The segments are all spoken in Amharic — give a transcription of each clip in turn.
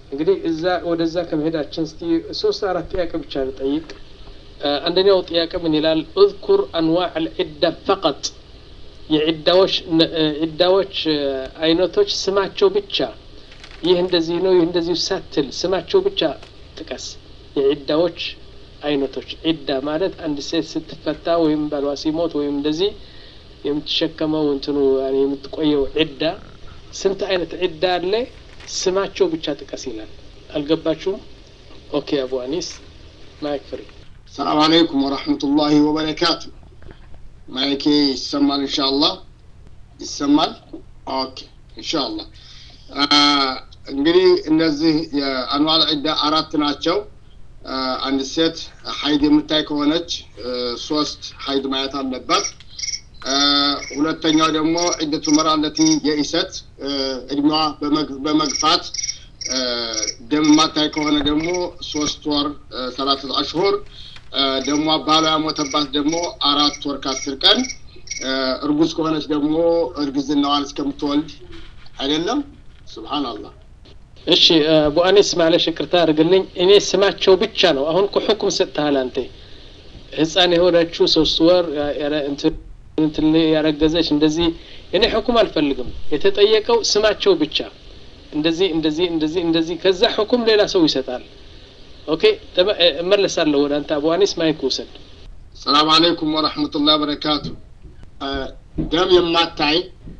እንግዲህ እዛ ወደዛ ከመሄዳችን እስቲ ሶስት አራት ጥያቄ ብቻ ልጠይቅ። አንደኛው ጥያቄ ምን ይላል? እዝኩር አንዋዕ ልዒዳ ፈቀጥ የዒዳዎች ዒዳዎች አይነቶች ስማቸው ብቻ ይህ እንደዚህ ነው፣ ይህ እንደዚህ ሳትል ስማቸው ብቻ ጥቀስ። የዒዳዎች አይነቶች ዒዳ ማለት አንድ ሴት ስትፈታ ወይም ባሏ ሲሞት ወይም እንደዚህ የምትሸከመው እንትኑ የምትቆየው ዒዳ ስንት አይነት ዒዳ አለ? ስማቸው ብቻ ጥቀስ ይላል። አልገባችሁም? ኦኬ አቡ አኒስ ማይክ ፍሪ። ሰላም አለይኩም ወረሕመቱላሂ ወበረካቱ። ማይኬ ይሰማል? ኢንሻአላህ ይሰማል። ኦኬ ኢንሻአላህ። እንግዲህ እነዚህ የአንዋል ዒዳ አራት ናቸው። አንድ ሴት ሀይድ የምታይ ከሆነች ሶስት ሀይድ ማየት አለባት። ሁለተኛው ደግሞ ዒደቱ መራ አለቲ የኢሰት እድሜዋ በመግፋት ደም ማታይ ከሆነ ደግሞ ሶስት ወር ሰላት አሽሁር ደግሞ ባሏ ያሞተባት ደግሞ አራት ወር ከአስር ቀን እርጉዝ ከሆነች ደግሞ እርግዝናዋን እስከምትወልድ አይደለም። ሱብሃንአላህ። እሺ ቡአኒስ ማለሽ ይቅርታ አድርግልኝ። እኔ ስማቸው ብቻ ነው። አሁን እኮ ሁክም ሰጥተሃል አንተ። ህፃን የሆነችው ሶስት ወር እንትን ያረገዘች እንደዚህ እኔ ሁኩም አልፈልግም። የተጠየቀው ስማቸው ብቻ እንደዚህ እንደዚህ እንደዚህ እንደዚህ ከዛ ሁኩም ሌላ ሰው ይሰጣል። ኦኬ እመለሳለሁ ወደ አንተ አቡዋኒስ ማይክ ውሰድ። ሰላም አለይኩም ወረሕመቱላህ በረካቱ። ደም የማታይ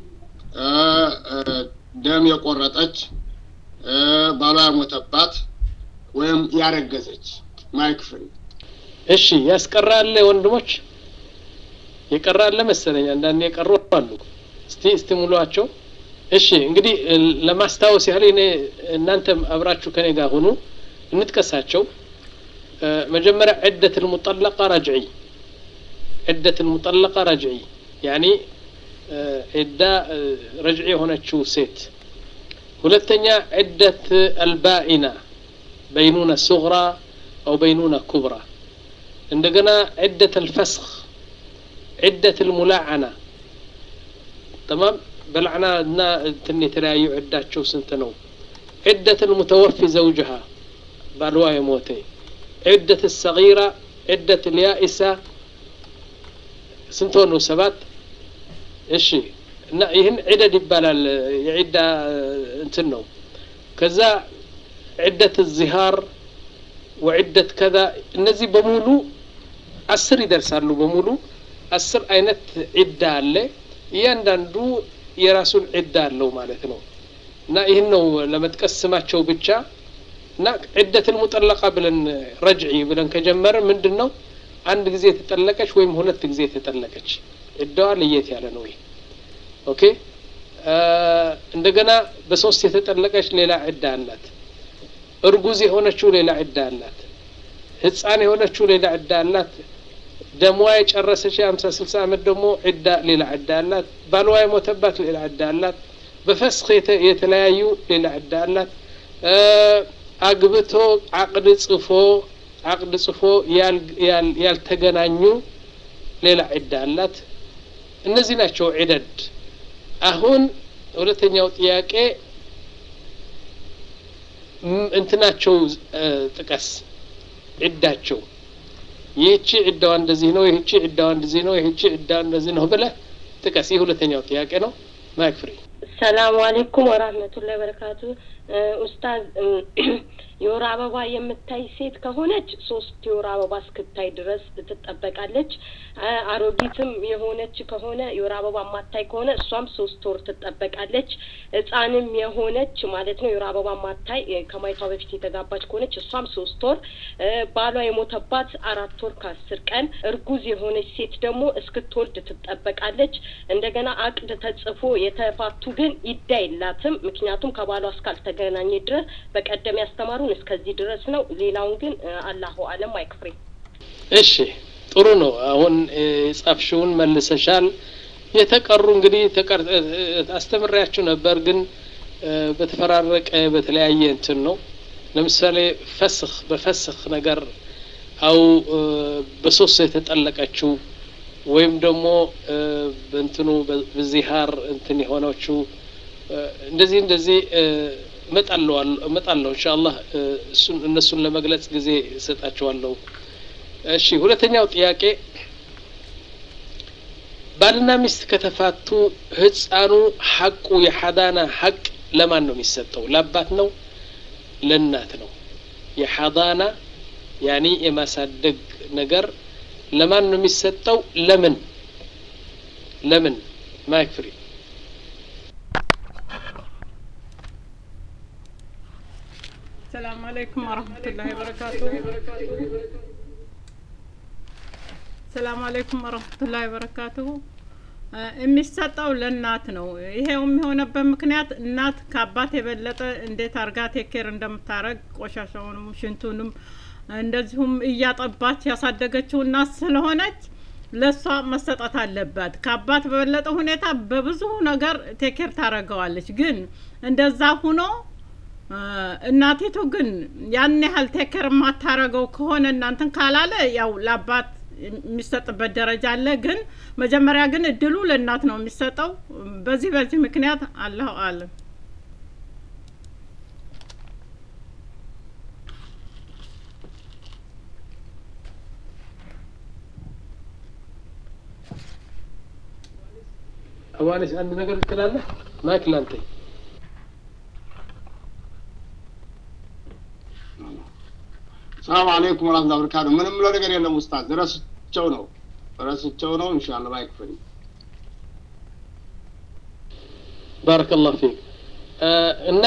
ደም የቆረጠች ባሏ ያሞተባት ወይም ያረገዘች ማይክ ፍሪ። እሺ ያስቀራለ ወንድሞች የቀራለ መሰለኝ። አንዳንድ የቀሩ አሉ። እስቲ እስቲ ሙሏቸው። እሺ እንግዲህ ለማስታወስ ያህል እኔ እናንተም አብራችሁ ከኔ ጋር ሁኑ፣ እንጥቀሳቸው። መጀመሪያ ዒደት ልሙጠለቃ ረጅዒ ዒደት ልሙጠለቃ ረጅዒ ያኒ ዒዳ ረጅዒ የሆነችው ሴት። ሁለተኛ ዒደት አልባኢና በይኑና ሱግራ አው በይኑና ኩብራ። እንደገና ዒደት አልፈስኽ ዒደት ልሙላዓና ተማም በላዕና እና እንትን የተለያዩ ዕዳቸው ስንት ነው? ዒደት ልሙተወፊ ዘውጅሃ ባልዋ የሞተ ዒደት ሰጊራ ዒደት ልያኢሳ ስንት ሆኑ? ሰባት እሺ። እና ይህን ዒደድ ይባላል። የዒዳ እንትን ነው። ከዛ ዒደት ዚሃር ወዒደት ከዛ እነዚህ በሙሉ አስር ይደርሳሉ። በሙሉ አስር አይነት ዒዳ አለ። እያንዳንዱ የራሱን ዒዳ አለው ማለት ነው። እና ይህን ነው ለመጥቀስ ስማቸው ብቻ እና ዒደትን ሙጠለቃ ብለን ረጅዒ ብለን ከጀመረ ምንድን ነው አንድ ጊዜ የተጠለቀች ወይም ሁለት ጊዜ የተጠለቀች ዒዳዋ ለየት ያለ ነው። ይህ ኦኬ። እንደገና በሶስት የተጠለቀች ሌላ ዒዳ አላት። እርጉዝ የሆነችው ሌላ ዒዳ አላት። ህፃን የሆነችው ሌላ ዒዳ አላት። ደሟ የጨረሰች የሀምሳ ስልሳ ዓመት ደግሞ ዒዳ ሌላ ዒዳ አላት። ባልዋ የሞተባት ሌላ ዒዳ አላት። በፈስክ የተለያዩ ሌላ ዒዳ አላት። አግብቶ አቅድ ጽፎ አቅድ ጽፎ ያልተገናኙ ሌላ ዒዳ አላት። እነዚህ ናቸው ዒደድ። አሁን ሁለተኛው ጥያቄ እንትናቸው ጥቀስ ዒዳቸው ይህቺ ዒዳዋ እንደዚህ ነው፣ ይህቺ ዒዳዋ እንደዚህ ነው፣ ይህቺ ዒዳዋ እንደዚህ ነው ብለህ ጥቀስ። ይህ ሁለተኛው ጥያቄ ነው። ማይክ ፍሪ። ሰላሙ አሌይኩም ወራህመቱላሂ ወበረካቱ። ኡስታዝ የወር አበባ የምታይ ሴት ከሆነች ሶስት የወር አበባ እስክታይ ድረስ ትጠበቃለች። አሮጊትም የሆነች ከሆነ የወር አበባ ማታይ ከሆነ እሷም ሶስት ወር ትጠበቃለች። ሕፃንም የሆነች ማለት ነው የወር አበባ ማታይ ከማየቷ በፊት የተጋባች ከሆነች እሷም ሶስት ወር፣ ባሏ የሞተባት አራት ወር ከአስር ቀን፣ እርጉዝ የሆነች ሴት ደግሞ እስክትወልድ ትጠበቃለች። እንደገና አቅድ ተጽፎ የተፋቱ ግን ይዳ የላትም። ምክንያቱም ከባሏ እስካልተገናኘ ድረስ በቀደም ያስተማሩ እስከዚህ ድረስ ነው። ሌላውን ግን አላሁ አለም አይክፍሬ። እሺ ጥሩ ነው። አሁን የጻፍሽውን መልሰሻል። የተቀሩ እንግዲህ አስተምሬያችሁ ነበር፣ ግን በተፈራረቀ በተለያየ እንትን ነው። ለምሳሌ ፈስኽ በፈስኽ ነገር አው በሶስት የተጠለቀችው ወይም ደግሞ በእንትኑ በዚሃር እንትን የሆነችው እንደዚህ እንደዚህ እመጣለሁ ኢንሻአላህ እሱን እነሱን ለመግለጽ ጊዜ እሰጣቸዋለሁ። እሺ ሁለተኛው ጥያቄ ባልና ሚስት ከተፋቱ ህፃኑ ሐቁ የሐዳና ሐቅ ለማን ነው የሚሰጠው? ለአባት ነው ለእናት ነው? የሐዳና ያኒ የማሳደግ ነገር ለማን ነው የሚሰጠው? ለምን ለምን ማይክ ፍሪ ሰላም አለይኩም ወረህመቱላሂ ወበረካቱ። ሰላም አለይኩም ወረህመቱላሂ ወበረካቱሁ። የሚሰጠው ለእናት ነው። ይሄው የሚሆነበት ምክንያት እናት ከአባት የበለጠ እንዴት አርጋ ቴኬር እንደምታረግ ቆሻሻውንም ሽንቱንም እንደዚሁም እያጠባች ያሳደገችው እናት ስለሆነች ለእሷ መሰጠት አለባት። ከአባት በበለጠ ሁኔታ በብዙ ነገር ቴኬር ታደርገዋለች። ግን እንደዛ ሁኖ እናቲቱ ግን ያን ያህል ቴኬር የማታረገው ከሆነ እናንትን ካላለ ያው ለአባት የሚሰጥበት ደረጃ አለ። ግን መጀመሪያ ግን እድሉ ለእናት ነው የሚሰጠው። በዚህ በዚህ ምክንያት አላሁ አለም። አዋኔስ አንድ ነገር ትላለህ? ማይክ ላንተ ሰላም አለይኩም ወራህመቱላሂ ወበረካቱ። ምንም ብለው ነገር የለም ኡስታዝ፣ ረስቸው ነው ረስቸው ነው። ኢንሻአላህ ማይክ ፍሪ። ባረከላሁ ፊክ እና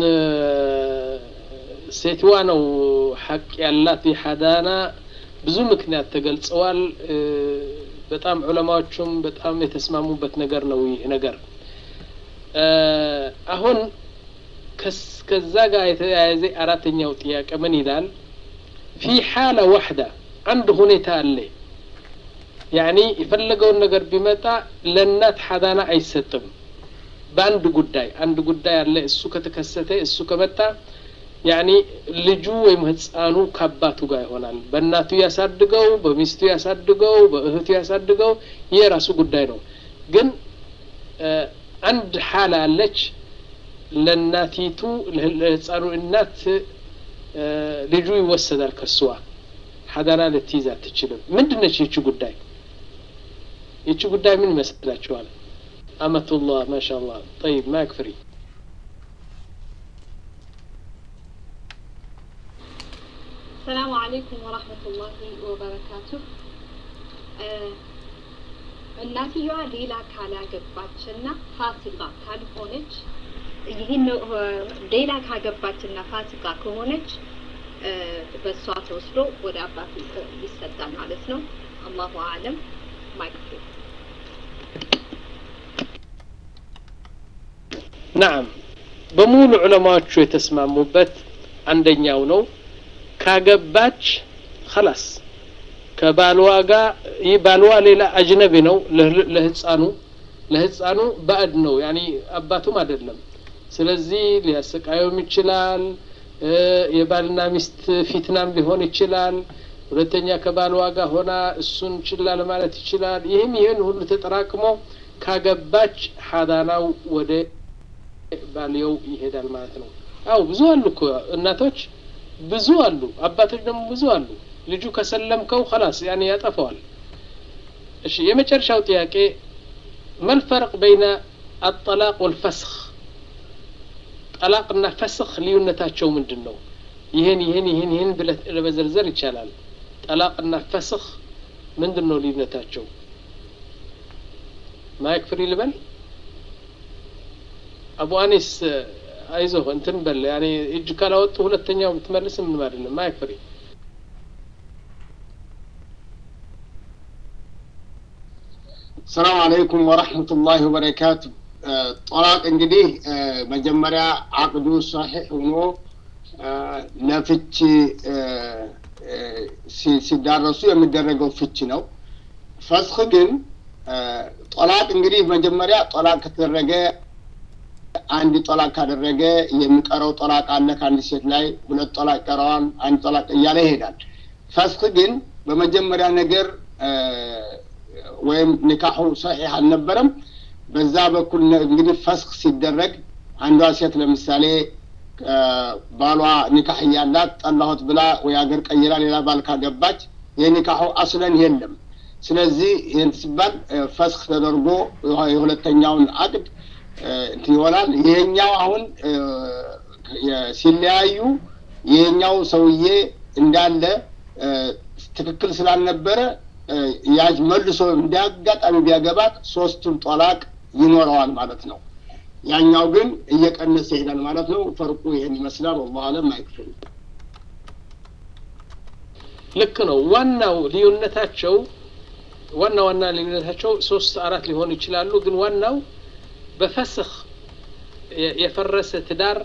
ሴትዋ ነው ሐቅ ያላት የሐዳና ብዙ ምክንያት ተገልጸዋል። በጣም ዑለማዎቹም በጣም የተስማሙበት ነገር ነው ይህ ነገር። አሁን ከዛ ጋር የተያያዘ አራተኛው ጥያቄ ምን ይላል? ፊ ሓለ ዋሕዳ አንድ ሁኔታ አለ። ያኒ የፈለገውን ነገር ቢመጣ ለእናት ሐዳና አይሰጥም። በአንድ ጉዳይ አንድ ጉዳይ አለ። እሱ ከተከሰተ እሱ ከመጣ ያኒ ልጁ ወይም ህፃኑ ከአባቱ ጋር ይሆናል። በእናቱ ያሳድገው፣ በሚስቱ ያሳድገው፣ በእህቱ ያሳድገው፣ ይህ የራሱ ጉዳይ ነው። ግን አንድ ሓላ አለች ለእናቲቱ ለህፃኑ እናት ልጁ ይወሰዳል ከስዋ ሐዳና ልትይዝ አትችልም። ምንድን ነች ይቺ ጉዳይ? ይቺ ጉዳይ ምን ይመስላችኋል? አመቱላህ ማሻአላህ። ጠይብ ማይክ ፍሪ ሰላሙ አለይኩም ወራህመቱላሂ ወበረካቱ። እናትየዋ ሌላ ካላገባችና ፋሲቃ ካልሆነች ይህን ሌላ ካገባችና ፋሲቃ ከሆነች በእሷ ተወስዶ ወደ አባቱ ይሰጣል ማለት ነው። አላሁ አለም ማይክሮ ናም በሙሉ ዑለማዎቹ የተስማሙበት አንደኛው ነው። ካገባች ኸላስ ከባልዋ ጋር ይህ ባልዋ ሌላ አጅነቢ ነው ለህፃኑ ለህፃኑ ባዕድ ነው ያኒ አባቱም አይደለም። ስለዚህ ሊያሰቃየውም ይችላል። የባልና ሚስት ፊትናም ሊሆን ይችላል። ሁለተኛ ከባልዋ ጋር ሆና እሱን ችላ ለማለት ይችላል። ይህም ይህን ሁሉ ተጠራቅሞ ካገባች ሐዳናው ወደ ባልየው ይሄዳል ማለት ነው። አው ብዙ አሉ እኮ እናቶች ብዙ አሉ፣ አባቶች ደግሞ ብዙ አሉ። ልጁ ከሰለምከው ኸላስ ያኔ ያጠፋዋል። እሺ የመጨረሻው ጥያቄ መልፈርቅ በይነ አጠላቅ ወልፈስኽ ጠላቅና ፈስኽ ልዩነታቸው ምንድን ነው? ይህን ይህን ይህን ይህን ብለህ ለመዘርዘር ይቻላል። ጠላቅና ፈስኽ ምንድን ነው ልዩነታቸው? ማይክ ፍሪ ልበል። አቡ አኒስ አይዞህ እንትን በል ያኔ እጅ ካላወጡ ሁለተኛው ብትመልስ ምንም አይደለም። ማይክ ፍሪ ሰላም አለይኩም ወረሕመቱላሂ ወበረካቱ። ጠላቅ እንግዲህ መጀመሪያ አቅዱ ሰሒሕ ሆኖ ለፍች ሲዳረሱ የሚደረገው ፍች ነው። ፈስኽ ግን ጠላቅ እንግዲህ መጀመሪያ ጠላቅ ከተደረገ አንድ ጠላቅ ካደረገ የሚቀረው ጠላቅ አለ ከአንድ ሴት ላይ ሁለት ጠላቅ ይቀረዋል፣ አንድ ጠላቅ እያለ ይሄዳል። ፈስኽ ግን በመጀመሪያ ነገር ወይም ኒካሑ ሰሒሕ አልነበረም። በዛ በኩል እንግዲህ ፈስኽ ሲደረግ አንዷ ሴት ለምሳሌ ባሏ ኒካህ እያላት ጠላሁት ብላ ወይ አገር ቀይራ ሌላ ባል ካገባች የኒካሁ አስለን የለም። ስለዚህ ይህን ሲባል ፈስክ ተደርጎ የሁለተኛውን አቅድ እንትን ይሆናል። ይሄኛው አሁን ሲለያዩ ይሄኛው ሰውዬ እንዳለ ትክክል ስላልነበረ ያጅ መልሶ እንዲያጋጣሚ ቢያገባት ሶስቱን ጦላቅ ይኖረዋል ማለት ነው። ያኛው ግን እየቀነሰ ይሄዳል ማለት ነው። ፈርቁ ይሄን ይመስላል። ወላሁ አለም አይክፍል ልክ ነው። ዋናው ልዩነታቸው ዋና ዋና ልዩነታቸው ሶስት አራት ሊሆኑ ይችላሉ። ግን ዋናው በፈስኽ የፈረሰ ትዳር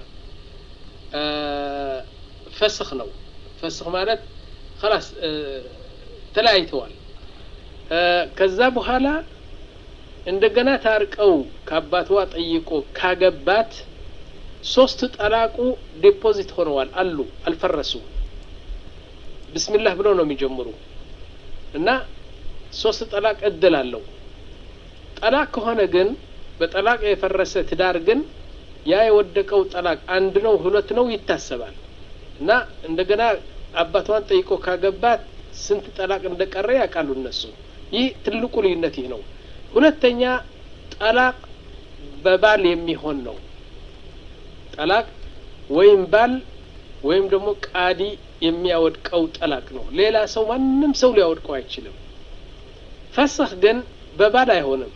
ፈስኽ ነው። ፈስኽ ማለት خلاص ተለያይተዋል። ከዛ በኋላ እንደገና ታርቀው ከአባትዋ ጠይቆ ካገባት ሶስት ጠላቁ ዲፖዚት ሆነዋል አሉ አልፈረሱም። ብስሚላህ ብለው ነው የሚጀምሩ እና ሶስት ጠላቅ እድል አለው። ጠላቅ ከሆነ ግን በጠላቅ የፈረሰ ትዳር ግን ያ የወደቀው ጠላቅ አንድ ነው ሁለት ነው ይታሰባል እና እንደገና አባቷን ጠይቆ ካገባት ስንት ጠላቅ እንደቀረ ያውቃሉ እነሱ። ይህ ትልቁ ልዩነት ይህ ነው። ሁለተኛ ጠላቅ በባል የሚሆን ነው። ጠላቅ ወይም ባል ወይም ደግሞ ቃዲ የሚያወድቀው ጠላቅ ነው። ሌላ ሰው ማንም ሰው ሊያወድቀው አይችልም። ፈስኽ ግን በባል አይሆንም።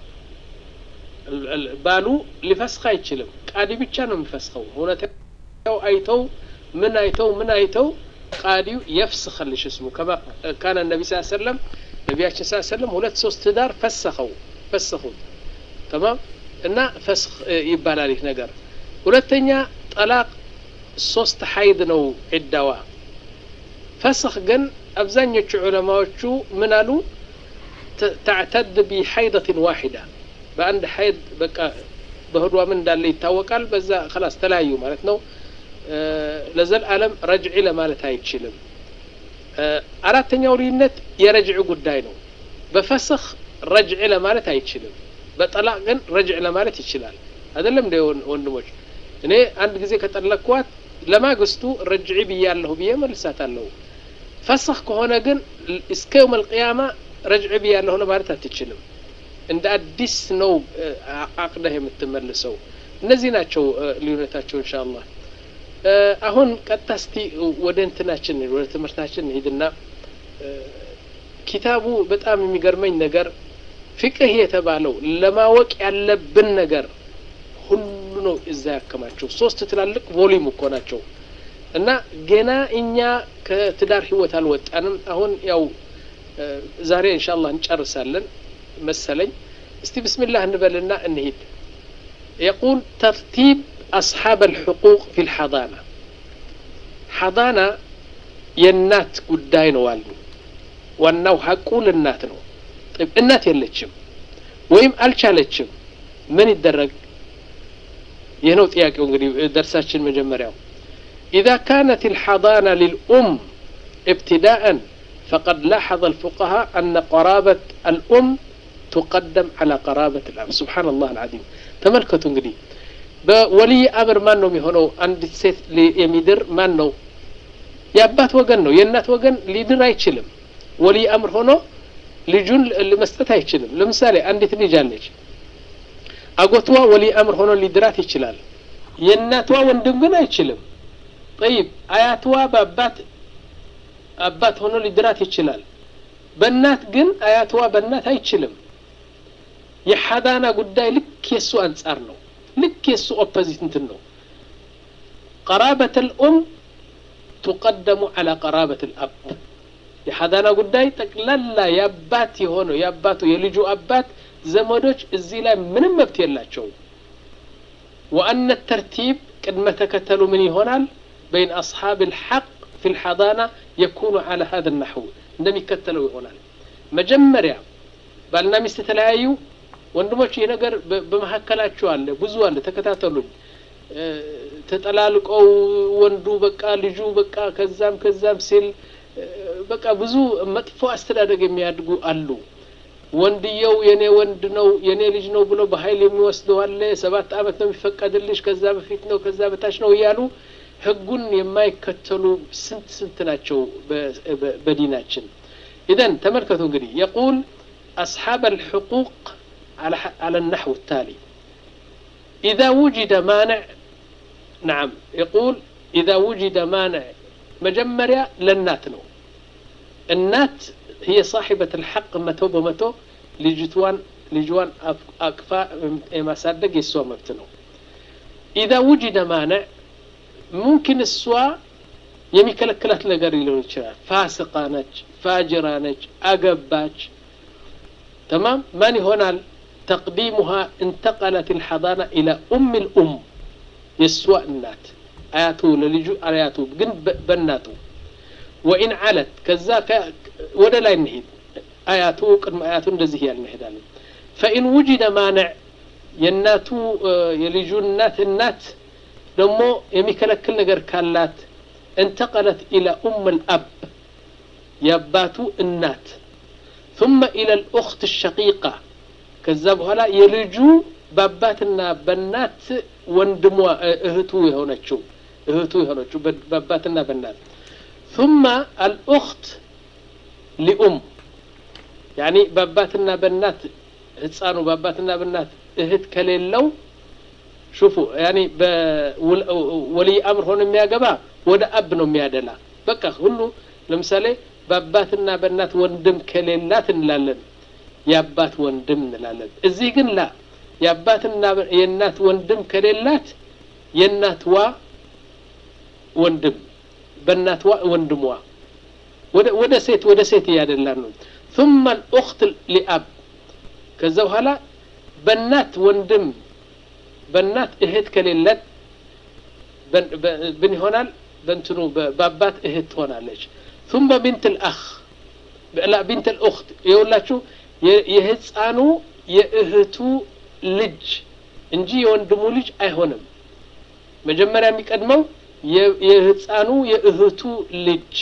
ባሉ ሊፈስኽ አይችልም። ቃዲ ብቻ ነው የሚፈስኸው። ሁኔታው አይተው ምን አይተው ምን አይተው ቃዲው የፍስኸልሽ እስሙ ከማ ካነ ነቢ ስ ሰለም ነቢያችን ስ ሰለም ሁለት ሶስት ትዳር ፈሰኸው ፈሰኹት ተማም እና ፈስኽ ይባላል ይህ ነገር። ሁለተኛ ጠላቅ ሶስት ሀይድ ነው ዒዳዋ። ፈስኽ ግን አብዛኞቹ ዑለማዎቹ ምን አሉ? ተዕተድ ቢሐይደትን ዋሒዳ በአንድ ሀይድ በቃ በህዷ ምን እንዳለ ይታወቃል። በዛ ከላስ ተለያዩ ማለት ነው። ለዘልዓለም ረጅዒ ለማለት አይችልም። አራተኛው ልዩነት የረጅዕ ጉዳይ ነው። በፈስኽ ረጅዕ ለማለት አይችልም። በጠላቅ ግን ረጅዕ ለማለት ይችላል። አይደለም እንደ ወንድሞች፣ እኔ አንድ ጊዜ ከጠለቅኳት ለማግስቱ ረጅዒ ብያለሁ ብዬ መልሳታለሁ። ፈስኽ ከሆነ ግን እስከ የውም አልቅያማ ረጅዕ ብያለሁ ለማለት አትችልም። እንደ አዲስ ነው አቅደህ የምትመልሰው። እነዚህ ናቸው ልዩነታቸው እንሻ አላህ። አሁን ቀጥታ እስቲ ወደ እንትናችን ወደ ትምህርታችን ሂድና ኪታቡ በጣም የሚገርመኝ ነገር ፍቅህ የተባለው ለማወቅ ያለብን ነገር ሁሉ ነው እዛ ያከማቸው። ሶስት ትላልቅ ቮሊዩም እኮ ናቸው እና ገና እኛ ከትዳር ህይወት አልወጣንም። አሁን ያው ዛሬ ኢንሻአላህ እንጨርሳለን መሰለኝ። እስቲ ብስሚላህ እንበልና እንሂድ። የቁል ተርቲብ أصحاب الحقوق في الحضانة حضانة የእናት ጉዳይ ነው አሉ። ዋናው ሀቁ ለእናት ነው። እናት የለችም ወይም አልቻለችም፣ ምን ይደረግ? ይህ ነው ጥያቄው። እንግዲህ ደርሳችን መጀመሪያው إذا كانت الحضانة للأم ابتداء فقد لاحظ الفقهاء أن قرابة الأم تقدم على قرابة الأب سبحان الله العظيم تملكتوا እንግዲህ በወልይ አምር ማን ነው የሚሆነው? አንዲት ሴት የሚድር ማን ነው? የአባት ወገን ነው። የእናት ወገን ሊድር አይችልም። ወልይ አምር ሆኖ ልጁን መስጠት አይችልም። ለምሳሌ አንዲት ልጅ አለች፣ አጎትዋ ወልይ አምር ሆኖ ሊድራት ይችላል። የእናቷ ወንድም ግን አይችልም። ጠይብ አያትዋ በአባት አባት ሆኖ ሊድራት ይችላል። በእናት ግን አያትዋ በእናት አይችልም። የሐዳና ጉዳይ ልክ የሱ አንጻር ነው። ልክ የሱ ኦፖዚት እንትን ነው። ቀራበት ልኡም ቱቀደሙ ዐላ ቀራበት ልአብ የሐዳና ጉዳይ ጠቅላላ የአባት የሆነው የአባቱ የልጁ አባት ዘመዶች እዚህ ላይ ምንም መብት የላቸው። ወአነ ተርቲብ ቅድመ ተከተሉ ምን ይሆናል? በይን አስሓብ ልሐቅ ፊ ልሐዳና የኩኑ ዐላ ሀذ ናሕው እንደሚከተለው ይሆናል። መጀመሪያ ባልና ሚስት የተለያዩ ወንድሞች ይህ ነገር በመካከላቸው አለ፣ ብዙ አለ። ተከታተሉኝ። ተጠላልቀው ወንዱ በቃ ልጁ በቃ ከዛም ከዛም ሲል በቃ ብዙ መጥፎ አስተዳደግ የሚያድጉ አሉ። ወንድየው የኔ ወንድ ነው የኔ ልጅ ነው ብሎ በኃይል የሚወስደው አለ። ሰባት ዓመት ነው የሚፈቀድልሽ፣ ከዛ በፊት ነው ከዛ በታች ነው እያሉ ህጉን የማይከተሉ ስንት ስንት ናቸው በዲናችን። ኢዘን ተመልከቱ እንግዲህ የቁል አስሓብ አልሕቁቅ على النحو التالي إذا وجد مانع نعم يقول إذا وجد مانع مجمريا للنات ነው النات هي صاحبة الحق متو بمتو لجتوان لجوان أكفا ማሳደግ የሷ መብት ነው إذا وجد مانع ممكن እሷ የሚከለክላት ነገር ሊሆን ይችላል ፋስቃ ነች ፋጅራ ነች አገባች تمام من هنا تقديمها انتقلت الحضانة إلى أم الأم يسوى النات آياته للجو آياته جن بناته وإن علت كذاك ولا لا ينهد آياته قد آياته እንደዚህ ያል እንሄዳለን فإن وجد مانع የእናቱ የልጁ እናት እናት ደግሞ የሚከለክል ነገር ካላት انتقلت إلى أم الأب የአባቱ እናት ثم إلى الأخت الشقيقة ከዛ በኋላ የልጁ በአባትና በእናት ወንድሟ እህቱ የሆነችው እህቱ የሆነችው በአባትና በእናት ثم الأخت لأم يعني በአባትና በእናት ህፃኑ በአባትና በእናት እህት ከሌለው ሹፉ ያኒ በወልይ አምር ሆኖ የሚያገባ ወደ አብ ነው የሚያደላ በቃ ሁሉ ለምሳሌ በአባትና በእናት ወንድም ከሌላት እንላለን የአባት ወንድም እንላለን እዚህ ግን ላ የአባትና የእናት ወንድም ከሌላት የእናትዋ ወንድም በእናትዋ ወንድሟ ወደ ሴት ወደ ሴት እያደላን ነው ثم الأخت لأب ከዛ በኋላ በእናት ወንድም በእናት እህት ከሌለት ብን ይሆናል በእንትኑ በአባት እህት ትሆናለች ثم بنت الأخ لا بنت الأخت يقولاتشو የህፃኑ የእህቱ ልጅ እንጂ የወንድሙ ልጅ አይሆንም መጀመሪያ የሚቀድመው የህፃኑ የእህቱ ልጅ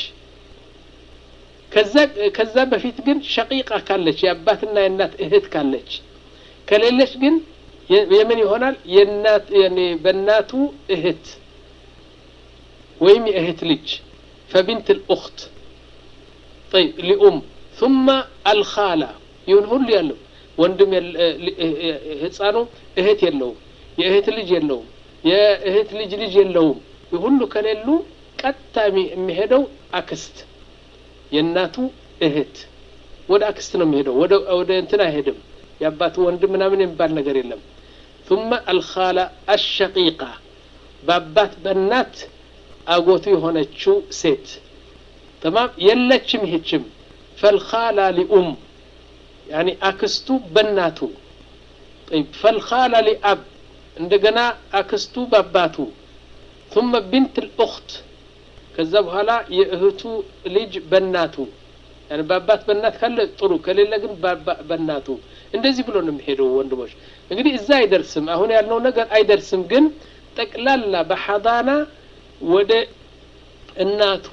ከዛ በፊት ግን ሸቂቃ ካለች የአባትና የእናት እህት ካለች ከሌለች ግን የምን ይሆናል የእናት በእናቱ እህት ወይም የእህት ልጅ ፈቢንት ልኡክት طيب لأم ثم الخالة ይሁን ሁሉ ያለው ወንድም ህፃኑ እህት የለውም የእህት ልጅ የለውም የእህት ልጅ ልጅ የለውም ሁሉ ከሌሉ ቀጥታ የሚሄደው አክስት የእናቱ እህት ወደ አክስት ነው የሚሄደው ወደ እንትን አይሄድም የአባቱ ወንድም ምናምን የሚባል ነገር የለም ثم الخالة الشقيقة በአባት በእናት አጎቱ የሆነችው ሴት تمام የለችም ይህችም فالخالة لأم يعني አክስቱ በእናቱ طيب فالخالة لأب እንደገና አክስቱ በአባቱ ثم بنت الأخت ከዛ በኋላ የእህቱ ልጅ በእናቱ يعني በአባት በእናት ካለ ጥሩ ከሌለ ግን በእናቱ እንደዚህ ብሎ ነው የሚሄደው ወንድሞች እንግዲህ እዛ አይደርስም አሁን ያልነው ነገር አይደርስም ግን ጠቅላላ በሐዳና ወደ እናቱ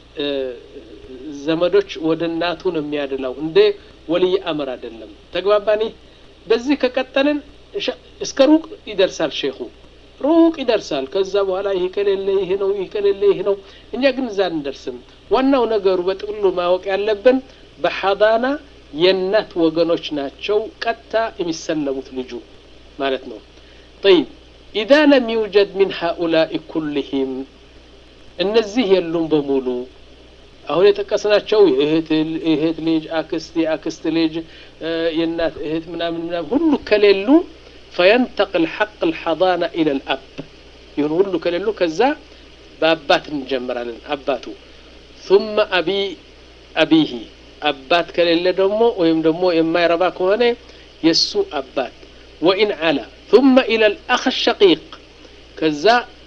ዘመዶች ወደ እናቱ ነው የሚያድላው እንደ ወልይ አምር አይደለም ተግባባኒ በዚህ ከቀጠልን እስከ ሩቅ ይደርሳል ሼኹ ሩቅ ይደርሳል ከዛ በኋላ ይህ ከሌለ ይህ ነው ይህ ከሌለ ይህ ነው እኛ ግን እዛ አንደርስም ዋናው ነገሩ በጥቅሉ ማወቅ ያለብን በሐዳና የእናት ወገኖች ናቸው ቀጥታ የሚሰለሙት ልጁ ማለት ነው طيب إذا لم يوجد من هؤلاء كلهم እነዚህ የሉም በሙሉ አሁን የጠቀስናቸው የእህት ልጅ አክስት የአክስት ልጅ የእናት እህት ምናምን ምናምን ሁሉ ከሌሉ ፈየንተቅል ሐቅ ልሐضና ኢለ ልአብ ይሁን ሁሉ ከሌሉ ከዛ በአባት እንጀምራለን አባቱ ثم አቢ አቢሂ አባት ከሌለ ደግሞ ወይም ደግሞ የማይረባ ከሆነ የእሱ አባት ወኢን ዓላ ثم ኢለ ልአኽ ሸቂቅ ከዛ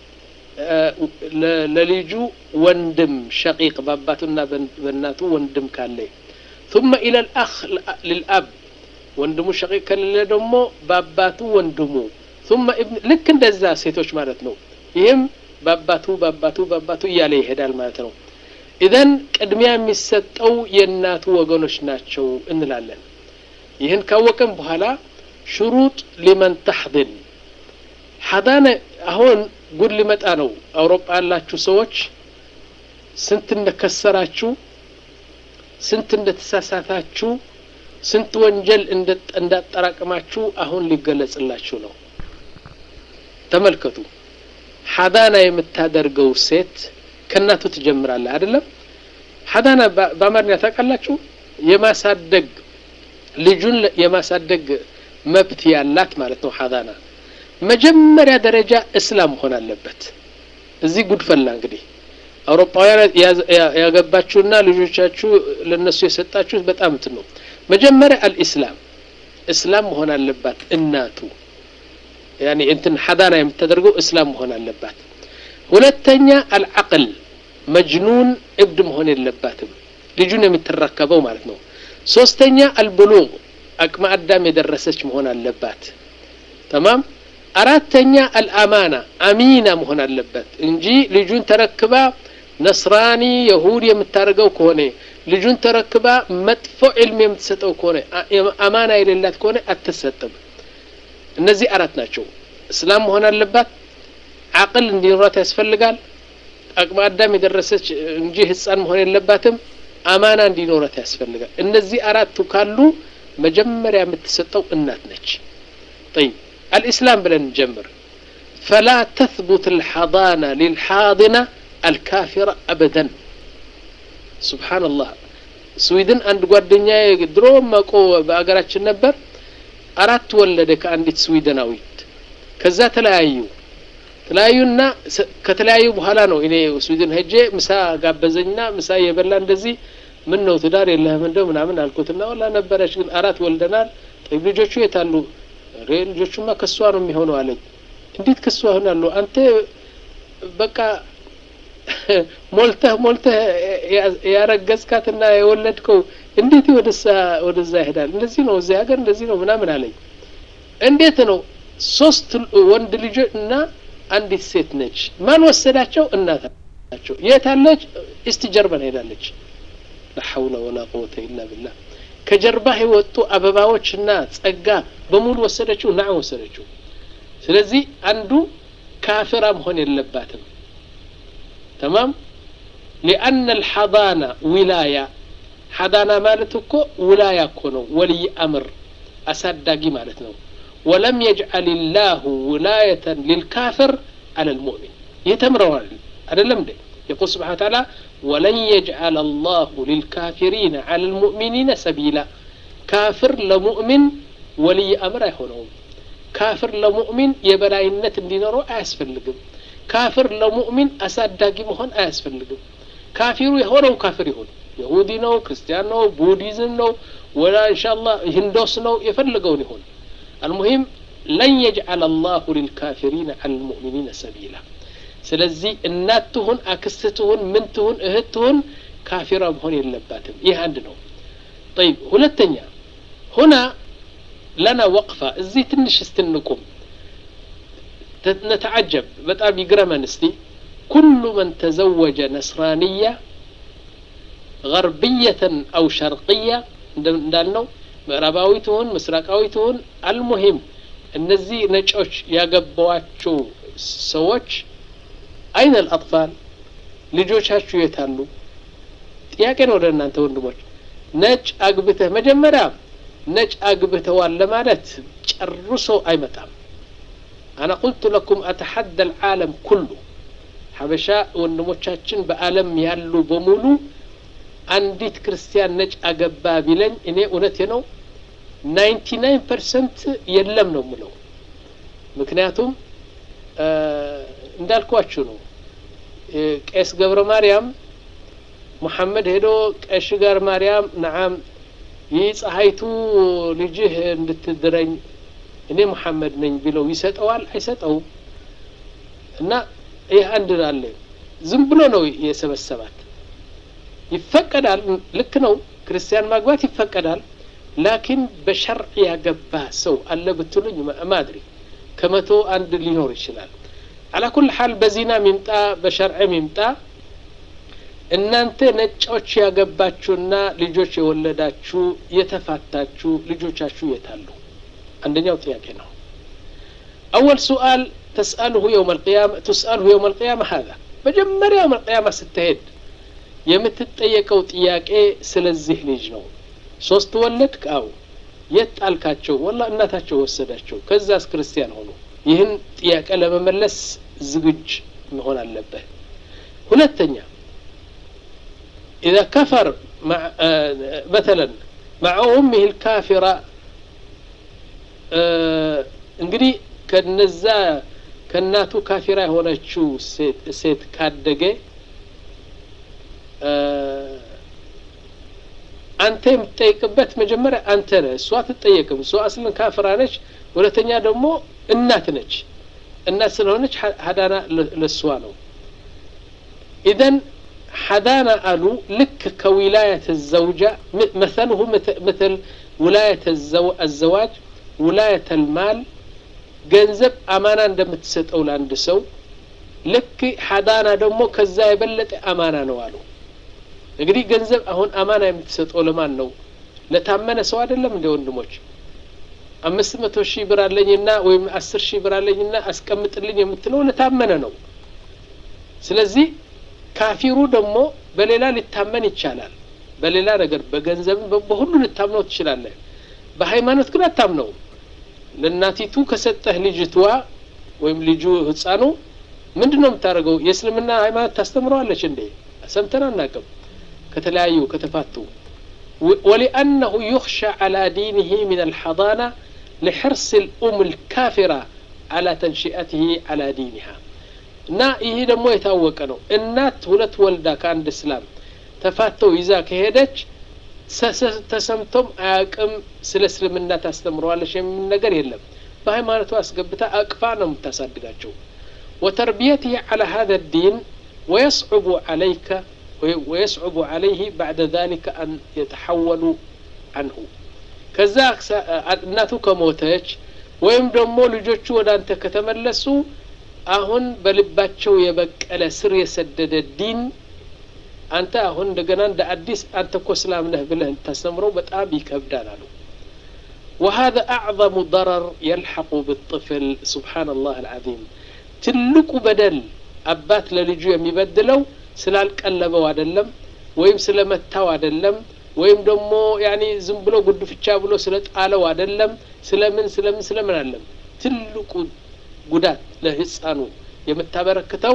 ለልጁ ወንድም ሸቂቅ በአባቱና በእናቱ ወንድም ካለ ثم إلى الأخ للأب ወንድሙ ሸቂቅ ከሌለ ደግሞ በአባቱ ወንድሙ ثم ابن ልክ እንደዛ ሴቶች ማለት ነው ይህም በአባቱ በአባቱ በአባቱ እያለ ይሄዳል ማለት ነው ኢዘን ቅድሚያ የሚሰጠው የእናቱ ወገኖች ናቸው እንላለን ይህን ካወቅን በኋላ ሽሩጥ ሊመን ተሕድን ሐዳነ አሁን ጉድ ሊመጣ ነው። አውሮፓ ያላችሁ ሰዎች ስንት እንደከሰራችሁ፣ ስንት እንደተሳሳታችሁ፣ ስንት ወንጀል እንዳጠራቅማችሁ አሁን ሊገለጽላችሁ ነው። ተመልከቱ። ሐዳና የምታደርገው ሴት ከእናቱ ትጀምራለህ አይደለም? ሐዳና በአማርኛ ታውቃላችሁ? የማሳደግ ልጁን የማሳደግ መብት ያላት ማለት ነው። ሐዳና መጀመሪያ ደረጃ እስላም መሆን አለበት። እዚህ ጉድፈላ እንግዲህ አውሮፓውያን ያገባችሁና ልጆቻችሁ ለነሱ የሰጣችሁት በጣም እንትን ነው። መጀመሪያ አልኢስላም እስላም መሆን አለባት እናቱ ያኔ እንትን ሐዳና የምታደርገው እስላም መሆን አለባት። ሁለተኛ አልዓቅል መጅኑን እብድ መሆን የለባትም ልጁን የምትረከበው ማለት ነው። ሶስተኛ አልብሉግ አቅመ አዳም የደረሰች መሆን አለባት። ተማም አራተኛ አልአማና አሚና መሆን አለበት እንጂ ልጁን ተረክባ ነስራኒ የሁድ የምታደርገው ከሆነ ልጁን ተረክባ መጥፎ ዕልም የምትሰጠው ከሆነ አማና የሌላት ከሆነ አትሰጥም። እነዚህ አራት ናቸው። እስላም መሆን አለባት። አቅል እንዲኖራት ያስፈልጋል። አቅመ አዳም የደረሰች እንጂ ህፃን መሆን የለባትም። አማና እንዲኖራት ያስፈልጋል። እነዚህ አራቱ ካሉ መጀመሪያ የምትሰጠው እናት ነች። ጠይብ አልኢስላም ብለን እንጀምር። ፈላ ተثቡት ልሐضና ሊልሓضና አልካፊራ አበደን። ሱብሓነላህ ስዊድን አንድ ጓደኛ ድሮ መቆ በአገራችን ነበር አራት ወለደ ከአንዲት ስዊድናዊት። ከዛ ተለያዩ ተለያዩና ከተለያዩ በኋላ ነው እኔ ስዊድን ሄጄ ምሳ ጋበዘኝና ምሳ የበላ እንደዚህ ምን ነው ትዳር የለህም እንደው ምናምን አልኩትና ወላ ነበረች ግን አራት ወልደናል። ጠይብ ልጆቹ የት አሉ? ሬ ልጆቹማ ከሷ ነው የሚሆነው አለኝ። እንዴት ከሷ ይሆናሉ? አንተ በቃ ሞልተህ ሞልተህ ያረገዝካትና የወለድከው እንዴት ወደዛ ወደዛ ይሄዳል? እንደዚህ ነው እዚህ ሀገር እንደዚህ ነው ምናምን አለኝ። እንዴት ነው ሶስት ወንድ ልጆች እና አንዲት ሴት ነች። ማን ወሰዳቸው? እናታቸው። የት አለች? እስቲ ጀርመን ሄዳለች። ላ ሐውለ ወላ ቁወተ ኢላ ቢላህ። ከጀርባህ የወጡ አበባዎችና ጸጋ በሙሉ ወሰደችው። ናም ወሰደችው። ስለዚህ አንዱ ካፍራ መሆን የለባትም። ተማም ሊአነ ልሐዳና ዊላያ ሐዳና ማለት እኮ ውላያ እኮ ነው። ወልይ አምር አሳዳጊ ማለት ነው። ወለም የጅዓል ላሁ ውላየተን ሊልካፍር አለ ልሙእሚን ይህ ተምረዋል አይደለም እንዴ? የቁል ስብሓን ታላ ወለን የጅዓል አላሁ ሊልካፊሪነ አለ ልሙእሚኒነ ሰቢላ ካፍር ለሙእሚን ወልይ አምር አይሆነውም። ካፍር ለሙእሚን የበላይነት እንዲኖረው አያስፈልግም። ካፍር ለሙእሚን አሳዳጊ መሆን አያስፈልግም። ካፊሩ የሆነው ካፍር ይሁን የሁዲ ነው፣ ክርስቲያን ነው፣ ቡዲዝም ነው፣ ወላ ኢንሻአላህ ሂንዶስ ነው፣ የፈለገውን ይሁን አልሙሂም ለን የጅዓል አላሁ ሊልካፊሪነ ዐለ ልሙእሚኒነ ሰቢላ። ስለዚህ እናት ትሁን አክስት ትሁን ምን ትሁን እህት ትሁን ካፊራ መሆን የለባትም። ይህ አንድ ነው። ጠይብ ሁለተኛ ሁና ለና ወቅፋ እዚህ ትንሽ እስትንቁም ነተዓጀብ በጣም ይግረመን እስቲ ኩሉ መን ተዘወጀ ነስራንያ ገርብየተን አው ሸርቅያ እንዳልነው ምዕራባዊ ትሁን ምስራቃዊ ትሁን አልሙሂም እነዚህ ነጮች ያገባዋቸው ሰዎች አይነ ልአጥፋል ልጆቻችሁ የታሉ? ጥያቄ ነው ወደ እናንተ ወንድሞች። ነጭ አግብተህ መጀመሪያ ነጭ አግብተዋል ለማለት ጨርሶ አይመጣም። አና ቁልቱ ለኩም አተሐደ ልዓለም ኩሉ ሀበሻ ወንድሞቻችን በአለም ያሉ በሙሉ አንዲት ክርስቲያን ነጭ አገባ ቢለኝ እኔ እውነቴ ነው ናይንቲ ናይን ፐርሰንት የለም ነው ምለው። ምክንያቱም እንዳልኳችሁ ነው። ቄስ ገብረ ማርያም ሙሐመድ ሄዶ ቀሽ ጋር ማርያም ነዓም ይህ ፀሐይቱ ልጅህ እንድትድረኝ እኔ ሙሐመድ ነኝ ቢለው ይሰጠዋል? አይሰጠውም። እና ይህ አንድ አለ። ዝም ብሎ ነው የሰበሰባት። ይፈቀዳል፣ ልክ ነው። ክርስቲያን ማግባት ይፈቀዳል። ላኪን በሸርዕ ያገባ ሰው አለ ብትሉኝ ማድሪ ከመቶ አንድ ሊኖር ይችላል። አላ ኩል ሓል በዚና ሚምጣ በሸርዕ ሚምጣ እናንተ ነጮች ያገባችሁና ልጆች የወለዳችሁ የተፋታችሁ ልጆቻችሁ የታሉ? አንደኛው ጥያቄ ነው። أول سؤال تسأله يوم القيامة تسأله يوم القيامة هذا መጀመሪያ يوم القيامة ስትሄድ የምትጠየቀው ጥያቄ ስለዚህ ልጅ ነው። ሶስት ወለድክ? አዎ። የት ጣልካቸው? ወላ እናታቸው ወሰዳቸው። ከዛስ ክርስቲያን ሆኑ። ይህን ጥያቄ ለመመለስ ዝግጅ መሆን አለብህ። ሁለተኛ إذا كفر مع آه مثلا مع أمه الكافرة እንግዲህ ከነዛ ከእናቱ ካፊራ የሆነችው ሴት ካደገ አንተ የምትጠይቅበት መጀመሪያ አንተ ነህ። እሷ አትጠየቅም። እሷ አስልን ካፍራ ነች። ሁለተኛ ደግሞ እናት ነች። እናት ስለሆነች ሀዳና ለእሷ ነው። ኢዘን ሐዳና አሉ ልክ ከዊላየት ዘውጃ መሰልሁ ምትል ውላየት አዘዋጅ ውላየት ልማል ገንዘብ አማና እንደምትሰጠው ለአንድ ሰው ልክ ሐዳና ደግሞ ከዛ የበለጠ አማና ነው አሉ። እንግዲህ ገንዘብ አሁን አማና የምትሰጠው ለማን ነው? ለታመነ ሰው አይደለም እንደ ወንድሞች አምስት መቶ ሺህ ብር አለኝና ወይም አስር ሺህ ብር አለኝና አስቀምጥልኝ የምትለው ለታመነ ነው። ስለዚህ ካፊሩ ደግሞ በሌላ ሊታመን ይቻላል። በሌላ ነገር በገንዘብም በሁሉ ልታምነው ትችላለህ። በሃይማኖት ግን አታምነውም። ለእናቲቱ ከሰጠህ ልጅቷ ወይም ልጁ ህፃኑ ምንድን ነው የምታደርገው? የእስልምና ሃይማኖት ታስተምረዋለች እንዴ? ሰምተን አናቅም። ከተለያዩ ከተፋቱ ወሊአነሁ ዩኽሻ ዓላ ዲንህ ምን አልሐዳና لحرص الأم الكافرة على تنشئته على دينها እና ይህ ደግሞ የታወቀ ነው። እናት ሁለት ወልዳ ከአንድ እስላም ተፋተው ይዛ ከሄደች ተሰምቶም አያቅም ስለ እስልምና ታስተምረዋለች የሚል ነገር የለም። በሃይማኖቱ አስገብታ አቅፋ ነው የምታሳድጋቸው። ወተርቢየትህ على هذا الدين ويصعب عليك ويصعب عليه بعد ذلك أن يتحولوا عنه ከዛ እናቱ ከሞተች ወይም ደግሞ ልጆቹ ወደ አንተ ከተመለሱ አሁን በልባቸው የበቀለ ስር የሰደደ ዲን አንተ አሁን እንደገና እንደ አዲስ አንተ እኮ እስላም ነህ ብለህ ታስተምረው በጣም ይከብዳል አሉ። وهذا أعظم ضرر يلحق بالطفل سبحان الله العظيم ትልቁ በደል አባት ለልጁ የሚበድለው ስላልቀለበው አይደለም ወይም ስለመታው አይደለም ወይም ደግሞ ያኒ ዝም ብሎ ጉድፍቻ ብሎ ስለ ጣለው አይደለም ስለምን ስለምን ስለምን አለም ትልቁ ጉዳት ለህፃኑ የምታበረክተው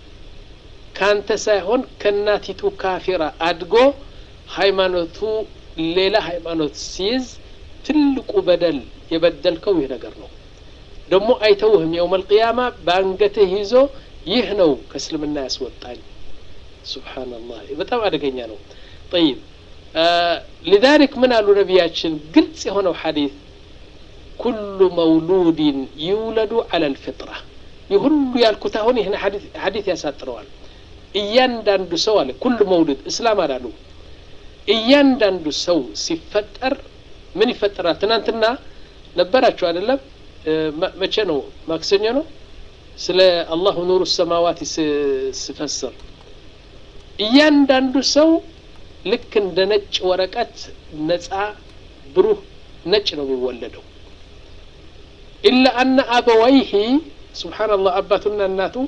ካንተ ሳይሆን ከእናቲቱ ካፊራ አድጎ ሃይማኖቱ ሌላ ሃይማኖት ሲይዝ ትልቁ በደል የበደልከው ይህ ነገር ነው። ደግሞ አይተውህም። የውመል ቂያማ በአንገትህ ይዞ ይህ ነው ከእስልምና ያስወጣኝ። ሱብሓነላህ በጣም አደገኛ ነው። ጠይብ ሊዛሊክ ምን አሉ ነቢያችን ግልጽ የሆነው ሐዲስ ኩሉ መውሉድን ይውለዱ አለል ፍጥራ ይህ ሁሉ ያልኩት አሁን ይህን ሐዲስ ያሳጥረዋል። እያንዳንዱ ሰው አለ ኩሉ መውሉድ እስላም አላሉ። እያንዳንዱ ሰው ሲፈጠር ምን ይፈጠራል? ትናንትና ነበራችሁ አይደለም? መቼ ነው? ማክሰኞ ነው። ስለ አላሁ ኑሩ ሰማዋት ስፈስር እያንዳንዱ ሰው ልክ እንደ ነጭ ወረቀት ነጻ ብሩህ ነጭ ነው የሚወለደው። ኢላ አነ አበወይሂ ሱብሓነላህ አባቱና እናቱ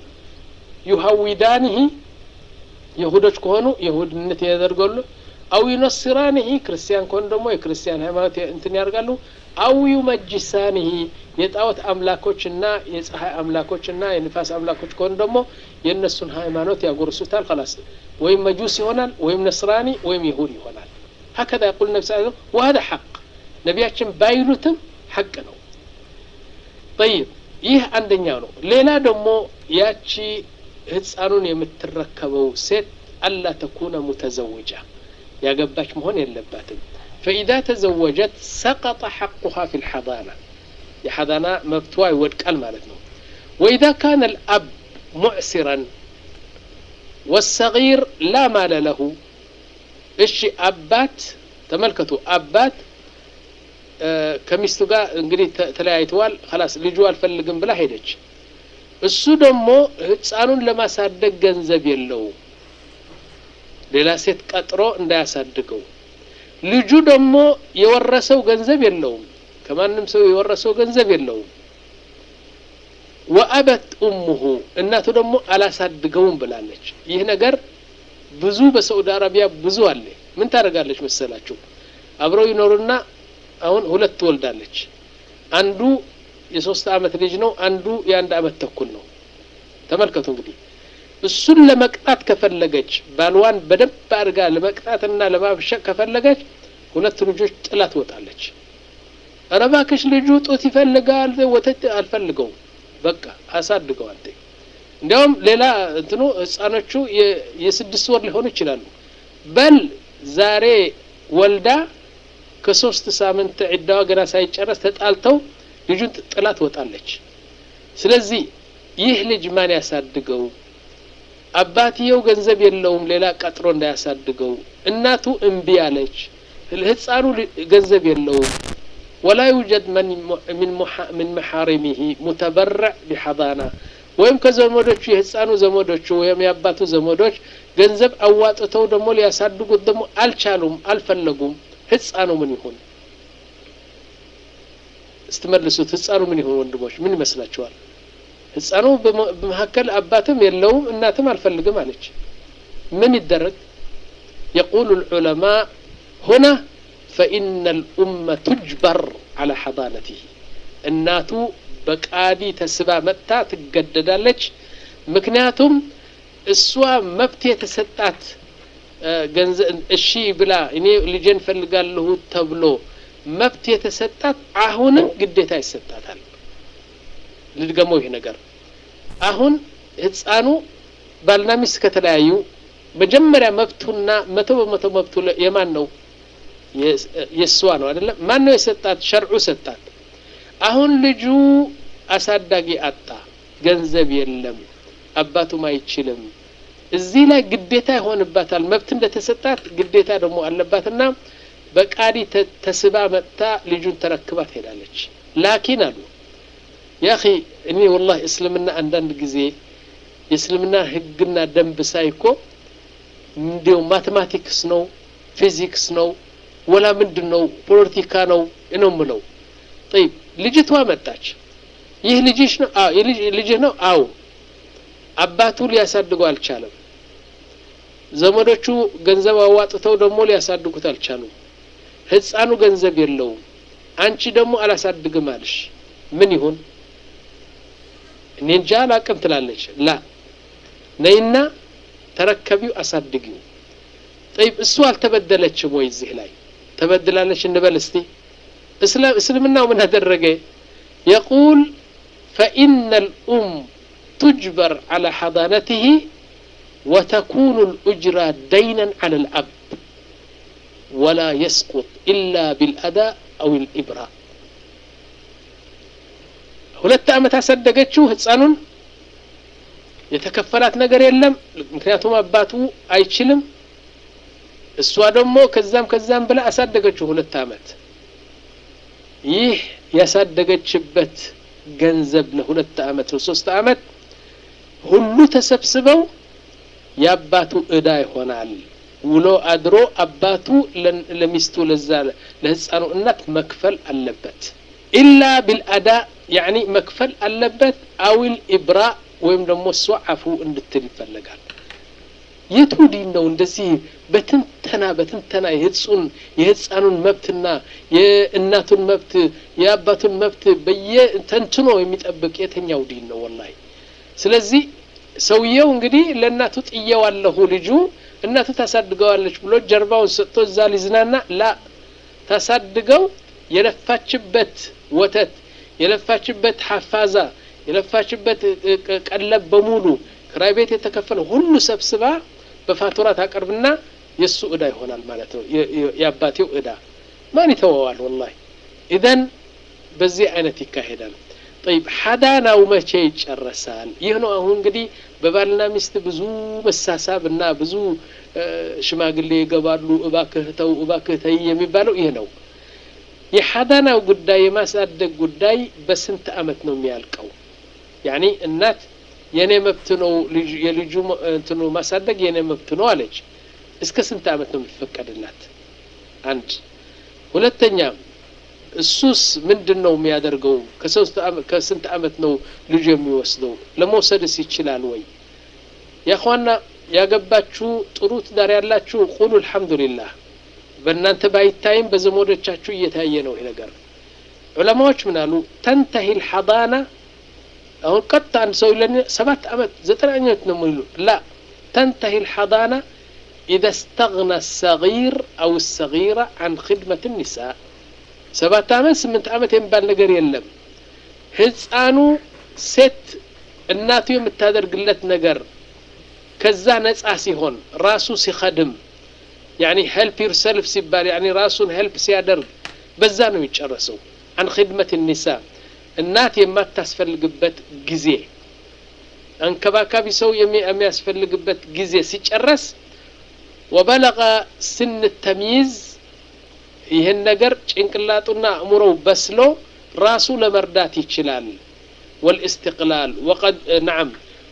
ዩሀዊዳንህ የሁዶች ከሆኑ የሁድነት ያደርጋሉ፣ አው ዩነስራንህ ክርስቲያን ከሆኑ ደግሞ የክርስቲያን ሃይማኖት እንትን ያደርጋሉ፣ አው ዩመጅሳንህ የጣዖት አምላኮችና የፀሐይ አምላኮችና የንፋስ አምላኮች ከሆኑ ደግሞ የእነሱን ሃይማኖት ያጎርሱታል። ከላስ ወይም መጁስ ይሆናል ወይም ነስራኒ ወይም ይሁድ ይሆናል። ሀከዛ ያቁል ነቢ ስ ወሀደ ሐቅ ነቢያችን ባይሉትም ሐቅ ነው። ጠይብ ይህ አንደኛው ነው። ሌላ ደግሞ ያቺ ህፃኑን የምትረከበው ሴት አላ ተኩነ ሙተዘውጃ ያገባች መሆን የለባትም። ፈኢዛ ተዘወጀት ሰቀጠ ሐቁሃ ፊ ልሐዳና የሐዳና መብቷ ይወድቃል ማለት ነው። ወኢዛ ካነ ልአብ ሙዕሲራን ወሰጊር ላ ማለ ለሁ እሺ አባት ተመልከቱ አባት ከሚስቱ ጋር እንግዲህ ተለያይተዋል ላስ ልጁ አልፈልግም ብላ ሄደች እሱ ደግሞ ህፃኑን ለማሳደግ ገንዘብ የለውም ሌላ ሴት ቀጥሮ እንዳያሳድገው ልጁ ደግሞ የወረሰው ገንዘብ የለውም ከማንም ሰው የወረሰው ገንዘብ የለውም ወአበት ኡሙሁ እናቱ ደግሞ አላሳድገውም ብላለች ይህ ነገር ብዙ በሳዑዲ አረቢያ ብዙ አለ ምን ታደርጋለች መሰላችሁ አብረው ይኖሩና አሁን ሁለት ትወልዳለች አንዱ የሶስት አመት ልጅ ነው አንዱ የአንድ አመት ተኩል ነው ተመልከቱ እንግዲህ እሱን ለመቅጣት ከፈለገች ባልዋን በደንብ አድርጋ ለመቅጣትና ለማብሸቅ ከፈለገች ሁለት ልጆች ጥላ ትወጣለች ኧረ እባክሽ ልጁ ጡት ይፈልጋል ወተት አልፈልገውም በቃ አሳድገው አንተ እንዲያውም ሌላ እንትኑ ህፃኖቹ የስድስት ወር ሊሆኑ ይችላሉ በል ዛሬ ወልዳ ከሶስት ሳምንት ዒዳዋ ገና ሳይጨረስ ተጣልተው ልጁን ጥላ ትወጣለች ስለዚህ ይህ ልጅ ማን ያሳድገው አባትየው ገንዘብ የለውም ሌላ ቀጥሮ እንዳያሳድገው እናቱ እምቢ አለች ህፃኑ ገንዘብ የለውም ወላ ዩጀድ ምን መሐሪሚሂ ሙተበረዕ ቢሐዳና ወይም ከዘመዶቹ የህፃኑ ዘመዶቹ ወይም የአባቱ ዘመዶች ገንዘብ አዋጥተው ደግሞ ሊያሳድጉት ደግሞ አልቻሉም አልፈለጉም ህፃኑ ምን ይሁን ስትመልሱት ህፃኑ ምን ይሁን ወንድሞች ምን ይመስላችኋል ህፃኑ በመካከል አባትም የለውም እናትም አልፈልግም አለች ምን ይደረግ يقول العلماء هنا فإن الأمة تجبر على حضانته እናቱ በቃዲ ተስባ መጥታ ትገደዳለች ምክንያቱም እሷ መብት የተሰጣት እሺ ብላ እኔ ልጄን ፈልጋለሁ ተብሎ መብት የተሰጣት አሁንም ግዴታ ይሰጣታል ልድገመው ይሄ ነገር አሁን ህፃኑ ባልና ሚስት ከተለያዩ መጀመሪያ መብቱና መቶ በመቶ መብቱ የማን ነው የእሷ ነው አይደለም ማን ነው የሰጣት ሸርዑ ሰጣት አሁን ልጁ አሳዳጊ አጣ ገንዘብ የለም አባቱም አይችልም እዚህ ላይ ግዴታ ይሆንባታል መብት እንደተሰጣት ግዴታ ደግሞ አለባትና በቃዲ ተስባ መጥታ ልጁን ተረክባ ትሄዳለች ላኪን አሉ ያኺ እኔ ወላሂ እስልምና አንዳንድ ጊዜ የእስልምና ህግና ደንብ ሳይኮ እንዲው ማቴማቲክስ ነው ፊዚክስ ነው ወላ ምንድን ነው ፖለቲካ ነው ነው ምለው ጠይብ ልጅቷ መጣች ይህ ልጅሽ ነው አዎ ልጅህ ነው አዎ አባቱ ሊያሳድገው አልቻለም ዘመዶቹ ገንዘብ አዋጥተው ደግሞ ሊያሳድጉት አልቻሉም ህፃኑ ገንዘብ የለውም አንቺ ደግሞ አላሳድግም አልሽ ምን ይሁን እኔ እንጃ አላቅም ትላለች ላ ነይና ተረከቢው አሳድጊው ጠይብ እሱ አልተበደለችም ወይ እዚህ ላይ ተበድላለች እንበል እስቲ እስልምናው ምን አደረገ የቁል ፈኢነ ልኡም تجبر على حضانته وتكون الأجرة دينا على الأب ولا يسقط إلا بالأداء أو الإبراء ሁለት ዓመት አሳደገችው ህፃኑን የተከፈላት ነገር የለም ምክንያቱም አባቱ አይችልም እሷ ደግሞ ከዛም ከዛም ብላ አሳደገችው ሁለት ዓመት ይህ ያሳደገችበት ገንዘብ ለሁለት ዓመት ለሶስት ዓመት ሁሉ ተሰብስበው የአባቱ እዳ ይሆናል ውሎ አድሮ አባቱ ለሚስቱ ለዛ ለህፃኑ እናት መክፈል አለበት ኢላ ቢልአዳ ያኒ መክፈል አለበት አዊል ኢብራ ወይም ደግሞ እሷ አፉ እንድትል ይፈለጋል የቱ ዲን ነው እንደዚህ በትንተና በትንተና የህጹን የህፃኑን መብትና የእናቱን መብት የአባቱን መብት በየተንትኖ የሚጠብቅ የትኛው ዲን ነው ወላሂ ስለዚህ ሰውየው እንግዲህ ለእናቱ ጥየዋለሁ ልጁ እናቱ ታሳድገዋለች ብሎ ጀርባውን ሰጥቶ እዛ ሊዝናና ላ ታሳድገው የለፋችበት ወተት የለፋችበት ሐፋዛ የለፋችበት ቀለብ በሙሉ ክራይ ቤት የተከፈለ ሁሉ ሰብስባ በፋቱራ ታቀርብና የእሱ እዳ ይሆናል ማለት ነው የአባቴው እዳ ማን ይተወዋል ወላሂ ኢዘን በዚህ አይነት ይካሄዳል ጠይብ ሐዳናው መቼ ይጨረሳል ይህ ነው አሁን እንግዲህ በባልና ሚስት ብዙ መሳሳብ እና ብዙ ሽማግሌ ይገባሉ እባክህ ተው እባክህ ተይ የሚባለው ይህ ነው የሐዳናው ጉዳይ የማሳደግ ጉዳይ በስንት አመት ነው የሚያልቀው ያኒ እናት የኔ መብት ነው የልጁ እንትኑ ማሳደግ የኔ መብት ነው አለች እስከ ስንት ዓመት ነው የሚፈቀድላት? አንድ ሁለተኛ እሱስ ምንድን ነው የሚያደርገው? ከስንት ዓመት ነው ልጁ የሚወስደው? ለመውሰድስ ይችላል ወይ? ያኳና ያገባችሁ ጥሩ ትዳር ያላችሁ ቁሉ አልሐምዱሊላህ። በእናንተ ባይታይም በዘመዶቻችሁ እየታየ ነው ይሄ ነገር። ዑለማዎች ምን አሉ? ተንተሂ ልሐዳና አሁን ቀጥታ አንድ ሰው ይለን ሰባት ዓመት ዘጠኝ ዓመት ነው የሚሉ ላ ተንተሂ ልሐዳና ኢዘ ስተግና ሰጊር አው ሰጊራ አን ክድመት ኒሳ ሰባት ዓመት ስምንት ዓመት የሚባል ነገር የለም። ህፃኑ ሴት እናቱ የምታደርግለት ነገር ከዛ ነጻ ሲሆን ራሱ ሲኸድም ያኒ ሄልፕ ዩርሰልፍ ሲባል ያኒ ራሱን ሄልፕ ሲያደርግ በዛ ነው የሚጨረሰው። አን ክድመት ኒሳ እናት የማታስፈልግበት ጊዜ አንከባካቢ ሰው የሚያስፈልግበት ጊዜ ሲጨረስ ወበለቀ ስን ተሚይዝ ይህን ነገር ጭንቅላጡና አእምሮው በስሎ ራሱ ለመርዳት ይችላል። ወልእስትቅላል ወቀድ ነዓም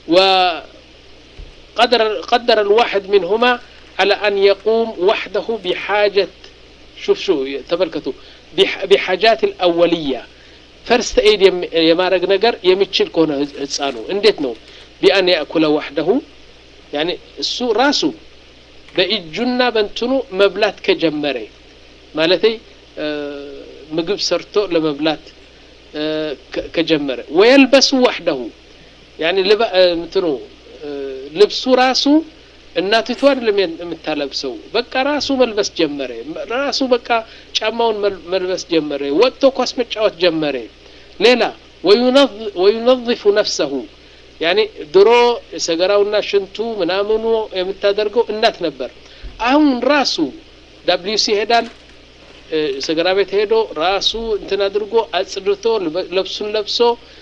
قدر الواحد منهما على أن يقوم وحده بحاجة شوف شو تملكتوا بحاجات الأولية ፈርስት ኤድ የማድረግ ነገር የሚችል ከሆነ ህፃኑ እንዴት ነው? ቢአን ያእኩለ ዋሕደሁ ያኒ እሱ ራሱ በእጁና በእንትኑ መብላት ከጀመረ ማለት ምግብ ሰርቶ ለመብላት ከጀመረ ወየልበሱ ዋሕደሁ ያኒ እንትኑ ልብሱ ራሱ እናቲቱ አይደለም የምታለብሰው። በቃ ራሱ መልበስ ጀመረ። ራሱ በቃ ጫማውን መልበስ ጀመረ። ወጥቶ ኳስ መጫወት ጀመረ። ሌላ ወዩነظፉ ነፍሰሁ ያኔ ድሮ ሰገራውና ሽንቱ ምናምኑ የምታደርገው እናት ነበር። አሁን ራሱ ዳብሊዩሲ ይሄዳል። ሰገራ ቤት ሄዶ ራሱ እንትን አድርጎ አጽድቶ ለብሱን ለብሶ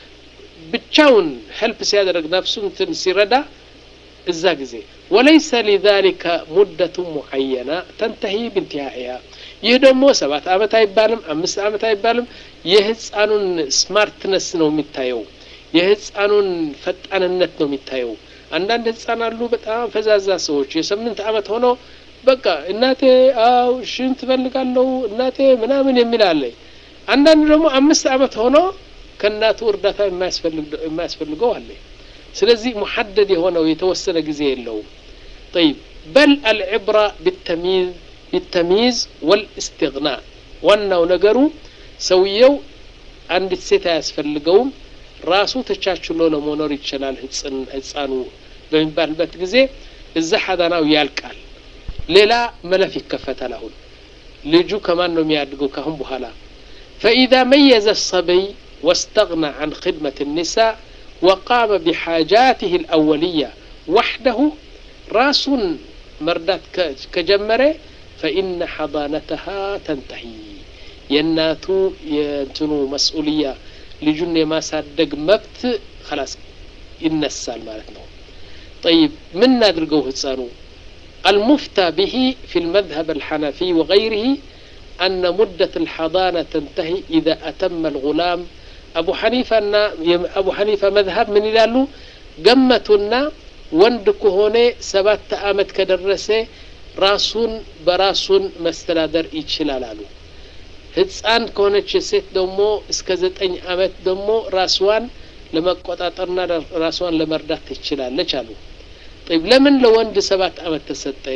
ብቻውን ሄልፕ ሲያደርግ ነፍሱ እንትን ሲረዳ እዛ ጊዜ ወለይሰ ሊዛሊከ ሙደቱ ሙዐየና ተንተሂ ብንትሃኢሃ ይህ ደግሞ ሰባት ዓመት አይባልም፣ አምስት ዓመት አይባልም። የህፃኑን ስማርትነስ ነው የሚታየው፣ የህፃኑን ፈጣንነት ነው የሚታየው። አንዳንድ ህፃን አሉ በጣም ፈዛዛ ሰዎች የስምንት ዓመት ሆኖ በቃ እናቴ አው ሽንት እፈልጋለሁ እናቴ ምናምን የሚል አለ። አንዳንዱ ደግሞ አምስት ዓመት ሆኖ ከእናቱ እርዳታ የማያስፈልገው አለ። ስለዚህ ሙሐደድ የሆነው የተወሰነ ጊዜ የለውም። ጠይብ በል አልዕብራ ቢተሚዝ ቢተሚዝ ወልእስትግና ዋናው ነገሩ ሰውየው አንዲት ሴት አያስፈልገውም ራሱ ተቻችሎ ለመኖር ይችላል ህፃኑ በሚባልበት ጊዜ እዛ ሐዳናው ያልቃል። ሌላ መለፍ ይከፈታል። አሁን ልጁ ከማን ነው የሚያድገው ካሁን በኋላ ፈኢዛ መየዘ ሰበይ ወስተግና አን ክድመት ኒሳ ወቃመ ቢሓጃትህ ልአወልያ ዋሕደሁ ራሱን መርዳት ከጀመረ ፈኢነ ሐዳነተሃ ተንተሂ የእናቱ የእንትኑ መስኡልያ ልጁን የማሳደግ መብት ከላስ ይነሳል ማለት ነው። ጠይብ ምን እናድርገው ህፃኑ المفتى به في المذهب الحنفي وغيره أن مدة الحضانة تنتهي إذا أتم الغلام أبو حنيفة أن أبو حنيفة مذهب من يلالو قمتنا ወንድ ከሆነ ሰባት ዓመት ከደረሰ ራሱን በራሱን መስተዳደር ይችላል አሉ። ህፃን ከሆነች ሴት ደግሞ እስከ ዘጠኝ ዓመት ደግሞ ራስዋን ለመቆጣጠርና ራስዋን ለመርዳት ትችላለች አሉ። ጠይብ ለምን ለወንድ ሰባት ዓመት ተሰጠ?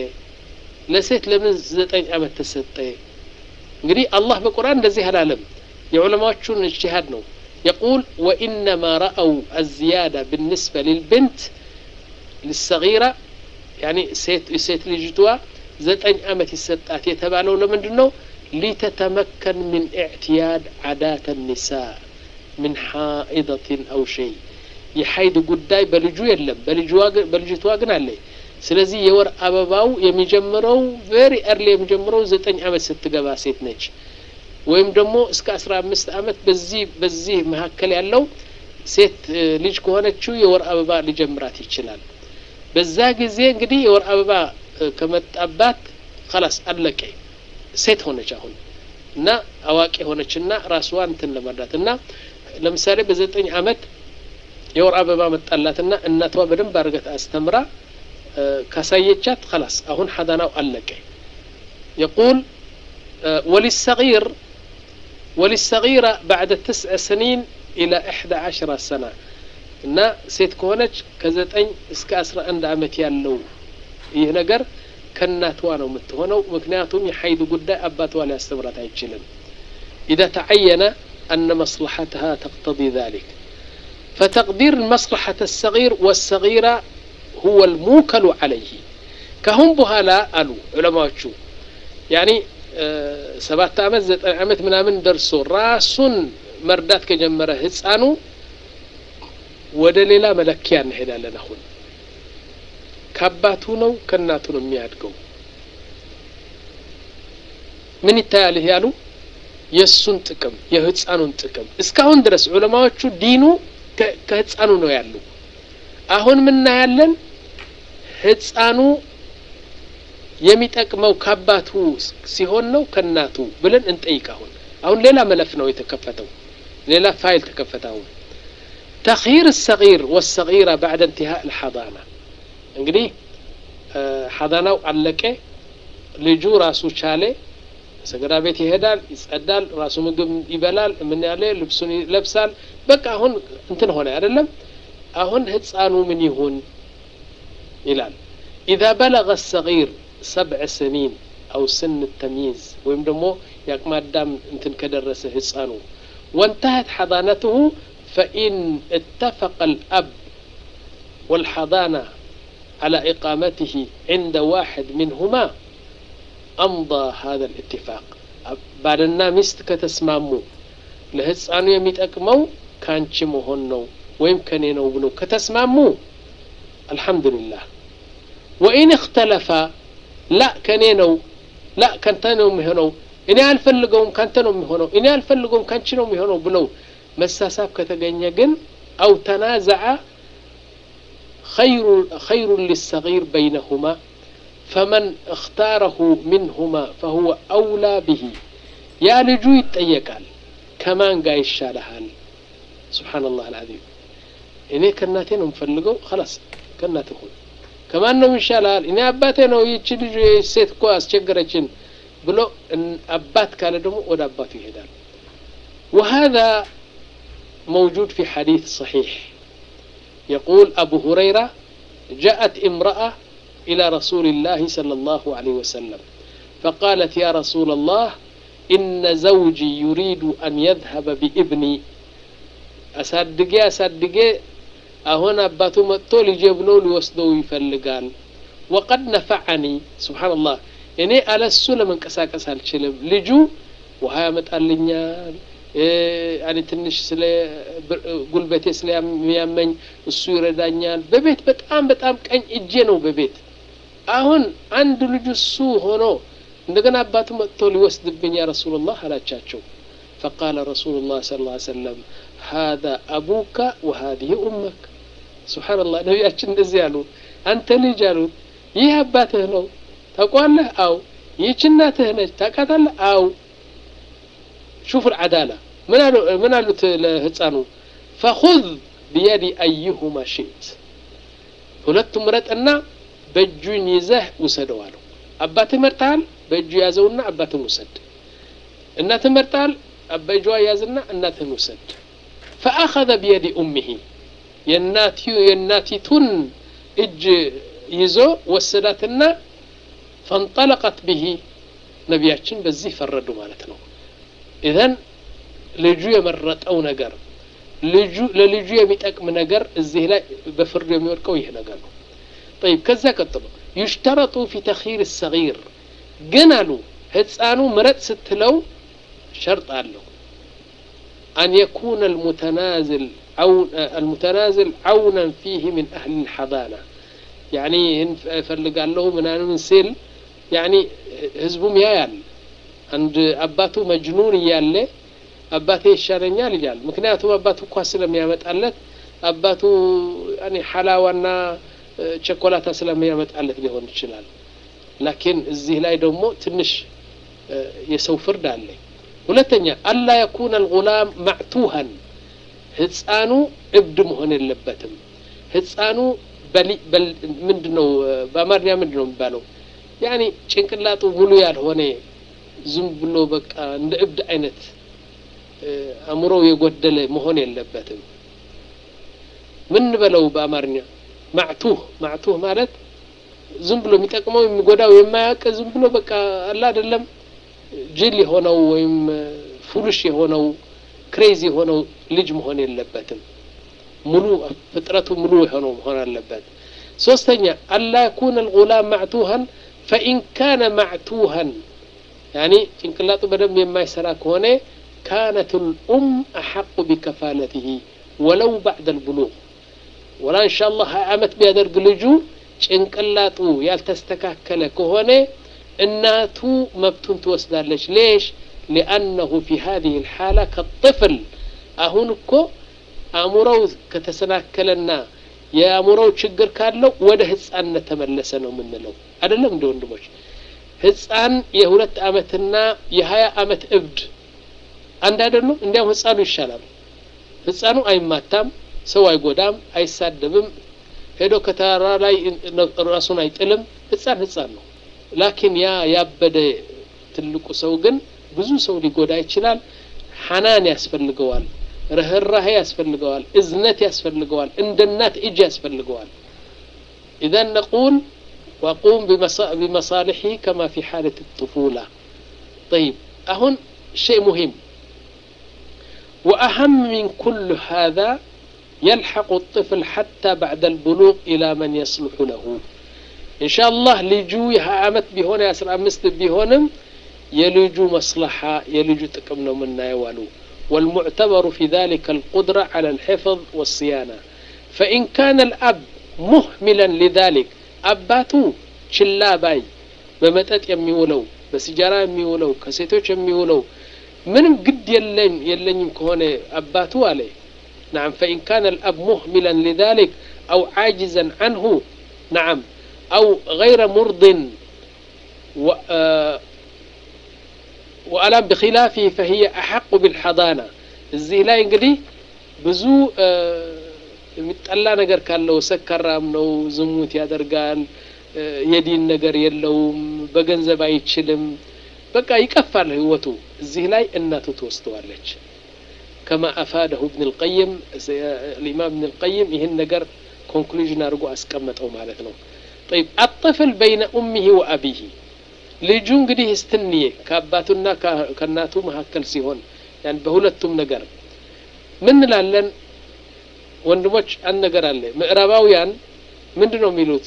ለሴት ለምን ዘጠኝ ዓመት ተሰጠ? እንግዲህ አላህ በቁርአን እንደዚህ አላለም። የዑለማዎቹን እጅቲሃድ ነው። የቁል ወኢነማ ረአው አዝያዳ ብንስበ ልልብንት ልሰጊራ ያኒ ሴት ልጅቷ ዘጠኝ ዓመት ይሰጣት የተባለው ለምንድን ነው? ሊተተመከን ምን ኢዕትያድ ዓዳተ ኒሳ ምን ሓኢደትን አው ሸይ የሀይድ ጉዳይ በልጁ የለም፣ በልጅቷ ግን አለ። ስለዚህ የወር አበባው የሚጀምረው ቬሪ ኤርሊ የሚጀምረው ዘጠኝ ዓመት ስትገባ ሴት ነች። ወይም ደግሞ እስከ አስራ አምስት ዓመት በዚህ በዚህ መካከል ያለው ሴት ልጅ ከሆነችው የወር አበባ ሊጀምራት ይችላል። በዛ ጊዜ እንግዲህ የወር አበባ ከመጣባት ከላስ አለቀ። ሴት ሆነች አሁን እና አዋቂ ሆነችና ራስዋን እንትን ለመርዳት እና ለምሳሌ በዘጠኝ ዓመት የወር አበባ መጣላትና እናቷ በደንብ አድርገት አስተምራ ካሳየቻት خلاص አሁን ሐዳናው አለቀ يقول وللصغير وللصغيرة بعد تسع سنين إلى إحدى عشر سنة እና ሴት ከሆነች ከዘጠኝ እስከ አስራ አንድ አመት ያለው ይህ ነገር ከእናትዋ ነው የምትሆነው ምክንያቱም የሐይድ ጉዳይ አባትዋ ሊያስተምራት አይችልም إذا تعين أن مصلحتها تقتضي ذلك فتقدير مصلحة الصغير والصغيرة هو الموكل عليه كهم بهلا قالوا علماء شو يعني ሰባት አመት ዘጠኝ አመት ምናምን ደርሶ ራሱን መርዳት ከጀመረ ህፃኑ ወደ ሌላ መለኪያ እንሄዳለን አሁን ከአባቱ ነው ከእናቱ ነው የሚያድገው ምን ይታያል ይህ ያሉ የእሱን ጥቅም የህፃኑን ጥቅም እስካሁን ድረስ ዑለማዎቹ ዲኑ ከህፃኑ ነው ያሉ አሁን ምናያለን ህፃኑ የሚጠቅመው ከአባቱ ሲሆን ነው ከእናቱ ብለን እንጠይቅ አሁን አሁን ሌላ መለፍ ነው የተከፈተው ሌላ ፋይል ተከፈተ አሁን ተኺር ሰጊር ወሰጊራ ባዕደ እንትሃእ ልሐዳና እንግዲህ ሐዳናው አለቀ ልጁ ራሱ ቻለ ሰገዳ ቤት ይሄዳል ይጸዳል ራሱ ምግብ ይበላል ምን ያለ ልብሱን ይለብሳል በቃ አሁን እንትን ሆነ አይደለም አሁን ህፃኑ ምን ይሁን ይላል إذا بلغ الصغير سبع سنين أو سن التمييز ويم دمو يقما الدم انتن كدرس هسانو وانتهت حضانته فإن اتفق الأب والحضانة على إقامته عند واحد منهما أمضى هذا الاتفاق بعدنا مست كتسمامو لهسانو يميت أكمو كانش مهنو ويم كنينو بنو كتسمامو الحمد لله ወኢን እክተለፋ ላ ከኔ ነው ላ ከንተ ነው የሚሆነው እኔ አልፈልገውም ካንተ ነው የሚሆነው እኔ አልፈልገውም ካንቺ ነው የሚሆነው ብለው መሳሳብ ከተገኘ ግን አው ተናዘዐ خير للصغير بينهما فمن اختاره منهما فهو أولى به يا لجو يتأيقال كمان قاي الشالحال سبحان الله العظيم እኔ ከእናቴ ነው የምፈልገው خلاص ከእናቴ ሁን ከማን ነው ይሻላል እኔ አባቴ ነው ይቺ ልጅ ሴት እኮ አስቸገረችን ብሎ አባት ካለ ደግሞ ወደ አባቱ ይሄዳል وهذا موجود في حديث صحيح يقول أبو هريرة جاءت امرأة إلى رسول الله صلى الله عليه وسلم فقالت يا رسول الله إن زوجي يريد أن يذهب بابني أصدقي أصدقي አሁን አባቱ መጥቶ ልጄ ብሎ ሊወስደው ይፈልጋል ወቀድ ነፈዐኒ ስብሓንላህ እኔ አለሱ ለመንቀሳቀስ አልችልም ልጁ ውሃ ያመጣልኛል ያኔ ትንሽ ስለ ጉልበቴ ስለሚያመኝ እሱ ይረዳኛል በቤት በጣም በጣም ቀኝ እጄ ነው በቤት አሁን አንድ ልጁ እሱ ሆኖ እንደገና አባቱ መጥቶ ሊወስድብኝ ያ ረሱሉላህ አላቻቸው فقال رسول الله صلى الله عليه وسلم هذا أبوك وهذه أمك سبحان الله ነቢያችን እንደዚህ ያሉ አንተ ልጅ አሉት ይህ አባትህ ነው ታውቋለህ አው ይህች እናትህ ነች ታውቃታለህ አው ሹፍ العدالة ምን አሉ ምን አሉት ለህፃኑ فخذ بيد أيهما شئت ሁለቱም ምረጥና በእጁን ይዘህ ውሰደው አለው አባትህ መርጠሃል በእጁ ያዘውና አባትህን ውሰድ እናትህ መርጠሃል በእጇ ያዝና እናትህን ውሰድ ፈአኸذ ቢየዲ ኡሚሂ የእናቲቱን እጅ ይዞ ወሰዳትና ፈንጠለቀት ብሂ ነቢያችን በዚህ ፈረዱ ማለት ነው ኢዘን ልጁ የመረጠው ነገር ልጁ ለልጁ የሚጠቅም ነገር እዚህ ላይ በፍርድ የሚወድቀው ይህ ነገር ነው طيب ከዛ ቀጥሎ ዩሽተረጡ ፊ ተኺር ሰጊር ግን አሉ ህፃኑ ምረጥ ስትለው شرط አለው أن يكون المتنازل عون المتنازل عونا فيه من أهل الحضانة يعني ፈልጋለሁ ምናምን ሲል يعني ህዝቡም ያያል አንድ አባቱ መጅኑን እያለ አባቴ ይሻለኛል ይላል ምክንያቱም አባቱ እኳ ስለሚያመጣለት አባቱ ያኔ ሐላዋና ቸኮላታ ስለሚያመጣለት ሊሆን ይችላል ላኪን እዚህ ላይ ደግሞ ትንሽ የሰው ፍርድ አለ ሁለተኛ አላ የኩነ አልጉላም ማዕቱሃን ህፃኑ እብድ መሆን የለበትም ህፃኑ ምንድን ነው በአማርኛ ምንድን ነው የሚባለው? ያኒ ጭንቅላጡ ሙሉ ያልሆነ ዝም ብሎ በቃ እንደ እብድ አይነት አእምሮው የጎደለ መሆን የለበትም። ምን በለው በአማርኛ ማዕቱህ ማዕቱህ ማለት ዝም ብሎ የሚጠቅመው የሚጎዳው የማያውቅ ዝም ብሎ በቃ አላ አይደለም ጅል የሆነው ወይም ፉሉሽ የሆነው ክሬዚ የሆነው ልጅ መሆን የለበትም። ሙሉ ፍጥረቱ ሙሉ የሆነው መሆን አለበት። ሶስተኛ አላ የኩነ ልጉላም ማዕቱሃን ፈኢን ካነ ማዕቱሃን ያኒ ጭንቅላጡ በደንብ የማይሰራ ከሆነ ካነት ልኡም አሐቁ ቢከፋለትህ ወለው ባዕደ ልብሉግ ወላ እንሻ አላህ ሀያ ዓመት ቢያደርግ ልጁ ጭንቅላጡ ያልተስተካከለ ከሆነ እናቱ መብቱን ትወስዳለች። ሌሽ ሊአነሁ ፊ ሀዚህ ልሓላ ከጥፍል አሁን እኮ አእምሮው ከተሰናከለና የአእምሮው ችግር ካለው ወደ ህፃንነት ተመለሰ ነው የምንለው። አይደለም እንደ ወንድሞች ህፃን የሁለት ዓመትና የሀያ ዓመት እብድ አንድ አይደሉም። እንዲያውም ህፃኑ ይሻላል። ህፃኑ አይማታም፣ ሰው አይጎዳም፣ አይሳደብም፣ ሄዶ ከተራራ ላይ ራሱን አይጥልም። ህፃን ህፃን ነው። ላኪን ያ ያበደ ትልቁ ሰው ግን ብዙ ሰው ሊጎዳ ይችላል። ሐናን ያስፈልገዋል፣ ርህራሄ ያስፈልገዋል፣ እዝነት ያስፈልገዋል፣ እንደ እናት እጅ ያስፈልገዋል። ኢዘን ነቁል ወቁም ቢመሳልሒ ከማ ፊ ሓለት ጥፉላ ጠይብ አሁን ሸይ ሙሂም ወአሀም ሚን ኩል ሃذا يلحق الطفل حتى بعد البلوغ إلى من يصلح له إن شاء الله ልጁ የሀያ ዓመት ቢሆን የአስራ አምስት ቢሆንም የልጁ መስለሓ የልጁ ጥቅም ነው የምናየው አሉ والمعتبر في ذلك القدرة على الحفظ والصيانة فإن كان الأب مهملا لذلك አባቱ ችላ ባይ በመጠጥ የሚውለው በሲጃራ የሚውለው ከሴቶች የሚውለው ምንም ግድ የለኝ የለኝም ከሆነ አባቱ አለ نعم فإن كان الأب مهملا لذلك أو عاجزا عنه نعم أو غير مرض و وألم بخلافه فهي أحق بالحضانة እዚህ ላይ እንግዲህ ብዙ የሚጠላ ነገር ካለው ሰካራም ነው፣ ዝሙት ያደርጋል፣ የዲን ነገር የለውም፣ በገንዘብ አይችልም፣ በቃ ይቀፋል ህይወቱ። እዚህ ላይ እናቱ ትወስደዋለች። ከማ አፋደሁ እብን ልቀይም ልኢማም እብን ልቀይም ይህን ነገር ኮንክሉዥን አድርጎ አስቀመጠው ማለት ነው። ጠይብ አጠፍል በይነ ኡሚሂ ወአቢሂ ልጁ እንግዲህ እስትንዬ ከአባቱና ከእናቱ መካከል ሲሆን ያን በሁለቱም ነገር ምን እንላለን? ወንድሞች አንድ ነገር አለ። ምዕራባውያን ምንድን ነው የሚሉት?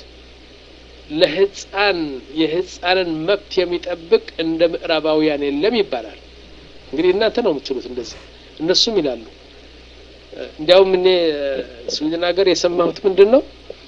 ለህፃን የህፃንን መብት የሚጠብቅ እንደ ምዕራባውያን የለም ይባላል። እንግዲህ እናንተ ነው የምትሉት እንደዚህ፣ እነሱም ይላሉ። እንዲያውም እኔ ስዊድን ሀገር የሰማሁት ምንድን ነው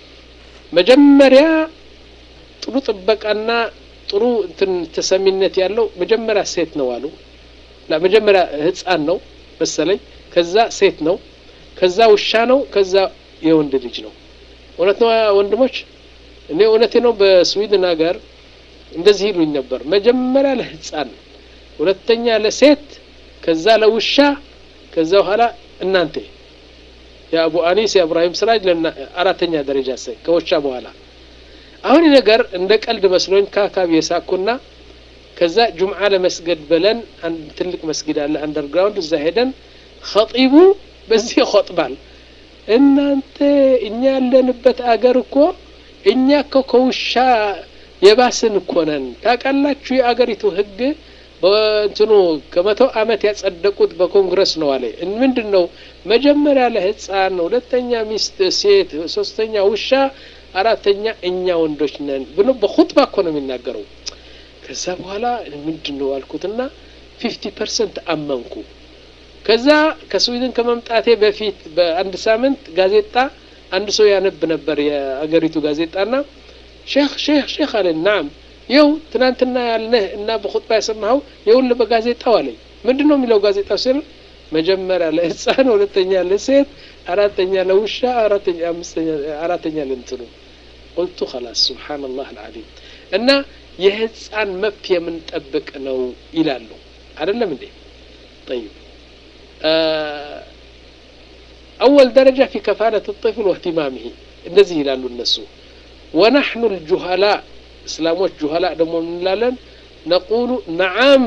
መጀመሪያ ጥሩ ጥበቃና ጥሩ እንትን ተሰሚነት ያለው መጀመሪያ ሴት ነው አሉ። መጀመሪያ ህፃን ነው መሰለኝ፣ ከዛ ሴት ነው ከዛ ውሻ ነው፣ ከዛ የወንድ ልጅ ነው። እውነት ነው ወንድሞች፣ እኔ እውነቴ ነው። በስዊድን ሀገር እንደዚህ ይሉኝ ነበር። መጀመሪያ ለህፃን፣ ሁለተኛ ለሴት፣ ከዛ ለውሻ፣ ከዛ በኋላ እናንተ የአቡ አኒስ የእብራሂም ስራጅ አራተኛ ደረጃ ሰ ከውሻ በኋላ አሁን ነገር እንደ ቀልድ መስሎኝ ከአካባቢ የሳኩና ከዛ ጁምዓ ለመስገድ ብለን አንድ ትልቅ መስጊድ አለ አንደርግራውንድ፣ እዛ ሄደን ኸጢቡ በዚህ ይቆጥባል። እናንተ እኛ ያለንበት አገር እኮ እኛ እኮ ከውሻ የባስን እኮ ነን። ታውቃላችሁ የአገሪቱ ህግ በእንትኑ ከመቶ ዓመት ያጸደቁት በኮንግረስ ነው አለ። ምንድን ነው መጀመሪያ ለህፃን፣ ሁለተኛ ሚስት ሴት፣ ሶስተኛ ውሻ፣ አራተኛ እኛ ወንዶች ነን ብሎ በኹጥባ እኮ ነው የሚናገረው። ከዛ በኋላ ምንድን ነው አልኩትና ፊፍቲ ፐርሰንት አመንኩ። ከዛ ከስዊድን ከመምጣቴ በፊት በአንድ ሳምንት ጋዜጣ አንድ ሰው ያነብ ነበር የአገሪቱ ጋዜጣና ሼክ ሼክ ሼክ አለኝ። ናም ይኸው ትናንትና ያልነህ እና በኹጥባ የሰማኸው ይኸውልህ በጋዜጣው አለኝ። ምንድን ነው የሚለው ጋዜጣው ሲል መጀመሪያ ለህፃን፣ ሁለተኛ ለሴት፣ አራተኛ ለውሻ፣ አራተኛ አምስተኛ አራተኛ ለእንትኑ ቁልቱ ኸላስ ሱብሓነላህ አልዓዚም እና የህፃን መብት የምንጠብቅ ነው ይላሉ። አይደለም እንዴ? ጠይብ أول درجة في كفالة الطفل واهتمامه እንደዚህ ይላሉ እነሱ ወናሕኑ ልጁሃላ እስላሞች ጁሃላ ደግሞ እንላለን ነቁሉ ነዓም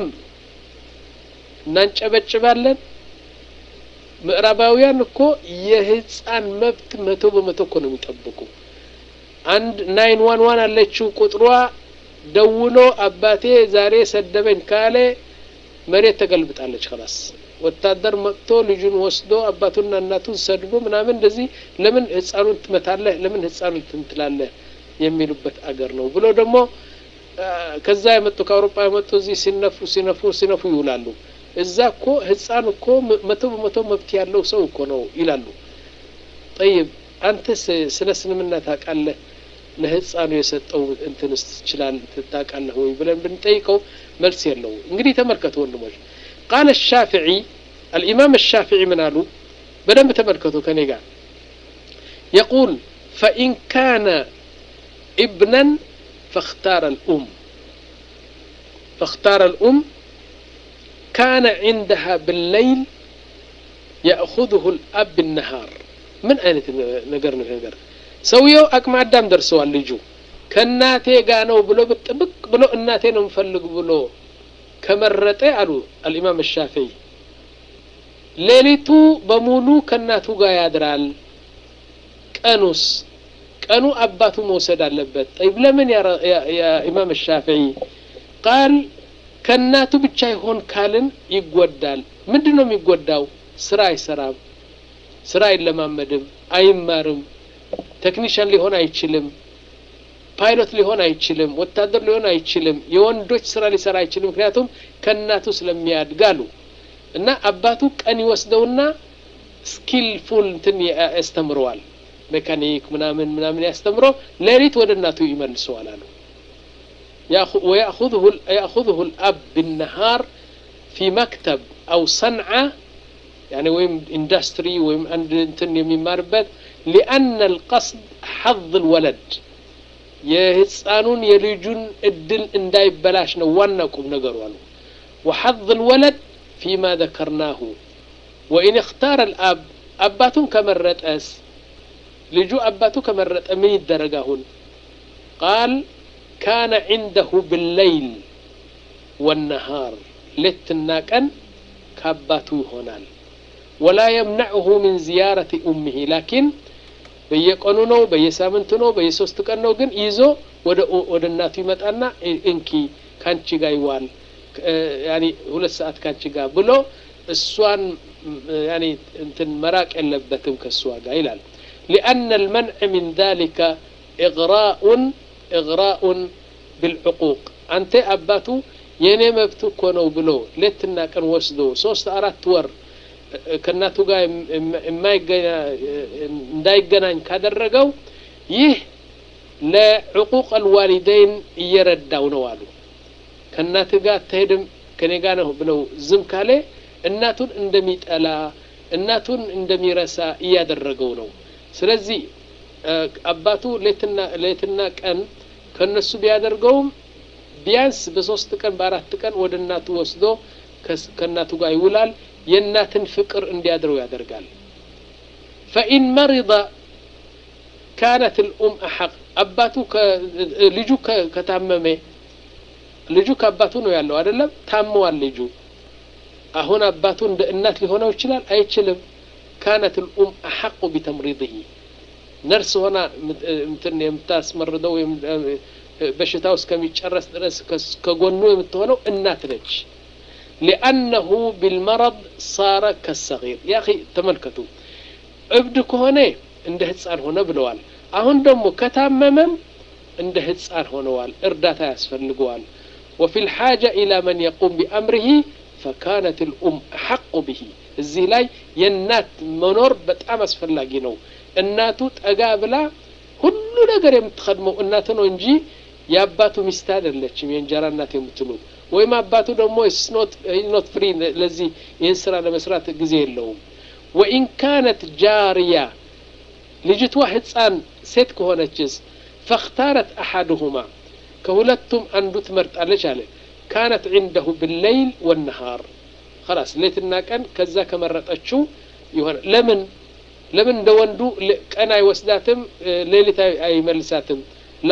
እናንጨበጭባለን ምዕራባውያን እኮ የህፃን መብት መቶ በመቶ እኮ ነው የሚጠብቁ አንድ ናይን ዋን ዋን አለችው ቁጥሯ ደውሎ አባቴ ዛሬ ሰደበኝ ካለ መሬት ተገልብጣለች ከላስ ወታደር መጥቶ ልጁን ወስዶ አባቱና እናቱን ሰድቦ ምናምን እንደዚህ ለምን ህፃኑን ትመታለህ ለምን ህፃኑን ትንትላለህ የሚሉበት አገር ነው ብሎ ደግሞ ከዛ የመጡ ከአውሮፓ የመጡ እዚህ ሲነፉ ሲነፉ ሲነፉ ይውላሉ እዛ እኮ ህፃን እኮ መቶ በመቶ መብት ያለው ሰው እኮ ነው ይላሉ ጠይብ አንተ ስለ እስልምና ታውቃለህ ለህፃኑ የሰጠው እንትንስ ትችላል ታውቃለህ ወይ ብለን ብንጠይቀው መልስ የለው እንግዲህ ተመልከቱ ወንድሞች ቃለ ሻፍዒ አልኢማም الشافعي ምን አሉ በደንብ ተመልከቱ ከኔ ጋር يقول فإن كان ابنا فاختار الأم فاختار الأم كان عندها بالليل يأخذه الأب بالنهار من أين نقر نقر ሰውየው አቅመ አዳም ደርሰዋል ልጁ ከእናቴ ጋ ነው ብሎ ብጥብቅ ብሎ እናቴ ነው ምፈልግ ብሎ ከመረጠ አሉ አልኢማም ሻፊዒ ሌሊቱ በሙሉ ከእናቱ ጋር ያድራል ቀኑስ ቀኑ አባቱ መውሰድ አለበት ጠይብ ለምን ኢማም ሻፊዒ ቃል ከእናቱ ብቻ ይሆን ካልን ይጎዳል ምንድን ነው የሚጎዳው ስራ አይሰራም ስራ አይለማመድም አይማርም ቴክኒሽያን ሊሆን አይችልም ፓይሎት ሊሆን አይችልም ወታደር ሊሆን አይችልም የወንዶች ስራ ሊሰራ አይችልም ምክንያቱም ከእናቱ ስለሚያድጋሉ እና አባቱ ቀን ይወስደውና ስኪልፉል እንትን ያስተምረዋል ሜካኒክ ምናምን ምናምን ያስተምሮ ሌሊት ወደ እናቱ ይመልሰዋል አሉ ويأخذه الأب بالنهار في مكتب أو صنعة يعني ويم اندستري ويم انتن يماربت لأن القصد حظ الولد የህፃኑን የልጁን እድል እንዳይበላሽ ነው ዋና ቁም ነገሩ አሉ وحظ الولد فيما ذكرناه وإن اختار الأب አባቱን ከመረጠስ ልጁ አባቱ ከመረጠ ምን ይደረግ አሁን ቃል ካነ عنده بالليل والنهار ሌትና ቀን ከአባቱ ይሆናል ወላ የምነዕሁ ምን ዚያረቲ ኡምህ ላኪን በየቀኑ ነው በየሳምንቱ ነው በየሶስት ቀን ነው ግን ይዞ ወደ እናቱ ይመጣና እንኪ ካንቺ ጋር ይዋል ያኒ ሁለት ሰዓት ካንቺ ጋር ብሎ እሷን ያኒ እንትን መራቅ የለበትም ከእሷ ጋር ይላል ሊአነ ልመንዕ ምን ذلك إغراء إغراء بالعقوق አንተ አባቱ የእኔ መብት እኮ ነው ብሎ ሌትና ቀን ወስዶ ሶስት አራት ወር ከእናቱ ጋር እንዳይገናኝ ካደረገው ይህ ለዕቁቅ አልዋሊደይን እየረዳው ነው አሉ ከእናት ጋር አትሄድም ከኔ ጋር ነው ብለው ዝም ካለ እናቱን እንደሚጠላ እናቱን እንደሚረሳ እያደረገው ነው ስለዚህ አባቱ ሌትና ቀን ከነሱ ቢያደርገውም ቢያንስ በሶስት ቀን በአራት ቀን ወደ እናቱ ወስዶ ከእናቱ ጋር ይውላል የእናትን ፍቅር እንዲያድረው ያደርጋል ፈኢን መሪض ካነት ልኡም አሐቅ አባቱ ልጁ ከታመመ ልጁ ከአባቱ ነው ያለው አይደለም ታመዋል ልጁ አሁን አባቱ እንደ እናት ሊሆነው ይችላል አይችልም ካነት ልኡም አሐቁ ቢተምሪድህ ነርስ ሆና እንትን የምታስመርደው በሽታው እስከሚጨረስ ድረስ ከጎኑ የምትሆነው እናት ነች ሊአነሁ ቢልመረድ ሳረ ከሰጊር ያ ተመልከቱ እብድ ከሆነ እንደ ህፃን ሆነ ብለዋል አሁን ደግሞ ከታመመም እንደ ህፃን ሆነዋል እርዳታ ያስፈልገዋል وفي الحاجة إلى من يقوم بأمره فكانت الأم أحق به እዚህ ላይ የእናት መኖር በጣም አስፈላጊ ነው እናቱ ጠጋ ብላ ሁሉ ነገር የምትኸድመው እናቱ ነው እንጂ የአባቱ ሚስት አይደለችም የእንጀራ እናት የምትሉ ወይም አባቱ ደግሞ ኖት ፍሪ ለዚህ ይህን ስራ ለመስራት ጊዜ የለውም ወኢን ካነት ጃርያ ልጅቷ ህፃን ሴት ከሆነችስ ፈክታረት አሐድሁማ ከሁለቱም አንዱ ትመርጣለች አለ ካነት ዒንደሁ ብለይል ወነሃር خلاص ሌትና ቀን ከዛ ከመረጠችው ይሆነ ለምን ለምን እንደ ወንዱ ቀን አይወስዳትም፣ ሌሊት አይመልሳትም? ላ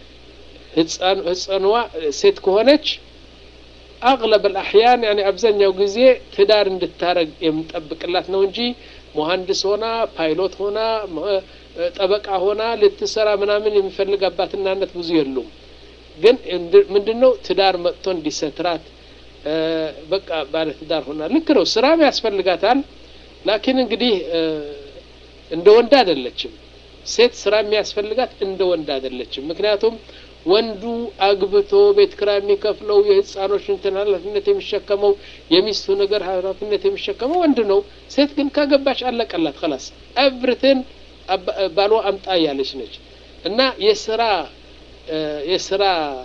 ህፃንዋ ሴት ከሆነች አቅለብ አልአሕያን ያኒ አብዛኛው ጊዜ ትዳር እንድታረግ የምንጠብቅላት ነው እንጂ መሀንዲስ ሆና ፓይሎት ሆና ጠበቃ ሆና ልትሰራ ምናምን የሚፈልግ አባትና እናት ብዙ የሉም። ግን ምንድን ነው ትዳር መጥቶ እንዲሰትራት በቃ ባለ ትዳር ሆና ልክ ነው። ስራም ያስፈልጋታል። ላኪን እንግዲህ እንደ ወንድ አይደለችም። ሴት ስራ የሚያስፈልጋት እንደ ወንድ አይደለችም። ምክንያቱም ወንዱ አግብቶ ቤት ኪራይ የሚከፍለው የህፃኖች እንትን ኃላፊነት የሚሸከመው የሚስቱ ነገር ኃላፊነት የሚሸከመው ወንድ ነው። ሴት ግን ካገባች አለቀላት ከላስ ኤቭሪቲን ባሏ አምጣ ያለች ነች እና የስራ የስራ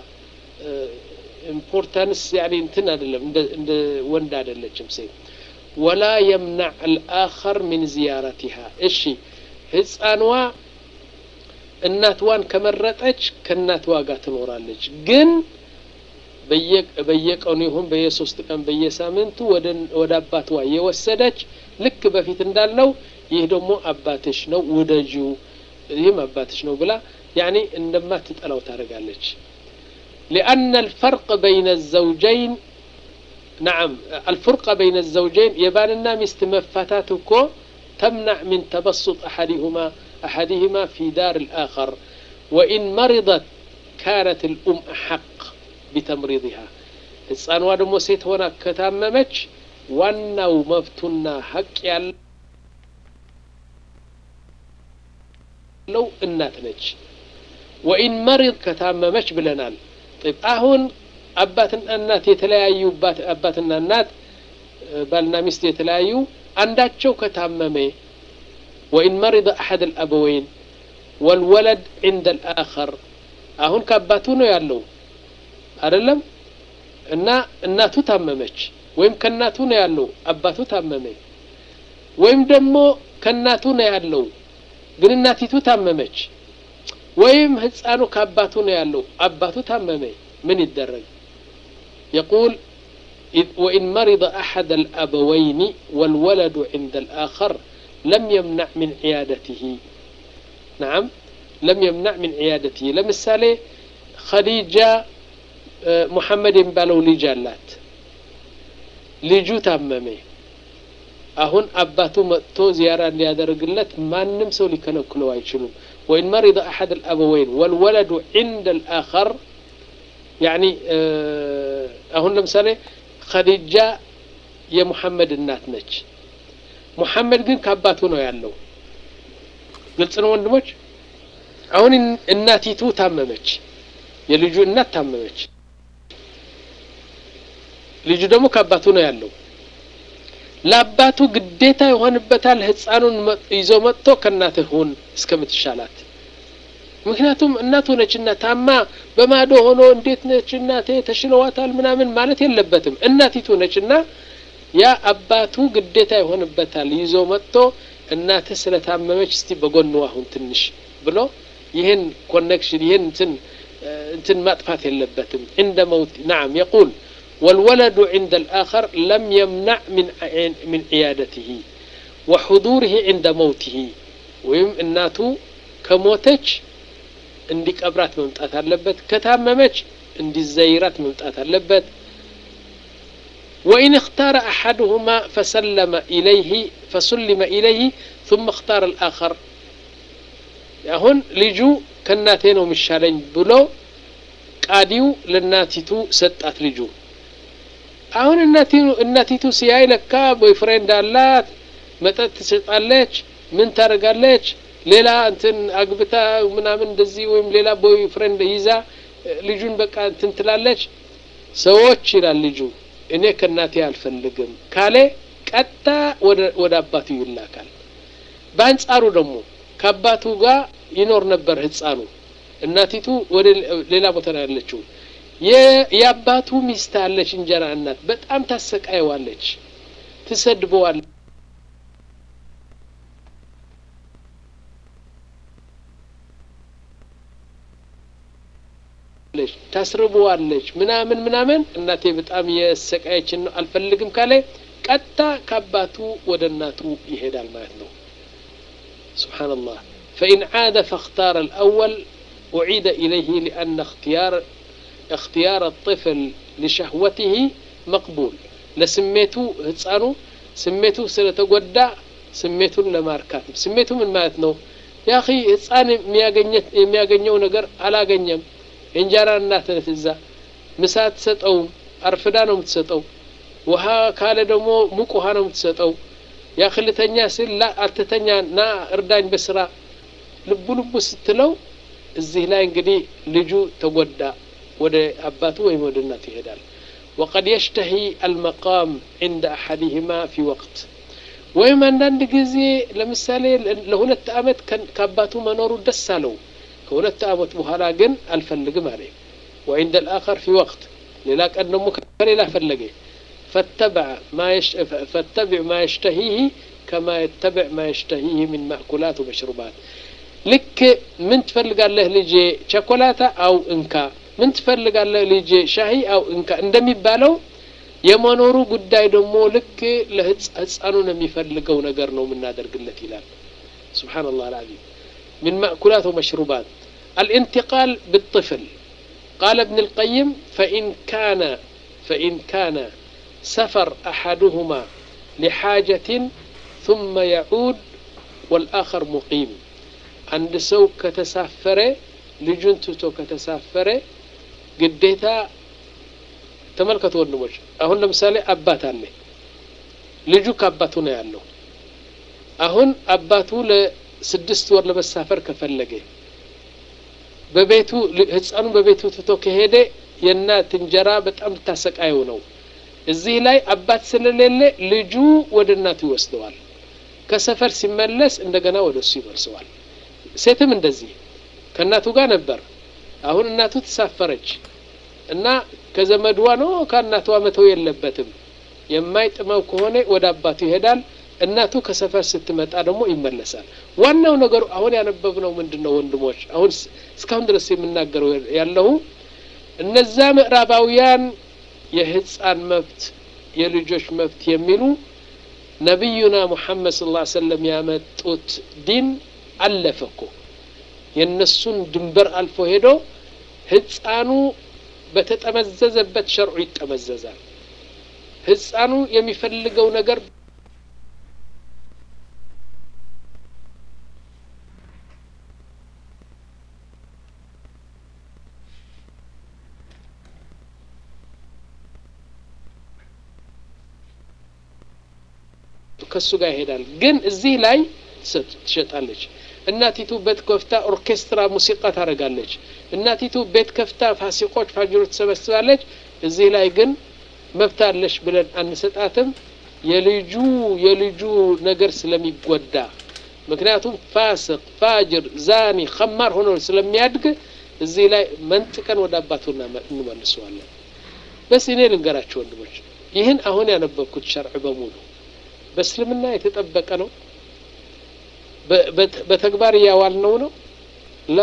ኢምፖርታንስ ያኔ እንትን አይደለም እንደ ወንድ አይደለችም ሴት ወላ የምናዕ አልአኸር ሚን ዚያረቲሃ እሺ ህፃንዋ እናትዋን ከመረጠች ከእናትዋ ጋር ትኖራለች ግን በየቀኑ ይሁን በየሶስት ቀን በየሳምንቱ ወደ አባትዋ የወሰደች ልክ በፊት እንዳልነው ይህ ደግሞ አባትሽ ነው ውደጂው ይህም አባትሽ ነው ብላ ያኔ እንደማትጠላው ታደርጋለች لأن الفرق بين الزوجين نعم الفرقة بين الزوجين يباننا مست مفاتاتكو تمنع من تبسط أحدهما أحدهما في دار الآخر وإن مرضت كانت الأم أحق بتمريضها ህፃኗ ደግሞ ሴት ሆና ከታመመች ዋናው መብቱና ሀቅ ያለው እናት ነች ወኢን መሪድ ከታመመች ብለናል አሁን አባትና እናት የተለያዩ አባትና እናት ባልና ሚስት የተለያዩ አንዳቸው ከታመመ ወኢን መሪድ አሐድ አልአበወይን ወልወለድ ዕንደ አልአኸር አሁን ከአባቱ ነው ያለው አይደለም እና እናቱ ታመመች ወይም ከእናቱ ነው ያለው አባቱ ታመመ ወይም ደግሞ ከእናቱ ነው ያለው ግን እናቲቱ ታመመች ወይም ህፃኑ ከአባቱ ነው ያለው አባቱ ታመመ ምን ይደረግ يقول وإن مرض أحد الأبوين والولد عند الآخر لم يمنع من عيادته نعم لم يمنع من عيادته لمثالي خديجة محمد ባለው ልጅ አላት ልጁ ታመመ አሁን አባቱ መጥቶ ዚያራ እንዲያደርግለት ማንም ሰው ሊከለክለው አይችሉም ወይን መሪض አሐድ الأبوين والولد عند الآخر يعني አሁን ለምሳሌ ኸዲጃ የሙሐመድ እናት ነች ሙሐመድ ግን ከአባቱ ነው ያለው ግልጽ ነው ወንድሞች አሁን እናቲቱ ታመመች የልጁ እናት ታመመች ልጁ ደግሞ ከአባቱ ነው ያለው ለአባቱ ግዴታ ይሆንበታል ህፃኑን ይዞ መጥቶ ከእናትህ ሁን እስከምትሻላት ምክንያቱም እናቱ ነችና ታማ በማዶ ሆኖ እንዴት ነች እናቴ ተሽለዋታል ምናምን ማለት የለበትም እናቲቱ ነችና ያ አባቱ ግዴታ ይሆንበታል ይዞ መጥቶ እናትህ ስለታመመች እስቲ በጎኑ አሁን ትንሽ ብሎ ይህን ኮኔክሽን ይህን እንትን እንትን ማጥፋት የለበትም عند موت نعم يقول والولد عند الآخر لم يمنع من من عيادته وحضوره عند موته ወይም እናቱ ከሞተች እንዲቀብራት መምጣት አለበት ከታመመች እንዲዘይራት መምጣት አለበት وإن اختار أحدهما فسلم إليه فسلم إليه ثم اختار الآخر አሁን ልጁ ከእናቴ ነው የሚሻለኝ ብሎ ቃዲው ለእናቲቱ ሰጣት ልጁ አሁን እናቲቱ ሲያይ ለካ ቦይፍሬንድ አላት መጠጥ ትሰጣለች ምን ታደርጋለች ሌላ እንትን አግብታ ምናምን እንደዚህ ወይም ሌላ ቦይ ፍሬንድ ይዛ ልጁን በቃ እንትን ትላለች ሰዎች ይላል ልጁ እኔ ከእናቴ አልፈልግም ካለ ቀጥታ ወደ አባቱ ይላካል በአንጻሩ ደግሞ ከአባቱ ጋር ይኖር ነበር ህፃኑ እናቲቱ ወደ ሌላ ቦታ ነው ያለችው የአባቱ ሚስት አለች እንጀራ እናት በጣም ታሰቃየዋለች ትሰድበዋለች ታስርበዋለች ምናምን ምናምን እናቴ በጣም የሰቃየችን ነው አልፈልግም ካለ ቀጥታ ከአባቱ ወደ እናቱ ይሄዳል ማለት ነው سبحان الله فإن عاد فاختار الأول أعيد إليه لأن اختيار اختيار الطفل لشهوته مقبول لسميته هتسانو سميته سلتጎዳ ስሜቱን ለማርካት ስሜቱ ምን ማለት ነው ያ አኺ ህፃን የሚያገኘው ነገር አላገኘም እንጀራ እናት ነች እዛ ምሳ አትሰጠውም አርፍዳ ነው የምትሰጠው ውሃ ካለ ደግሞ ሙቅ ውሃ ነው የምትሰጠው ያ ክልተኛ ስል ላ አትተኛ ና እርዳኝ በስራ ልቡ ልቡ ስትለው እዚህ ላይ እንግዲህ ልጁ ተጎዳ ወደ አባቱ ወይም ወደ እናቱ ይሄዳል وقد يشتهي المقام عند أحدهما في وقت ወይም አንዳንድ ጊዜ ለምሳሌ ለሁለት አመት ከአባቱ መኖሩ ደስ አለው ከሁለት አመት በኋላ ግን አልፈልግም አለ وعند الآخر في وقت ሌላ ቀን ደግሞ ከሌላ ፈለገ فاتبع ما يش... فاتبع ما يشتهيه كما يتبع ما يشتهيه من مأكولات ومشروبات ልክ ምን ትፈልጋለህ ልጄ ቸኮላታ አው እንካ ምን ትፈልጋለህ ልጄ ሻሂ አው እንካ እንደሚባለው የመኖሩ ጉዳይ ደግሞ ልክ ለህፃኑን የሚፈልገው ነገር ነው የምናደርግለት ይላል سبحان الله العظيم من مأكولات ومشروبات الانتقال بالطفل قال ابن القيم فإن كان فإن كان سفر أحدهما لحاجة ثم يعود والآخر مقيم عند سو كتسافر لجنتو كتسافر ግዴታ ተመልከቱ ወንድሞች አሁን ለምሳሌ አባት አለ ልጁ ከአባቱ ነው ያለው አሁን አባቱ ለስድስት ወር ለመሳፈር ከፈለገ በቤቱ ህፃኑ በቤቱ ትቶ ከሄደ የእናት እንጀራ በጣም ልታሰቃየው ነው እዚህ ላይ አባት ስለሌለ ልጁ ወደ እናቱ ይወስደዋል ከሰፈር ሲመለስ እንደገና ወደ እሱ ይመልሰዋል ሴትም እንደዚህ ከእናቱ ጋር ነበር አሁን እናቱ ተሳፈረች እና ከዘመድዋ ነው ከእናቷ መተው የለበትም የማይጥመው ከሆነ ወደ አባቱ ይሄዳል እናቱ ከሰፈር ስትመጣ ደግሞ ይመለሳል ዋናው ነገሩ አሁን ያነበብነው ምንድን ነው ወንድሞች አሁን እስካሁን ድረስ የምናገረው ያለሁ እነዛ ምዕራባውያን የህፃን መብት የልጆች መብት የሚሉ ነቢዩና ሙሐመድ ስ ላ ሰለም ያመጡት ዲን አለፈ እኮ የእነሱን ድንበር አልፎ ሄዶ ህፃኑ በተጠመዘዘበት ሸርዑ ይጠመዘዛል ህፃኑ የሚፈልገው ነገር ከሱ ጋር ይሄዳል ግን እዚህ ላይ ትሸጣለች እናቲቱ ቤት ከፍታ ኦርኬስትራ ሙዚቃ ታደርጋለች እናቲቱ ቤት ከፍታ ፋሲቆች ፋጅሮች ትሰበስባለች እዚህ ላይ ግን መብት አለሽ ብለን አንሰጣትም የልጁ የልጁ ነገር ስለሚጎዳ ምክንያቱም ፋስቅ ፋጅር ዛኒ ከማር ሆኖ ስለሚያድግ እዚህ ላይ መንጥቀን ወደ አባቱ እንመልሰዋለን በስ እኔ ልንገራቸው ወንድሞች ይህን አሁን ያነበብኩት ሸርዕ በሙሉ በእስልምና የተጠበቀ ነው በተግባር እያዋልነው ነው ላ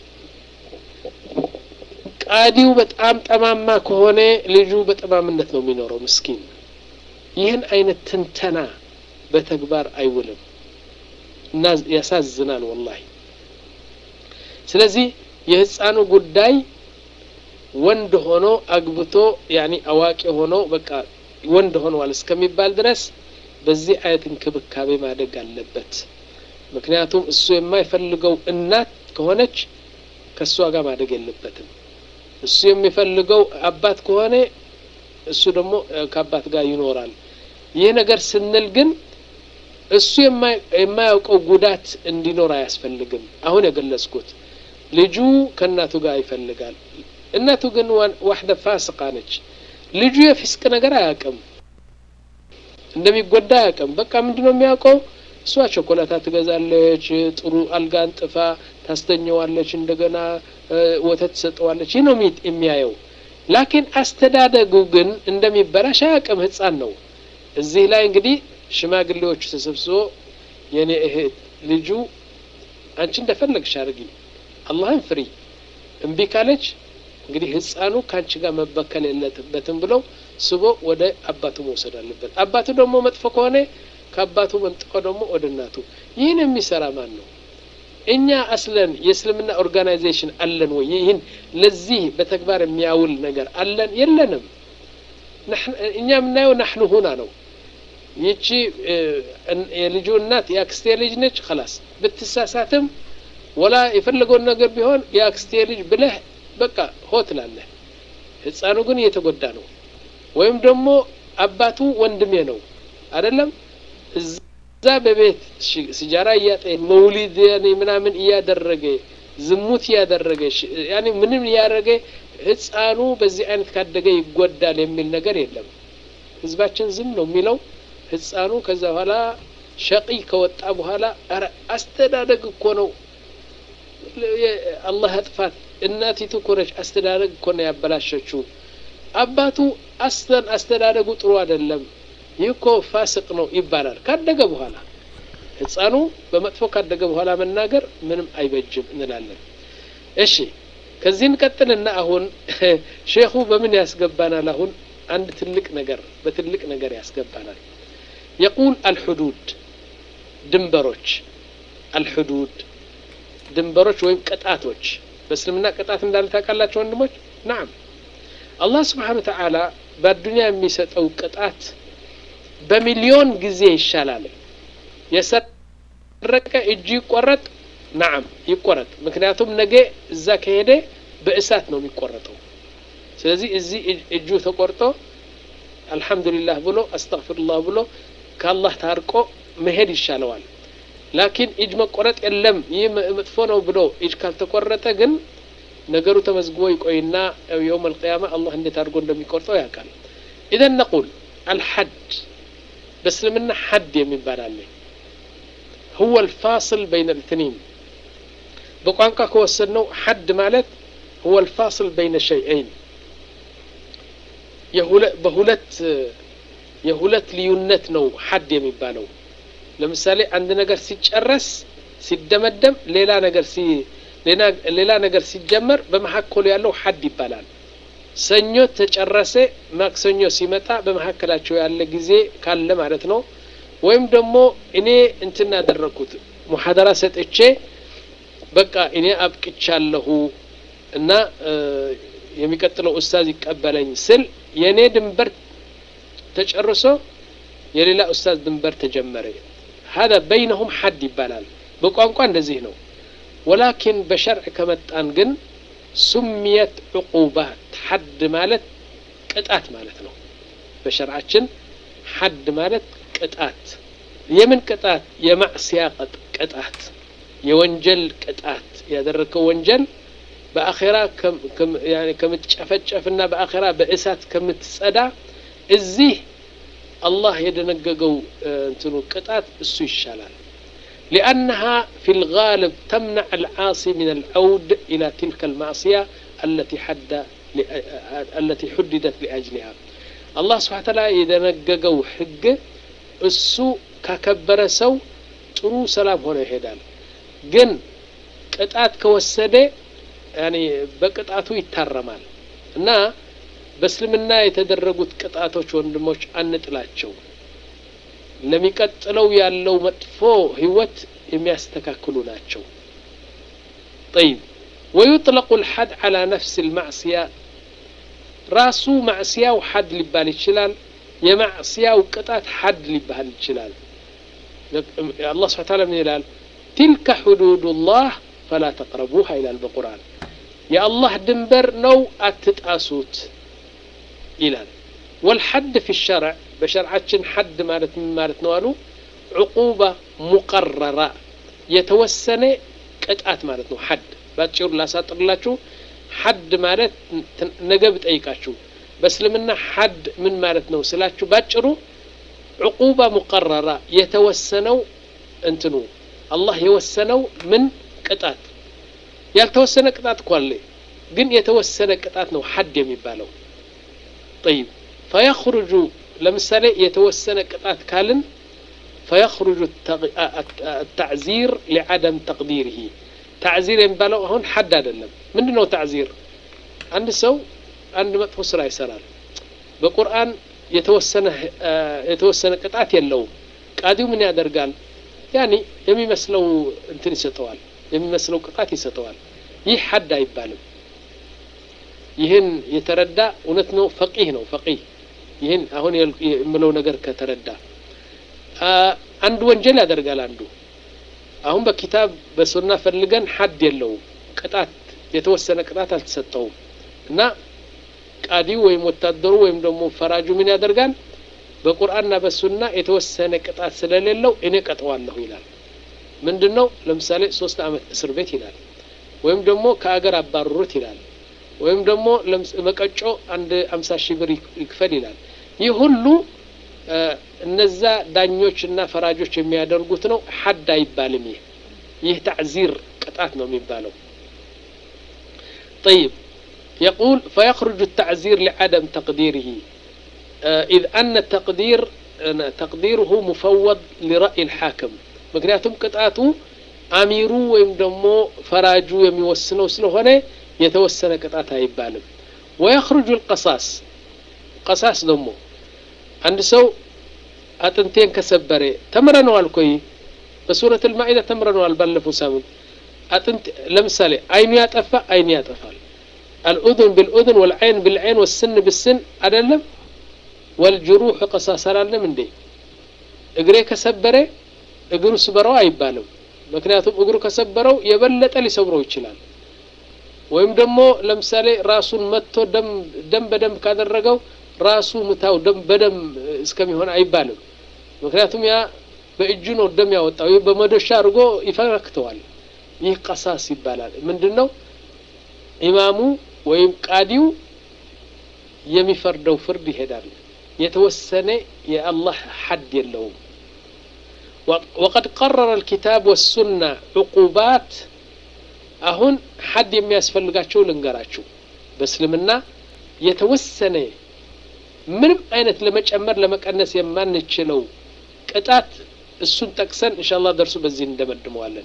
ቃዲው በጣም ጠማማ ከሆነ ልጁ በጠማምነት ነው የሚኖረው ምስኪን ይህን አይነት ትንተና በተግባር አይውልም እና ያሳዝናል ወላሂ ስለዚህ የህፃኑ ጉዳይ ወንድ ሆኖ አግብቶ ያኒ አዋቂ ሆኖ በቃ ወንድ ሆነዋል እስከሚባል ድረስ በዚህ አይነት እንክብካቤ ማደግ አለበት ምክንያቱም እሱ የማይፈልገው እናት ከሆነች ከእሷ ጋር ማደግ የለበትም እሱ የሚፈልገው አባት ከሆነ እሱ ደግሞ ከአባት ጋር ይኖራል ይህ ነገር ስንል ግን እሱ የማያውቀው ጉዳት እንዲኖር አያስፈልግም አሁን የገለጽኩት ልጁ ከእናቱ ጋር ይፈልጋል እናቱ ግን ዋሕደ ፋስቃ ነች ልጁ የፊስቅ ነገር አያውቅም እንደሚጎዳ አያውቅም በቃ ምንድ ነው የሚያውቀው እሷ ቸኮላታ ትገዛለች ጥሩ አልጋ አንጥፋ ታስተኘዋለች እንደገና ወተት ትሰጠዋለች ይህ ነው የሚያየው ላኪን አስተዳደጉ ግን እንደሚበላሽ አያውቅም ህፃን ነው እዚህ ላይ እንግዲህ ሽማግሌዎቹ ተሰብስቦ የኔ እህት ልጁ አንቺ እንደፈለግሽ አድርጊ አላህን ፍሪ እምቢ ካለች እንግዲህ ህፃኑ ከአንቺ ጋር መበከል የለበትም ብለው ስቦ ወደ አባቱ መውሰድ አለበት አባቱ ደግሞ መጥፎ ከሆነ ከአባቱ መንጥቆ ደግሞ ወደ እናቱ ይህን የሚሰራ ማን ነው እኛ አስለን የእስልምና ኦርጋናይዜሽን አለን ወይ ይህን ለዚህ በተግባር የሚያውል ነገር አለን የለንም እኛ የምናየው ናሕኑ ሁና ነው ይቺ የልጁ እናት የአክስቴ ልጅ ነች ከላስ ብትሳሳትም ወላ የፈለገውን ነገር ቢሆን የአክስቴ ልጅ ብለህ በቃ ሆ ትላለህ ህፃኑ ግን እየተጎዳ ነው ወይም ደግሞ አባቱ ወንድሜ ነው አይደለም እዛ በቤት ሲጃራ እያጠ መውሊድ ምናምን እያደረገ ዝሙት እያደረገ ያኔ ምንም እያደረገ ህፃኑ በዚህ አይነት ካደገ ይጎዳል የሚል ነገር የለም ህዝባችን ዝም ነው የሚለው ህፃኑ ከዛ በኋላ ሸቂ ከወጣ በኋላ ኧረ አስተዳደግ እኮ ነው አላህ እጥፋት እናቲቱ እኮ ነች አስተዳደግ እኮ ነው ያበላሸችው አባቱ አስተን አስተዳደጉ ጥሩ አይደለም ይህ እኮ ፋስቅ ነው ይባላል ካደገ በኋላ ህፃኑ በመጥፎ ካደገ በኋላ መናገር ምንም አይበጅም እንላለን እሺ ከዚህ እንቀጥልና አሁን ሼኹ በምን ያስገባናል አሁን አንድ ትልቅ ነገር በትልቅ ነገር ያስገባናል የቁል አልሑዱድ ድንበሮች አልሑዱድ ድንበሮች ወይም ቅጣቶች በእስልምና ቅጣት እንዳለ ታውቃላቸው ወንድሞች ናም አላህ ስብሓን ተዓላ በአዱኒያ የሚሰጠው ቅጣት በሚሊዮን ጊዜ ይሻላል የሰረቀ እጁ ይቆረጥ ናም ይቆረጥ ምክንያቱም ነገ እዛ ከሄደ በእሳት ነው የሚቆረጠው ስለዚህ እዚህ እጁ ተቆርጦ አልሐምዱሊላህ ብሎ አስተግፍሩላህ ብሎ ከአላህ ታርቆ መሄድ ይሻለዋል ላኪን እጅ መቆረጥ የለም ይህ መጥፎ ነው ብሎ እጅ ካልተቆረጠ ግን ነገሩ ተመዝግቦ ይቆይና የውም አልቅያማ አላህ እንዴት አድርጎ እንደሚቆርጠው ያውቃል ኢዘን ነቁል አልሐድ በእስልምና ሐድ የሚባል አለ هو الفاصل بين الاثنين በቋንቋ ከወሰድነው ሐድ ማለት هو الفاصل بين شيئين በሁለት የሁለት ልዩነት ነው ሐድ የሚባለው ለምሳሌ አንድ ነገር ሲጨረስ ሲደመደም ሌላ ነገር ሲ ሌላ ነገር ሲጀመር በመካከሉ ያለው ሐድ ይባላል ሰኞ ተጨረሰ ማክሰኞ ሲመጣ በመካከላቸው ያለ ጊዜ ካለ ማለት ነው ወይም ደግሞ እኔ እንትን ያደረግኩት ሙሐደራ ሰጥቼ በቃ እኔ አብቅቻለሁ እና የሚቀጥለው ኡስታዝ ይቀበለኝ ስል የእኔ ድንበር ተጨርሶ የሌላ ኡስታዝ ድንበር ተጀመረ هذا بينهم حد ይባላል በቋንቋ እንደዚህ ነው ወላኪን በሸርዕ ከመጣን ግን ሱሚየት ዕቁባት ሐድ ማለት ቅጣት ማለት ነው በሸርዓችን ሐድ ማለት ቅጣት የምን ቅጣት የማዕስያ ቅጣት የወንጀል ቅጣት ያደረግከው ወንጀል በአኼራ ከምትጨፈጨፍና በአኼራ በእሳት ከምትጸዳ እዚህ አላህ የደነገገው እንትኑ ቅጣት እሱ ይሻላል لأنها في الغالب تمنع العاصي من العود إلى تلك المعصية التي حد التي حددت لأجلها الله سبحانه وتعالى إذا نققوا حق السوء ككبر سو ጥሩ ሰላም ሆነ ይሄዳል ግን ቅጣት ከወሰደ ያኔ በቅጣቱ ይታረማል እና በእስልምና የተደረጉት ቅጣቶች ወንድሞች አንጥላቸው ለሚቀጥለው ያለው መጥፎ ህይወት የሚያስተካክሉ ናቸው طيب ويطلق الحد على نفس المعصية ራሱ ማዕስያው ሐድ ሊባል ይችላል የማዕስያው ቅጣት ሐድ ሊባል ይችላል አላህ ስብሐ ተዓላ ምን ይላል تلك حدود الله فلا تقربوها ይላል በቁርአን የአላህ ድንበር ነው አትጣሱት ይላል والحد في الشرع በሸርዓችን ሐድ ማለት ምን ማለት ነው አሉ ዕቁባ ሙቀረራ የተወሰነ ቅጣት ማለት ነው ሐድ ባጭሩ ላሳጥርላችሁ ሐድ ማለት ነገ ብጠይቃችሁ በእስልምና ሐድ ምን ማለት ነው ስላችሁ ባጭሩ ዕቁባ ሙቀረራ የተወሰነው እንትኑ አላህ የወሰነው ምን ቅጣት ያልተወሰነ ቅጣት እኮ አለ ግን የተወሰነ ቅጣት ነው ሐድ የሚባለው طيب فيخرج ለምሳሌ የተወሰነ ቅጣት ካልን فيخرج التعزير لعدم تقديره تعزير የሚባለው አሁን ሐድ አይደለም ምንድን ነው تعزير አንድ ሰው አንድ መጥፎ ስራ ይሰራል በቁርአን የተወሰነ የተወሰነ ቅጣት የለውም ቃዲው ምን ያደርጋል? ያኒ የሚመስለው እንትን ይሰጠዋል፣ የሚመስለው ቅጣት ይሰጠዋል። ይህ ሐድ አይባልም። ይህን የተረዳ እውነት ነው፣ ፈቂህ ነው። ፈቂህ ይህን አሁን የምለው ነገር ከተረዳ አንድ ወንጀል ያደርጋል አንዱ አሁን በኪታብ በሱና ፈልገን ሐድ የለውም ቅጣት የተወሰነ ቅጣት አልተሰጠውም እና ቃዲው ወይም ወታደሩ ወይም ደግሞ ፈራጁ ምን ያደርጋል በቁርአንና በሱና የተወሰነ ቅጣት ስለሌለው እኔ ቀጠዋለሁ ይላል ምንድን ነው ለምሳሌ ሶስት አመት እስር ቤት ይላል ወይም ደግሞ ከአገር አባረሩት ይላል ወይም ደግሞ መቀጮ አንድ አምሳ ሺህ ብር ይክፈል ይላል ይህ ሁሉ እነዛ ዳኞች እና ፈራጆች የሚያደርጉት ነው ሐድ አይባልም ይህ ይህ ታዕዚር ቅጣት ነው የሚባለው طيب يقول فيخرج التعزير لعدم تقديره إذ أن التقدير تقديره مفوض لرأي الحاكم ምክንያቱም ቅጣቱ አሚሩ ወይም ደግሞ ፈራጁ የሚወስነው ስለሆነ የተወሰነ ቅጣት አይባልም ወየኽሩጁ ልቀሳስ ቀሳስ ደግሞ አንድ ሰው አጥንቴን ከሰበረ ተምረነዋል ኮይ በሱረት ልማኢዳ ተምረነዋል ባለፈው ሳምንት አጥንት ለምሳሌ አይኑ ያጠፋ አይን ያጠፋል አልኡذን ብልኡذን ወልዐይን ብልዐይን ወስን ብስን አይደለም ወልጅሩሕ ቀሳስ አላለም እንዴ እግሬ ከሰበረ እግሩ ስበረው አይባልም ምክንያቱም እግሩ ከሰበረው የበለጠ ሊሰብረው ይችላል ወይም ደግሞ ለምሳሌ ራሱን መጥቶ ደም በደም ካደረገው ራሱ ምታው ደም በደም እስከሚሆን አይባልም ምክንያቱም ያ በእጁ ነው ደም ያወጣው ይህ በመዶሻ አድርጎ ይፈረክተዋል ይህ ቀሳስ ይባላል ምንድን ነው ኢማሙ ወይም ቃዲው የሚፈርደው ፍርድ ይሄዳል የተወሰነ የአላህ ሐድ የለውም وقد قرر الكتاب والسنة عقوبات አሁን ሐድ የሚያስፈልጋቸው ልንገራችሁ በእስልምና የተወሰነ ምንም አይነት ለመጨመር ለመቀነስ የማንችለው ቅጣት እሱን ጠቅሰን እንሻላ ደርሱ በዚህ እንደመድመዋለን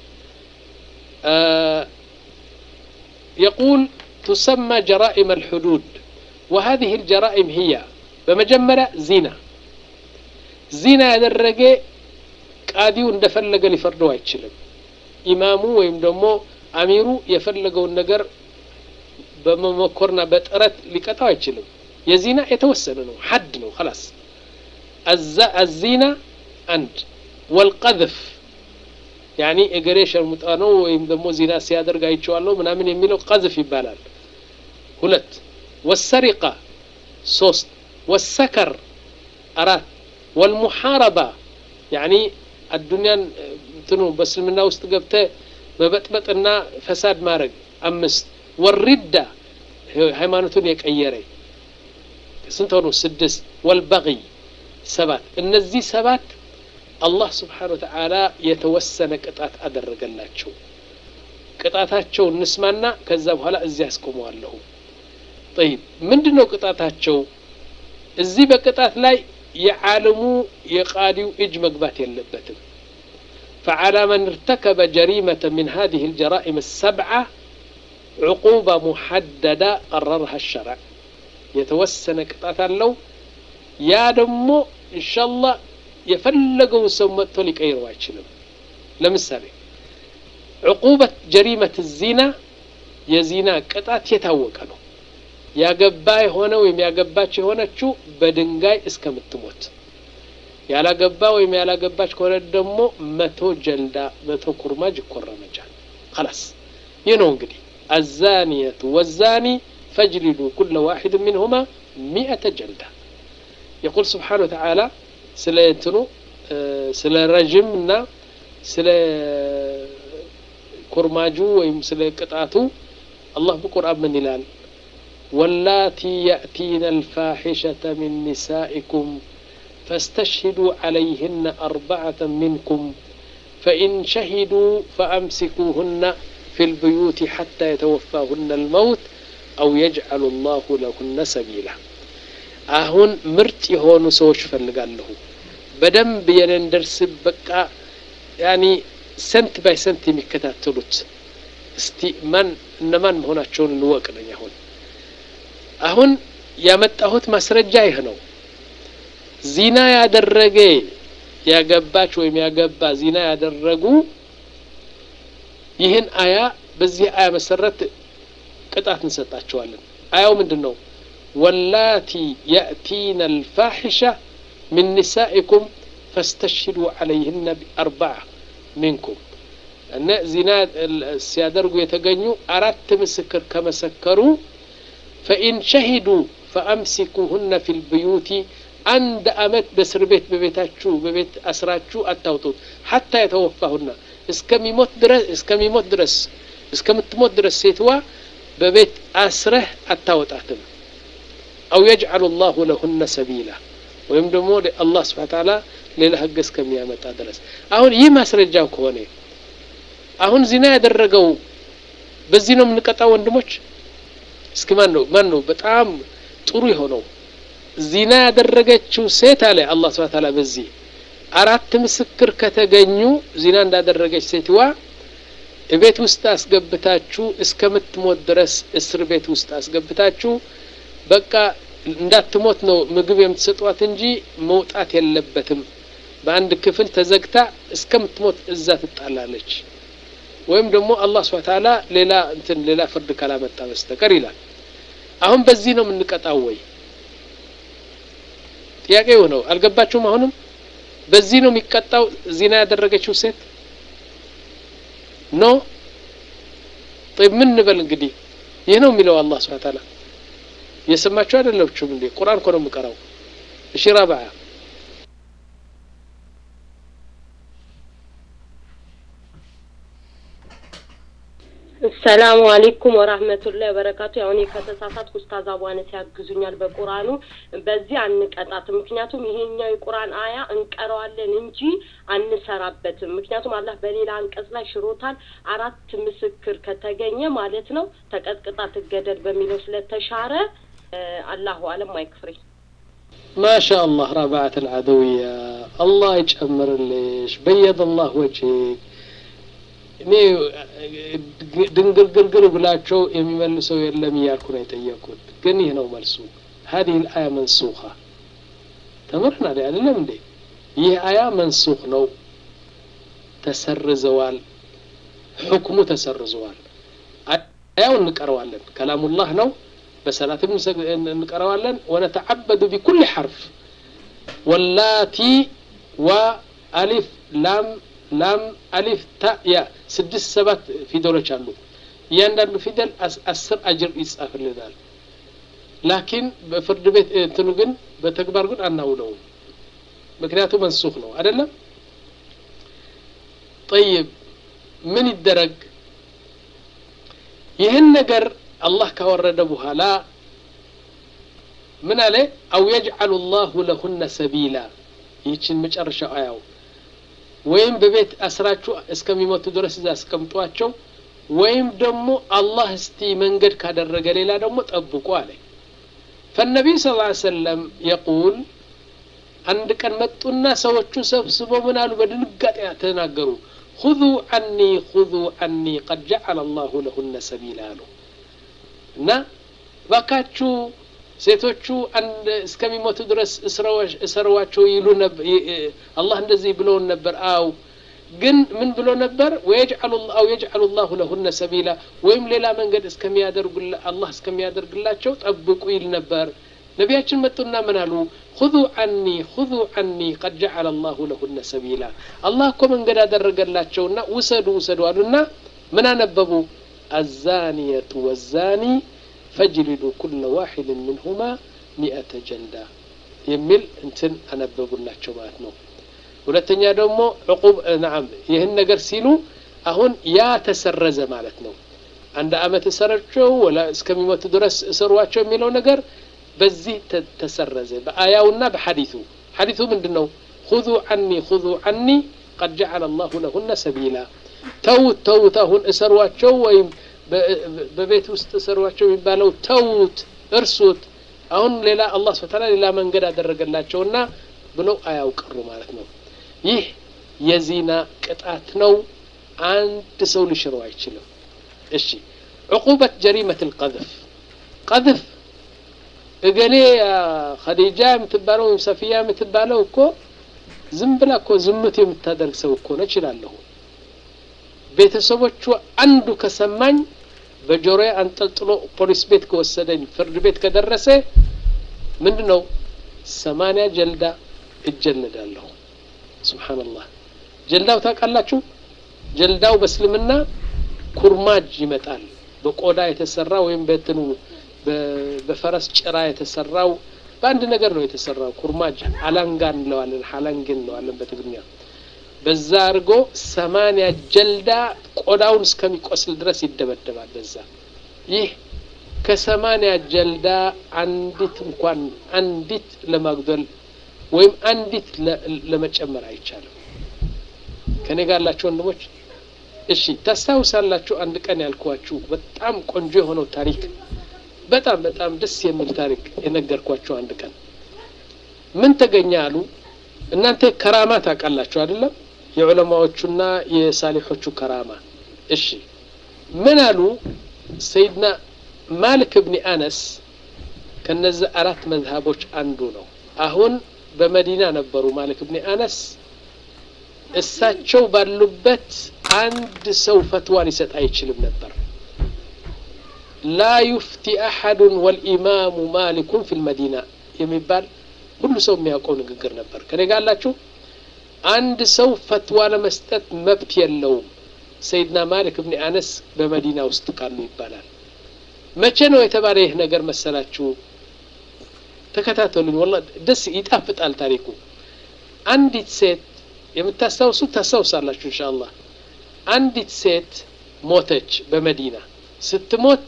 يقول تسمى جرائم الحدود وهذه الجرائم هي بمجمرة زينة زينة ያደረገ ቃዲው እንደፈለገ ሊፈርደው አይችልም ኢማሙ ወይም ደግሞ አሚሩ የፈለገውን ነገር በመሞከርና በጥረት ሊቀጣው አይችልም የዚና የተወሰነ ነው ሐድ ነው خلاص الزينة አንድ والقذف ያኒ እገሬ ሸርሙጣ ነው ወይም ደግሞ ዚና ሲያደርግ አይቼዋለሁ ምናምን የሚለው ቀዝፍ ይባላል ሁለት ወሰሪቃ ሶስት ወሰከር አራት ወልሙሓረባ ያኒ አዱንያን እንትኑ በእስልምና ውስጥ ገብተ መበጥበጥና ፈሳድ ማድረግ አምስት ወሪዳ ሃይማኖቱን የቀየረ ስንት ሆኑ ስድስት ወልበغይ ሰባት እነዚህ ሰባት አላህ ስብሓን ወተዓላ የተወሰነ ቅጣት አደረገላቸው ቅጣታቸው እንስማና ከዛ በኋላ እዚህ ያስቆመዋለሁ ጠይብ ምንድን ነው ቅጣታቸው እዚህ በቅጣት ላይ የዓለሙ የቃዲው እጅ መግባት የለበትም فعلى من ارتكب جريمة من هذه الجرائم السبعة عقوبة محددة قررها الشرع يتوسن قطعة لو يا دمو إن شاء الله የፈለገውን ሰው መጥቶ ሊቀይረው አይችልም ለምሳሌ ዕቁበት ጀሪመት ዚና የዚና ቅጣት የታወቀ ነው ያገባ የሆነ ወይም ያገባች የሆነችው በድንጋይ እስከምትሞት ያላገባ ወይም ያላገባች ከሆነ ደግሞ መቶ ጀልዳ መቶ ኩርማጅ ይኮረመጃል خلاص ይህ ነው እንግዲህ الزانية والزاني فاجلدوا كل واحد منهما مئة جلدة يقول سبحانه وتعالى ስለ እንትኑ ስለ ረዥም እና ስለ ኩርማጁ ወይም ስለ ቅጣቱ አላህ በቁርአን ምን ይላል ወላቲ ያእቲነ አልፋሒሸተ ሚን ኒሳኢኩም فاستشهدوا عليهن أربعة منكم فإن شهدوا فأمسكوهن في البيوت حتى يتوفاهن الموت أو يجعل الله لهن سبيلا አሁን ምርጥ የሆኑ ሰዎች ፈልጋለሁ በደንብ የኔን ደርስ በቃ ያኒ ሰንት ባይ ሰንት የሚከታተሉት እስቲ ማን እነማን መሆናቸውን ልወቅ ነኝ አሁን አሁን ያመጣሁት ማስረጃ ይህ ነው ዚና ያደረገ ያገባች ወይም ያገባ ዚና ያደረጉ ይህን አያ በዚህ አያ መሰረት ቅጣት እንሰጣቸዋለን አያው ምንድን ነው ወላቲ የእቲነ አልፋሒሻ ምን ኒሳኢኩም ፈስተሽሂዱ ዓለይህነ ቢአርባዓ ሚንኩም እነ ዚና ሲያደርጉ የተገኙ አራት ምስክር ከመሰከሩ ፈኢን ሸሂዱ ፈአምሲኩሁነ ፊ ልብዩቲ አንድ አመት በእስር ቤት በቤታችሁ በቤት አስራችሁ አታውጡት ሐታ የተወፋሁና እስከሚሞት ድረስ እስከሚሞት ድረስ እስከምትሞት ድረስ ሴትዋ በቤት አስረህ አታወጣትም አው የጅዓሉ ላሁ ለሁነ ሰቢላ ወይም ደግሞ አላህ ስብሓ ተዓላ ሌላ ህግ እስከሚያመጣ ድረስ አሁን ይህ ማስረጃው ከሆነ አሁን ዚና ያደረገው በዚህ ነው የምንቀጣው ወንድሞች እስኪ ማን ነው ማን ነው በጣም ጥሩ የሆነው ዚና ያደረገችው ሴት አለ አላህ ስብሐ ተዓላ በዚህ አራት ምስክር ከተገኙ ዚና እንዳደረገች ሴትዋ ቤት ውስጥ አስገብታችሁ እስከምትሞት ድረስ እስር ቤት ውስጥ አስገብታችሁ በቃ እንዳትሞት ነው ምግብ የምትሰጧት እንጂ መውጣት የለበትም በአንድ ክፍል ተዘግታ እስከምትሞት እዛ ትጣላለች ወይም ደግሞ አላህ ስብሐ ተዓላ ሌላ እንትን ሌላ ፍርድ ካላመጣ በስተቀር ይላል አሁን በዚህ ነው የምንቀጣው ወይ ጥያቄው ነው አልገባችሁም አሁንም በዚህ ነው የሚቀጣው ዚና ያደረገችው ሴት ኖ ምን እንበል እንግዲህ ይህ ነው የሚለው አላህ ስብሐ ተዓላ እየሰማችሁ አይደለችሁም እንዴ ቁርአን እኮ ነው የምቀራው እሺ ረብዓ ሰላሙ አሌይኩም ወራህመቱላሂ ወበረካቱ። ያው እኔ ከተሳሳትኩ ኡስታዝ አቧነት ያግዙኛል በቁርአኑ። በዚህ አንቀጣትም፣ ምክንያቱም ይሄኛው የቁርአን አያ እንቀረዋለን እንጂ አንሰራበትም። ምክንያቱም አላህ በሌላ አንቀጽ ላይ ሽሮታል። አራት ምስክር ከተገኘ ማለት ነው ተቀጥቅጣ ትገደል በሚለው ስለተሻረ አላሁ አለም አይክፍሬ። ማሻ አላህ ረባዓት አልዓደውያ አላህ ይጨምርልሽ፣ በየድ አላህ ወጅህ እኔ ድንግርግርግር ብላቸው የሚመልሰው የለም እያልኩ ነው የጠየቁት። ግን ይህ ነው መልሱ። ሀዲህ ልአያ መንሱኻ ተምርናል አይደለም እንዴ? ይህ አያ መንሱኽ ነው፣ ተሰርዘዋል፣ ሕክሙ ተሰርዘዋል። አያው እንቀረዋለን፣ ከላሙላህ ነው፣ በሰላትም እንቀረዋለን። ወነተዓበዱ ቢኩል ሐርፍ ወላቲ ወአሊፍ ላም ላም አሊፍ ታ ያ ስድስት ሰባት ፊደሎች አሉ። እያንዳንዱ ፊደል አስር አጅር ይጻፍልናል። ላኪን በፍርድ ቤት እንትኑ ግን በተግባር ግን አናውለውም። ምክንያቱም መንሱኽ ነው አይደለም። ጠይብ ምን ይደረግ? ይህን ነገር አላህ ካወረደ በኋላ ምን አለ? አው የጅዓሉ ላሁ ለሁነ ሰቢላ ይህችን መጨረሻው አያው ወይም በቤት አስራችሁ እስከሚሞቱ ድረስ እዛ አስቀምጧቸው፣ ወይም ደግሞ አላህ እስቲ መንገድ ካደረገ ሌላ ደግሞ ጠብቁ አለ። ፈነቢይ ስ ሰለም የቁል አንድ ቀን መጡና ሰዎቹ ሰብስበው ምን አሉ? በድንጋጤ ተናገሩ። ሁዙ አኒ ሁዙ አኒ ቀድ ጀዓለ አላሁ ለሁነ ሰቢላ አሉ እና ባካችሁ ሴቶቹ አንድ እስከሚሞቱ ድረስ እሰረዋቸው ይሉ ነበር። አላህ እንደዚህ ብለውን ነበር። አው ግን ምን ብሎ ነበር? አው የጅዓሉ ላሁ ለሁነ ሰቢላ ወይም ሌላ መንገድ እስከሚያደርጉ አላህ እስከሚያደርግላቸው ጠብቁ ይል ነበር። ነቢያችን መጡና ምን አሉ? ሁዙ አኒ ሁዙ አኒ ቀድ ጀዓለ ላሁ ለሁነ ሰቢላ አላህ እኮ መንገድ አደረገላቸውና ውሰዱ ውሰዱ አሉና ምን አነበቡ? አዛኒየቱ ወዛኒ ፈጅሊዱ ኩለ ዋሒድን ምንሁማ ሚአተ ጀልዳ የሚል እንትን አነበቡላቸው ማለት ነው። ሁለተኛ ደግሞ ዕቁብ ነዓም ይህን ነገር ሲሉ አሁን ያ ተሰረዘ ማለት ነው። አንድ አመት እሰራቸው ወላ እስከሚሞቱ ድረስ እሰሯቸው የሚለው ነገር በዚህ ተሰረዘ በአያውና በሐዲቱ። ሐዲቱ ምንድን ነው? ሁዙ ዐኒ ሁዙ ዐኒ ቀድ ጀዐለ አላሁ ለሁነ ሰቢላ ተውት ተውት፣ አሁን እሰሯቸው ወይም በቤት ውስጥ እሰሯቸው የሚባለው ተውት፣ እርሱት። አሁን ሌላ አላህ ሱብሓነሁ ወተዓላ ሌላ መንገድ አደረገላቸውና ብለው አያውቅሩ ማለት ነው። ይህ የዚና ቅጣት ነው። አንድ ሰው ሊሽረው አይችልም። እሺ ዕቁበት ጀሪመት ልቀذፍ ቀذፍ እገሌ ኸዲጃ የምትባለው ወይም ሰፊያ የምትባለው እኮ ዝም ብላ እኮ ዝምት የምታደርግ ሰው እኮ ነች እላለሁ። ቤተሰቦቿ አንዱ ከሰማኝ በጆሮዬ አንጠልጥሎ ፖሊስ ቤት ከወሰደኝ ፍርድ ቤት ከደረሰ ምንድን ነው ሰማንያ ጀልዳ እጀልዳለሁ። ሱብሓነላህ ጀልዳው ታውቃላችሁ? ጀልዳው በእስልምና ኩርማጅ ይመጣል። በቆዳ የተሰራ ወይም በትኑ በፈረስ ጭራ የተሰራው በአንድ ነገር ነው የተሰራው። ኩርማጅ አላንጋ እንለዋለን፣ ሀላንግ እንለዋለን በትግርኛ። በዛ አድርጎ ሰማንያ ጀልዳ ቆዳውን እስከሚቆስል ድረስ ይደበደባል። በዛ ይህ ከሰማንያ ጀልዳ አንዲት እንኳን አንዲት ለማጉደል ወይም አንዲት ለመጨመር አይቻልም። ከኔ ጋር ያላችሁ ወንድሞች፣ እሺ ታስታውሳላችሁ? አንድ ቀን ያልኳችሁ በጣም ቆንጆ የሆነው ታሪክ በጣም በጣም ደስ የሚል ታሪክ የነገርኳቸው አንድ ቀን ምን ተገኘ አሉ። እናንተ ከራማ ታውቃላችሁ አይደለም? የዑለማዎቹና የሳሊሖቹ ከራማ። እሺ ምን አሉ? ሰይድና ማሊክ እብኒ አነስ ከነዚህ አራት መዝሀቦች አንዱ ነው። አሁን በመዲና ነበሩ ማሊክ እብኒ አነስ። እሳቸው ባሉበት አንድ ሰው ፈትዋ ሊሰጥ አይችልም ነበር። ላ ዩፍቲ አሐዱን ወልኢማሙ ማሊኩን ፊል መዲና የሚባል ሁሉ ሰው የሚያውቀው ንግግር ነበር። ከኔ ጋር አላችሁ? አንድ ሰው ፈትዋ ለመስጠት መብት የለውም ሰይድና ማሊክ እብኒ አነስ በመዲና ውስጥ ካሉ ይባላል። መቼ ነው የተባለ ይህ ነገር መሰላችሁ? ተከታተሉኝ። ወላሂ ደስ ይጣፍጣል ታሪኩ። አንዲት ሴት የምታስታውሱ ታስታውሳላችሁ ኢንሻአላህ። አንዲት ሴት ሞተች በመዲና ስትሞት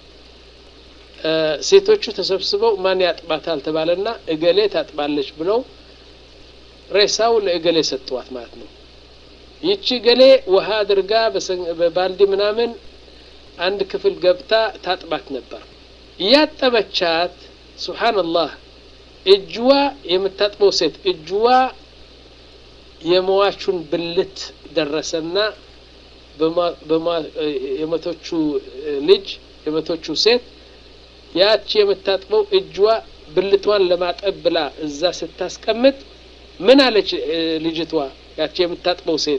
ሴቶቹ ተሰብስበው ማን ያጥባታል ተባለና እገሌ ታጥባለች ብለው ሬሳው ለእገሌ ሰጥዋት ማለት ነው። ይቺ እገሌ ውሃ አድርጋ በባልዲ ምናምን አንድ ክፍል ገብታ ታጥባት ነበር። እያጠበቻት ሱብሓነላህ እጅዋ የምታጥበው ሴት እጅዋ የመዋቹን ብልት ደረሰና የመቶቹ ልጅ የመቶቹ ሴት ያቺ የምታጥበው እጅዋ ብልቷን ለማጠብ ብላ እዛ ስታስቀምጥ ምን አለች ልጅቷ? ያቺ የምታጥበው ሴት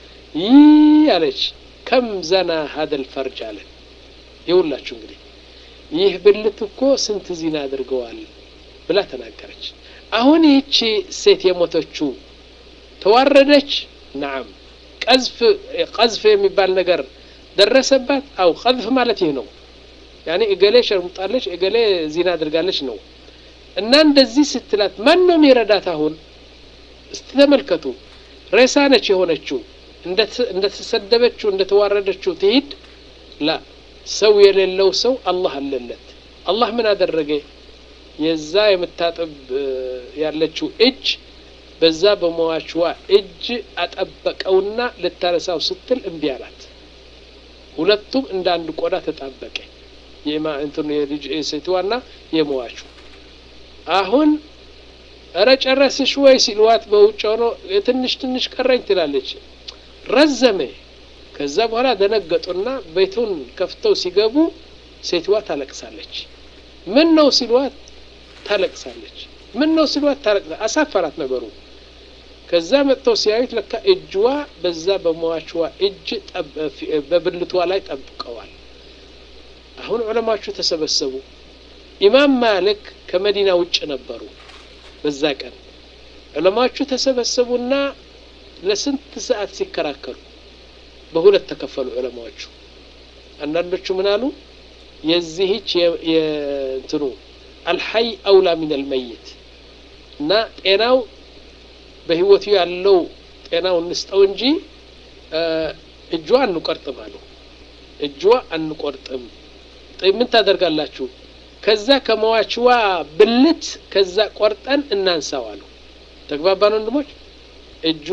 ይህ አለች፣ ከም ዘና ሀደል ፈርጅ አለ። ይውላችሁ እንግዲህ ይህ ብልት እኮ ስንት ዚና አድርገዋል ብላ ተናገረች። አሁን ይህቺ ሴት የሞተችው ተዋረደች? ነዓም። ቀዝፍ ቀዝፍ የሚባል ነገር ደረሰባት? አው ቀዝፍ ማለት ይህ ነው። ያኔ እገሌ ሸርሙጣለች፣ እገሌ ዚና አድርጋለች ነው። እና እንደዚህ ስትላት ማን ነው የሚረዳት? አሁን እስቲ ተመልከቱ። ሬሳ ነች የሆነችው። እንደተሰደበችው እንደተዋረደችው ትሂድ ላ ሰው የሌለው ሰው አላህ አለለት። አላህ ምን አደረገ? የዛ የምታጥብ ያለችው እጅ በዛ በመዋችዋ እጅ አጠበቀውና ልታነሳው ስትል እምቢ አላት። ሁለቱም እንደ አንድ ቆዳ ተጣበቀ። የማእንትኑ የልጅ ሴትዋና የመዋቹ አሁን እረ ጨረስሽ ወይ ሲልዋት በውጭ ሆኖ ትንሽ ትንሽ ቀረኝ ትላለች። ረዘመ። ከዛ በኋላ ደነገጡና ቤቱን ከፍተው ሲገቡ ሴትዋ ታለቅሳለች። ምን ነው ሲልዋት ታለቅሳለች። ምን ነው ሲልዋት ታለቅሳ አሳፈራት ነገሩ። ከዛ መጥተው ሲያዩት ለካ እጅዋ በዛ በመዋችዋ እጅ በብልቷ ላይ ጠብቀዋል። አሁን ዑለማዎቹ ተሰበሰቡ። ኢማም ማሊክ ከመዲና ውጭ ነበሩ በዛ ቀን። ዑለማዎቹ ተሰበሰቡና ለስንት ሰዓት ሲከራከሩ በሁለት ተከፈሉ ዑለማዎቹ። አንዳንዶቹ ምን አሉ? የዚህች የእንትኑ አልሐይ አውላ ሚን አልመይት እና ጤናው በህይወቱ ያለው ጤናው እንስጠው እንጂ እጇ አንቆርጥም አሉ። እጇ አንቆርጥም ምን ታደርጋላችሁ? ከዛ ከመዋችዋ ብልት ከዛ ቆርጠን እናንሳው አሉ። ተግባባን ወንድሞች? እጇ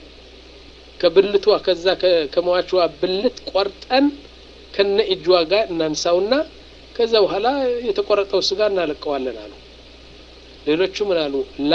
ከብልቷ ከዛ ከመዋችዋ ብልት ቆርጠን ከነ እጇ ጋር እናንሳውና ከዛ በኋላ የተቆረጠው ስጋ እናለቀዋለን አሉ። ሌሎቹ ምን አሉ? ላ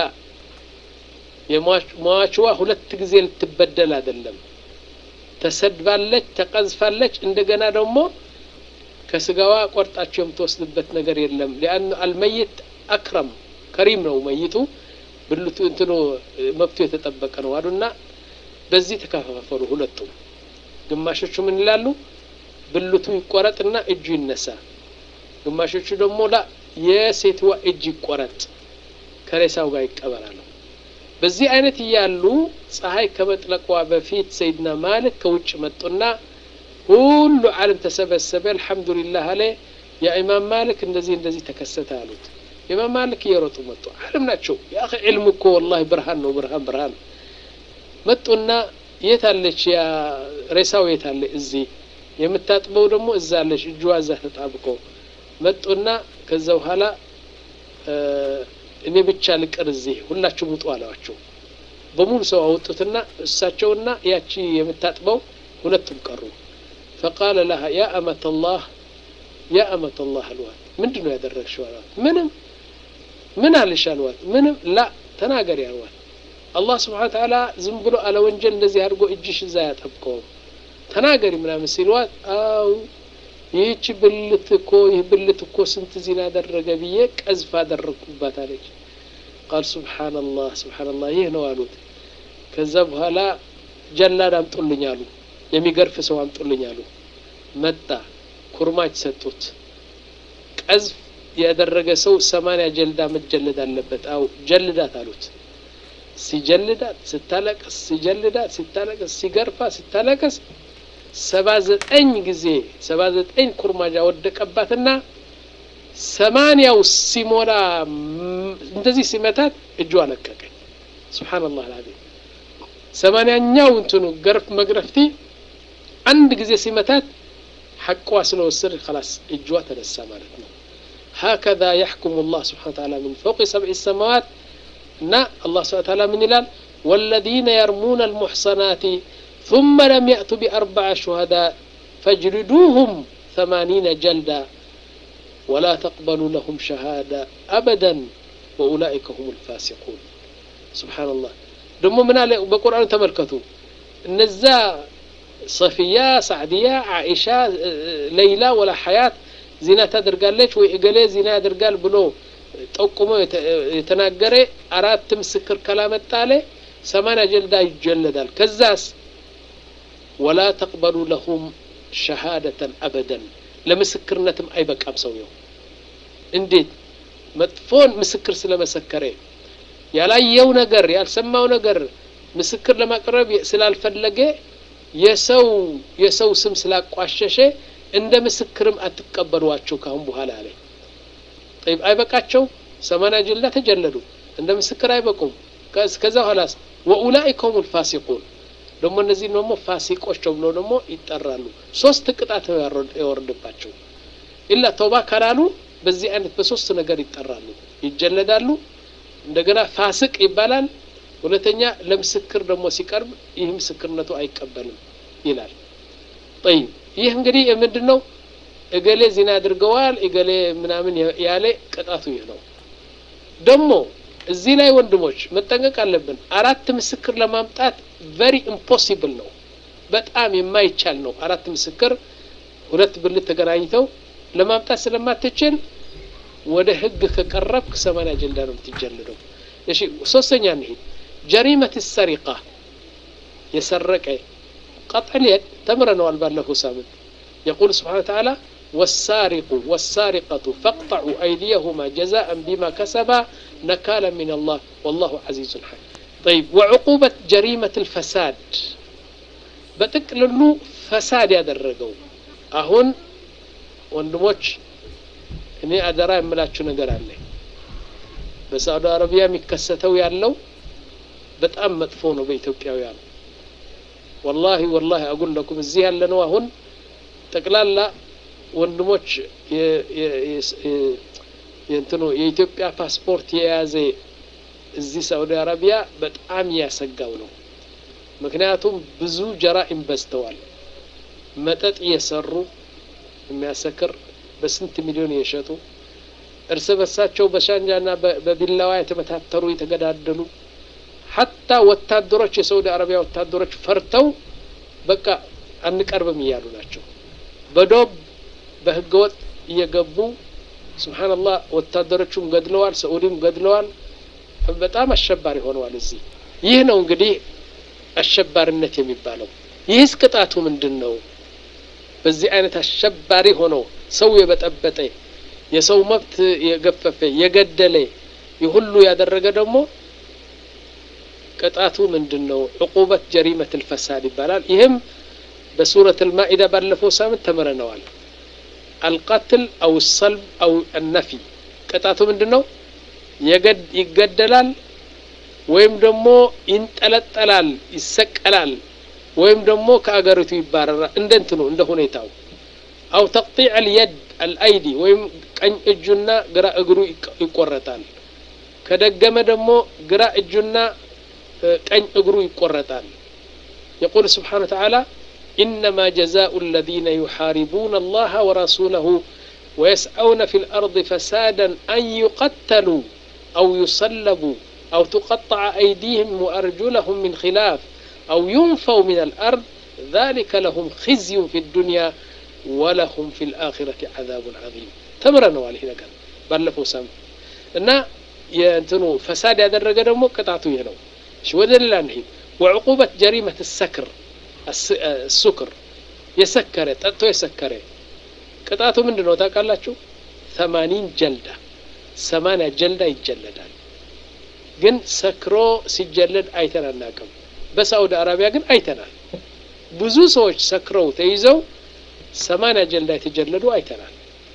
የመዋችዋ ሁለት ጊዜ ልትበደል አይደለም። ተሰድባለች፣ ተቀዝፋለች። እንደገና ደግሞ ከስጋዋ ቆርጣቸው የምትወስድበት ነገር የለም። ሊአኑ አልመይት አክረም ከሪም ነው መይቱ። ብልቱ እንትኑ መብቱ የተጠበቀ ነው አሉና በዚህ ተከፋፈሉ ሁለቱም። ግማሾቹ ምን ይላሉ? ብልቱ ይቆረጥና እጁ ይነሳ። ግማሾቹ ደግሞ ላ የሴትዋ እጅ ይቆረጥ ከሬሳው ጋር ይቀበራሉ። በዚህ አይነት እያሉ ፀሐይ ከመጥለቋ በፊት ሰይድና ማሊክ ከውጭ መጡና ሁሉ ዓለም ተሰበሰበ። አልሐምዱሊላህ አለ የኢማም ማሊክ እንደዚህ እንደዚህ ተከሰተ አሉት። ኢማም ማሊክ እየሮጡ መጡ። ዓለም ናቸው። ያ ዕልም እኮ ወላሂ ብርሃን ነው። ብርሃን ብርሃን መጡና የት አለች ያ ሬሳው የት አለ? እዚህ የምታጥበው ደግሞ እዛ አለች፣ እጇ እዛ ተጣብቆ መጡና ከዛ በኋላ እኔ ብቻ ልቅር እዚህ ሁላችሁም ውጡ አለዋቸው። በሙሉ ሰው አወጡትና እሳቸውና ያቺ የምታጥበው ሁለቱም ቀሩ። ፈቃለ ለሃ ያ አመተላህ ያ አመተላህ አልዋት ምንድን ነው ያደረግሽው አልዋት። ምንም ምን አልሽ አልዋት። ምንም ላ ተናገሪ አልዋት። አላህ ስብሓነ ወተዓላ ዝም ብሎ አለ ወንጀል እንደዚህ አድርጎ እጅሽ እዛ ያጠብቀውም ተናገሪ ምናምን ሲልዋት አው ይህች ብልት እኮ ይህ ብልት እኮ ስንት ዚና አደረገ ብዬ ቀዝፍ አደረግኩባት አለች። ቃል ሱብሓነላህ ሱብሓነላህ ይህ ነው አሉት። ከዛ በኋላ ጀላድ አምጡልኝ አሉ። የሚገርፍ ሰው አምጡልኝ አሉ። መጣ። ኩርማች ሰጡት። ቀዝፍ ያደረገ ሰው ሰማንያ ጀልዳ መጀለድ አለበት። አው ጀልዳት አሉት። ሲጀልዳት ስታለቅስ፣ ሲጀልዳት ሲታለቅስ፣ ሲገርፋ ስታለቅስ ሰባ ዘጠኝ ጊዜ ሰባ ዘጠኝ ኩርማጃ ወደቀባትና ሰማንያው ሲሞላ እንደዚህ ሲመታት እጇ ለቀቀኝ። ሱብሓነላህ አልዓዚም ሰማንያኛው እንትኑ ገርፍ መግረፍቲ አንድ ጊዜ ሲመታት ሐቋ ስለወሰድ ከላስ እጇ ተነሳ ማለት ነው። ሀከዛ የሕኩሙ ላህ ስብሓነ ወተዓላ ምን ፈውቂ ሰብዒ ሰማዋት እና አላህ ስብሓነ ወተዓላ ምን ይላል? ወለዚነ የርሙነ አልሙሕሰናቲ ثم لم يأتوا بأربعة شهداء فاجلدوهم ثمانين جلدا ولا تقبلوا لهم شهادة أبدا وأولئك هم الفاسقون سبحان الله دم من بقرآن تملكتوا النزا صفية سعدية عائشة ليلى ولا حياة زنا تدرقالش وإقلي زنا يدرقال بلو ጠቁሞ የተናገረ አራት ምስክር ካላመጣ አለ ሰማንያ ጀልዳ ይጀለዳል። ከዛስ ወላ ተቅበሉ ለሁም ሸሃደተን አበደን ለምስክርነትም አይበቃም ሰውየው። እንዴት መጥፎን ምስክር ስለመሰከረ ያላየው ነገር ያልሰማው ነገር ምስክር ለማቅረብ ስላልፈለገ የሰው የሰው ስም ስላቋሸሸ እንደ ምስክርም አትቀበሏቸው ካሁን በኋላ አለ። ጠይብ አይበቃቸው ሰማንያ ጀልዳ ተጀለዱ እንደ ምስክር አይበቁም። ከዛ በኋላስ ወኡላኢከ ሁሙል ፋሲቁን ደግሞ እነዚህ ደግሞ ፋሲቆች ተብሎ ደግሞ ይጠራሉ። ሶስት ቅጣት የወረደባቸው ኢላ ተውባ ካላሉ በዚህ አይነት በሶስት ነገር ይጠራሉ፣ ይጀለዳሉ። እንደገና ፋስቅ ይባላል። ሁለተኛ ለምስክር ደግሞ ሲቀርብ ይህ ምስክርነቱ አይቀበልም ይላል። ጠይብ ይህ እንግዲህ ምንድን ነው? እገሌ ዚና አድርገዋል እገሌ ምናምን ያለ ቅጣቱ ይህ ነው። ደግሞ እዚህ ላይ ወንድሞች መጠንቀቅ አለብን። አራት ምስክር ለማምጣት ቨሪ ኢምፖሲብል ነው፣ በጣም የማይቻል ነው። አራት ምስክር ሁለት ብልት ተገናኝተው ለማምጣት ስለማትችል ወደ ህግ ከቀረብክ ሰማንያ ጀልዳ ነው የምትጀልደው። እሺ ሶስተኛ እንሂድ። ጀሪመት ሰሪቃ የሰረቀ ቀጥዕ የድ ተምረነዋል ባለፈው ሳምንት የቁል ስብሓነ ተዓላ والسارق والسارقة فاقطعوا أيديهما جزاء بما كسبا نكالا من الله والله عزيز حكيم طيب وعقوبة جريمة الفساد بتقللو فساد ያደረገው አሁን ወንድሞች እኔ አደራ የምላችሁ ነገር አለ በሳዑዲ አረቢያ የሚከሰተው ያለው በጣም መጥፎ ነው በኢትዮጵያውያን ወላሂ ወላሂ አጉል ለኩም እዚህ ያለነው አሁን ጠቅላላ ወንድሞች የእንትኑ የኢትዮጵያ ፓስፖርት የያዘ እዚህ ሳዑዲ አረቢያ በጣም እያሰጋው ነው። ምክንያቱም ብዙ ጀራኢም በዝተዋል። መጠጥ እየሰሩ የሚያሰክር በስንት ሚሊዮን እየሸጡ እርስ በርሳቸው በሻንጃና በቢላዋ የተመታተሩ የተገዳደሉ ሀታ ወታደሮች የሳዑዲ አረቢያ ወታደሮች ፈርተው በቃ አንቀርብም እያሉ ናቸው። በዶብ በህገወጥ እየገቡ ስብሓንላህ ወታደሮቹም ገድለዋል፣ ሰዑዲም ገድለዋል። በጣም አሸባሪ ሆነዋል። እዚህ ይህ ነው እንግዲህ አሸባሪነት የሚባለው። ይህስ ቅጣቱ ምንድን ነው? በዚህ አይነት አሸባሪ ሆኖ ሰው የበጠበጠ የሰው መብት የገፈፈ የገደለ የሁሉ ያደረገ ደግሞ ቅጣቱ ምንድን ነው? ዕቁበት ጀሪመት ልፈሳድ ይባላል። ይህም በሱረት ልማኢዳ ባለፈው ሳምንት ተምረነዋል። አልቀትል አው ሰልብ አው አነፊ ቅጣቱ ምንድን ነው? ይገደላል ወይም ደግሞ ይንጠለጠላል፣ ይሰቀላል ወይም ደግሞ ከአገሪቱ ይባረራል። እንደ እንትኑ እንደ ሁኔታው አው ተቅጢዕ አልየድ አልአይዲ ወይም ቀኝ እጁና ግራ እግሩ ይቆረጣል። ከደገመ ደግሞ ግራ እጁና ቀኝ እግሩ ይቆረጣል። የቁል ስብሓነ ወተዓላ ኢነማ ጀዛኡ አለዚነ ዩሓሪቡነ አላህ ወረሱለሁ ወየስዐውነ ፊ ልአርድ ፈሳዳን አን ዩቀተሉ አው ዩሰለቡ አው ትቀጠዐ አይዲህም ወአርጁለሁም ምን ኪላፍ አው ዩንፈው ምን አልአርድ ذلك لهم خزي في الدنيا ولهم في الآخرة عذاب عظيم ተምረነዋል። ይሄ ነገር ባለፈው ሳምንት እና የእንትኑ ፈሳድ ያደረገ ደግሞ ቅጣቱ ይህ ነው። እሺ ወደ ሌላ እንሂድ። ወዕቁበት ጀሪመት ሰክር ሱክር የሰከረ ጠጥቶ የሰከረ ቅጣቱ ምንድን ነው ታውቃላችሁ? ሰማኒን ጀልዳ ሰማንያ ጀልዳ ይጀለዳል። ግን ሰክሮ ሲጀለድ አይተን አናውቅም። በሳዑዲ አረቢያ ግን አይተናል። ብዙ ሰዎች ሰክረው ተይዘው ሰማንያ ጀልዳ የተጀለዱ አይተናል።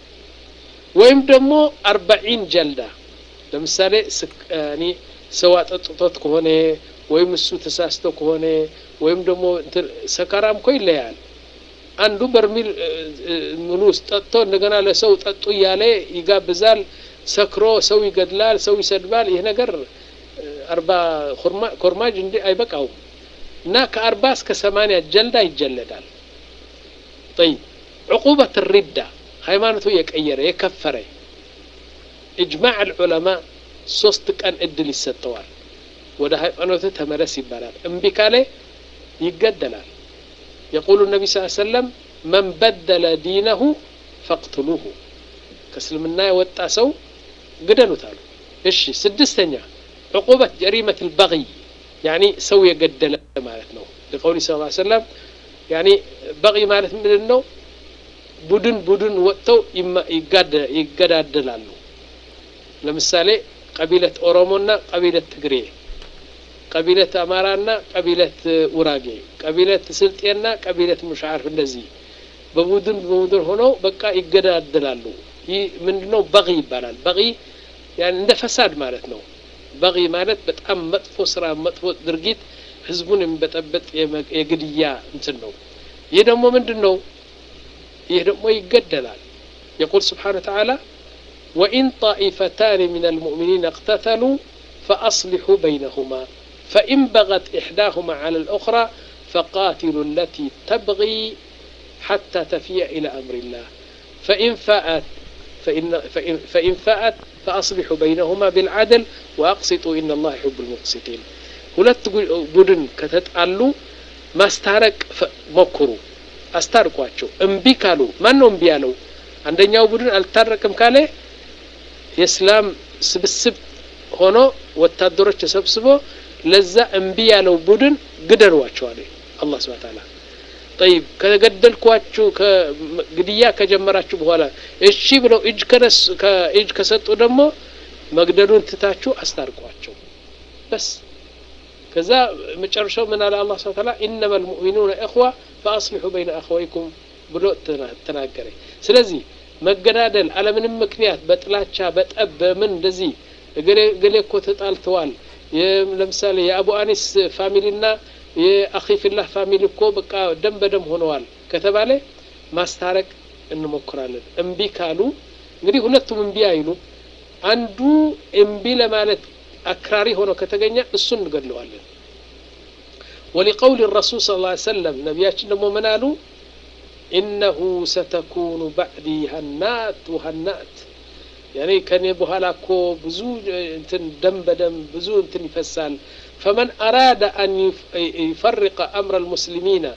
ወይም ደግሞ አርባዒን ጀልዳ ለምሳሌ እኔ ሰው አጠጥቶት ከሆነ ወይም እሱ ተሳስቶ ከሆነ ወይም ደግሞ ሰካራም እኮ ይለያል። አንዱ በርሚል ምኑ ውስጥ ጠጥቶ እንደገና ለሰው ጠጡ እያለ ይጋብዛል። ሰክሮ ሰው ይገድላል፣ ሰው ይሰድባል። ይህ ነገር አርባ ኮርማጅ እንዲ አይበቃውም እና ከአርባ እስከ ሰማንያ ጀልዳ ይጀለዳል። ጠይብ ዕቁበት ሪዳ ሃይማኖቱ የቀየረ የከፈረ ኢጅማዕ አልዑለማ ሶስት ቀን እድል ይሰጠዋል። ወደ ሃይማኖት ተመለስ ይባላል። እምቢ ካለ ይገደላል። የቁሉ ነቢ ስ ሰለም መን በደለ ዲነሁ ፈቅትሉሁ ከእስልምና የወጣ ሰው ግደሉት አሉ። እሺ ስድስተኛ ዕቁበት ጀሪመት ልበغይ ያኒ ሰው የገደለ ማለት ነው። ለቀውሊ ስ ሰለም ያኒ በغይ ማለት ምንድን ነው? ቡድን ቡድን ወጥተው ይገዳደላሉ። ለምሳሌ ቀቢለት ኦሮሞና ቀቢለት ትግሬ፣ ቀቢለት አማራና ቀቢለት ውራጌ፣ ቀቢለት ስልጤና ቀቢለት ሙሻዓርፍ እንደዚህ በቡድን በቡድን ሆነው በቃ ይገዳደላሉ። ይህ ምንድነው? በغይ ይባላል። በغይ ያን እንደ ፈሳድ ማለት ነው። በغይ ማለት በጣም መጥፎ ስራ፣ መጥፎ ድርጊት ህዝቡን የሚበጠበጥ የግድያ እንትን ነው። ይህ ደግሞ ምንድን ነው? ይህ ደግሞ ይገደላል። የቁል ስብሓነ ወተዓላ ወኢን ጣኢፈታን ምን አልሙእሚኒን እቅተተሉ ፈአስሊሑ በይነሁማ ፈኢን በገት ኢሕዳሁማ ዐላ ልኡኽራ ፈቃትሉ ለቲ ተብጊ ሓታ ተፊየ ኢላ አምሪላህ ፈኢን ፈአት فإن فأت فأصلحوا بينهما بالعدل وأقسطوا إن الله يحب المقسطين ሁለት ቡድን ከተጣሉ ማስታረቅ ሞክሩ፣ አስታርቋቸው። እምቢ ካሉ ማን ነው እምቢ ያለው? አንደኛው ቡድን አልታረቅም ካለ የእስላም ስብስብ ሆኖ ወታደሮች ተሰብስቦ ለዛ እምቢ ያለው ቡድን ግደሏቸዋል አላህ ሱብሓነሁ ወተዓላ። ጠይብ ከገደልኳችሁ ግድያ ከጀመራችሁ በኋላ እሺ ብለው እጅ ከነሱ እጅ ከሰጡ ደግሞ መግደሉን ትታችሁ አስታርቋቸው በስ ከዛ መጨረሻው ምን አለ አላህ ሱብሓነሁ ወተዓላ ኢነማ ልሙእሚኑነ እኽዋ ፈአስሊሑ በይነ አኸወይኩም ብሎ ተናገረ። ስለዚህ መገዳደል አለምንም ምክንያት በጥላቻ በጠብ በምን እንደዚህ እገሌ እኮ ተጣልተዋል፣ ለምሳሌ የአቡ አኒስ ፋሚሊና የአኺ ፊላህ ፋሚሊ እኮ በቃ ደም በደም ሆነዋል ከተባለ ማስታረቅ እንሞክራለን። እምቢ ካሉ እንግዲህ ሁለቱም እምቢ አይሉ፣ አንዱ እምቢ ለማለት አክራሪ ሆኖ ከተገኘ እሱን እንገድለዋለን። ወሊቀውል ረሱል ስ ላ ሰለም ነቢያችን ደግሞ ምን አሉ? ኢነሁ ሰተኩኑ ባዕዲ ሀናት ወሀናት ያኔ ከኔ በኋላ እኮ ብዙ እንትን ደም በደም ብዙ እንትን ይፈሳል። ፈመን አራደ አን ይፈርቀ አምረ ልሙስሊሚና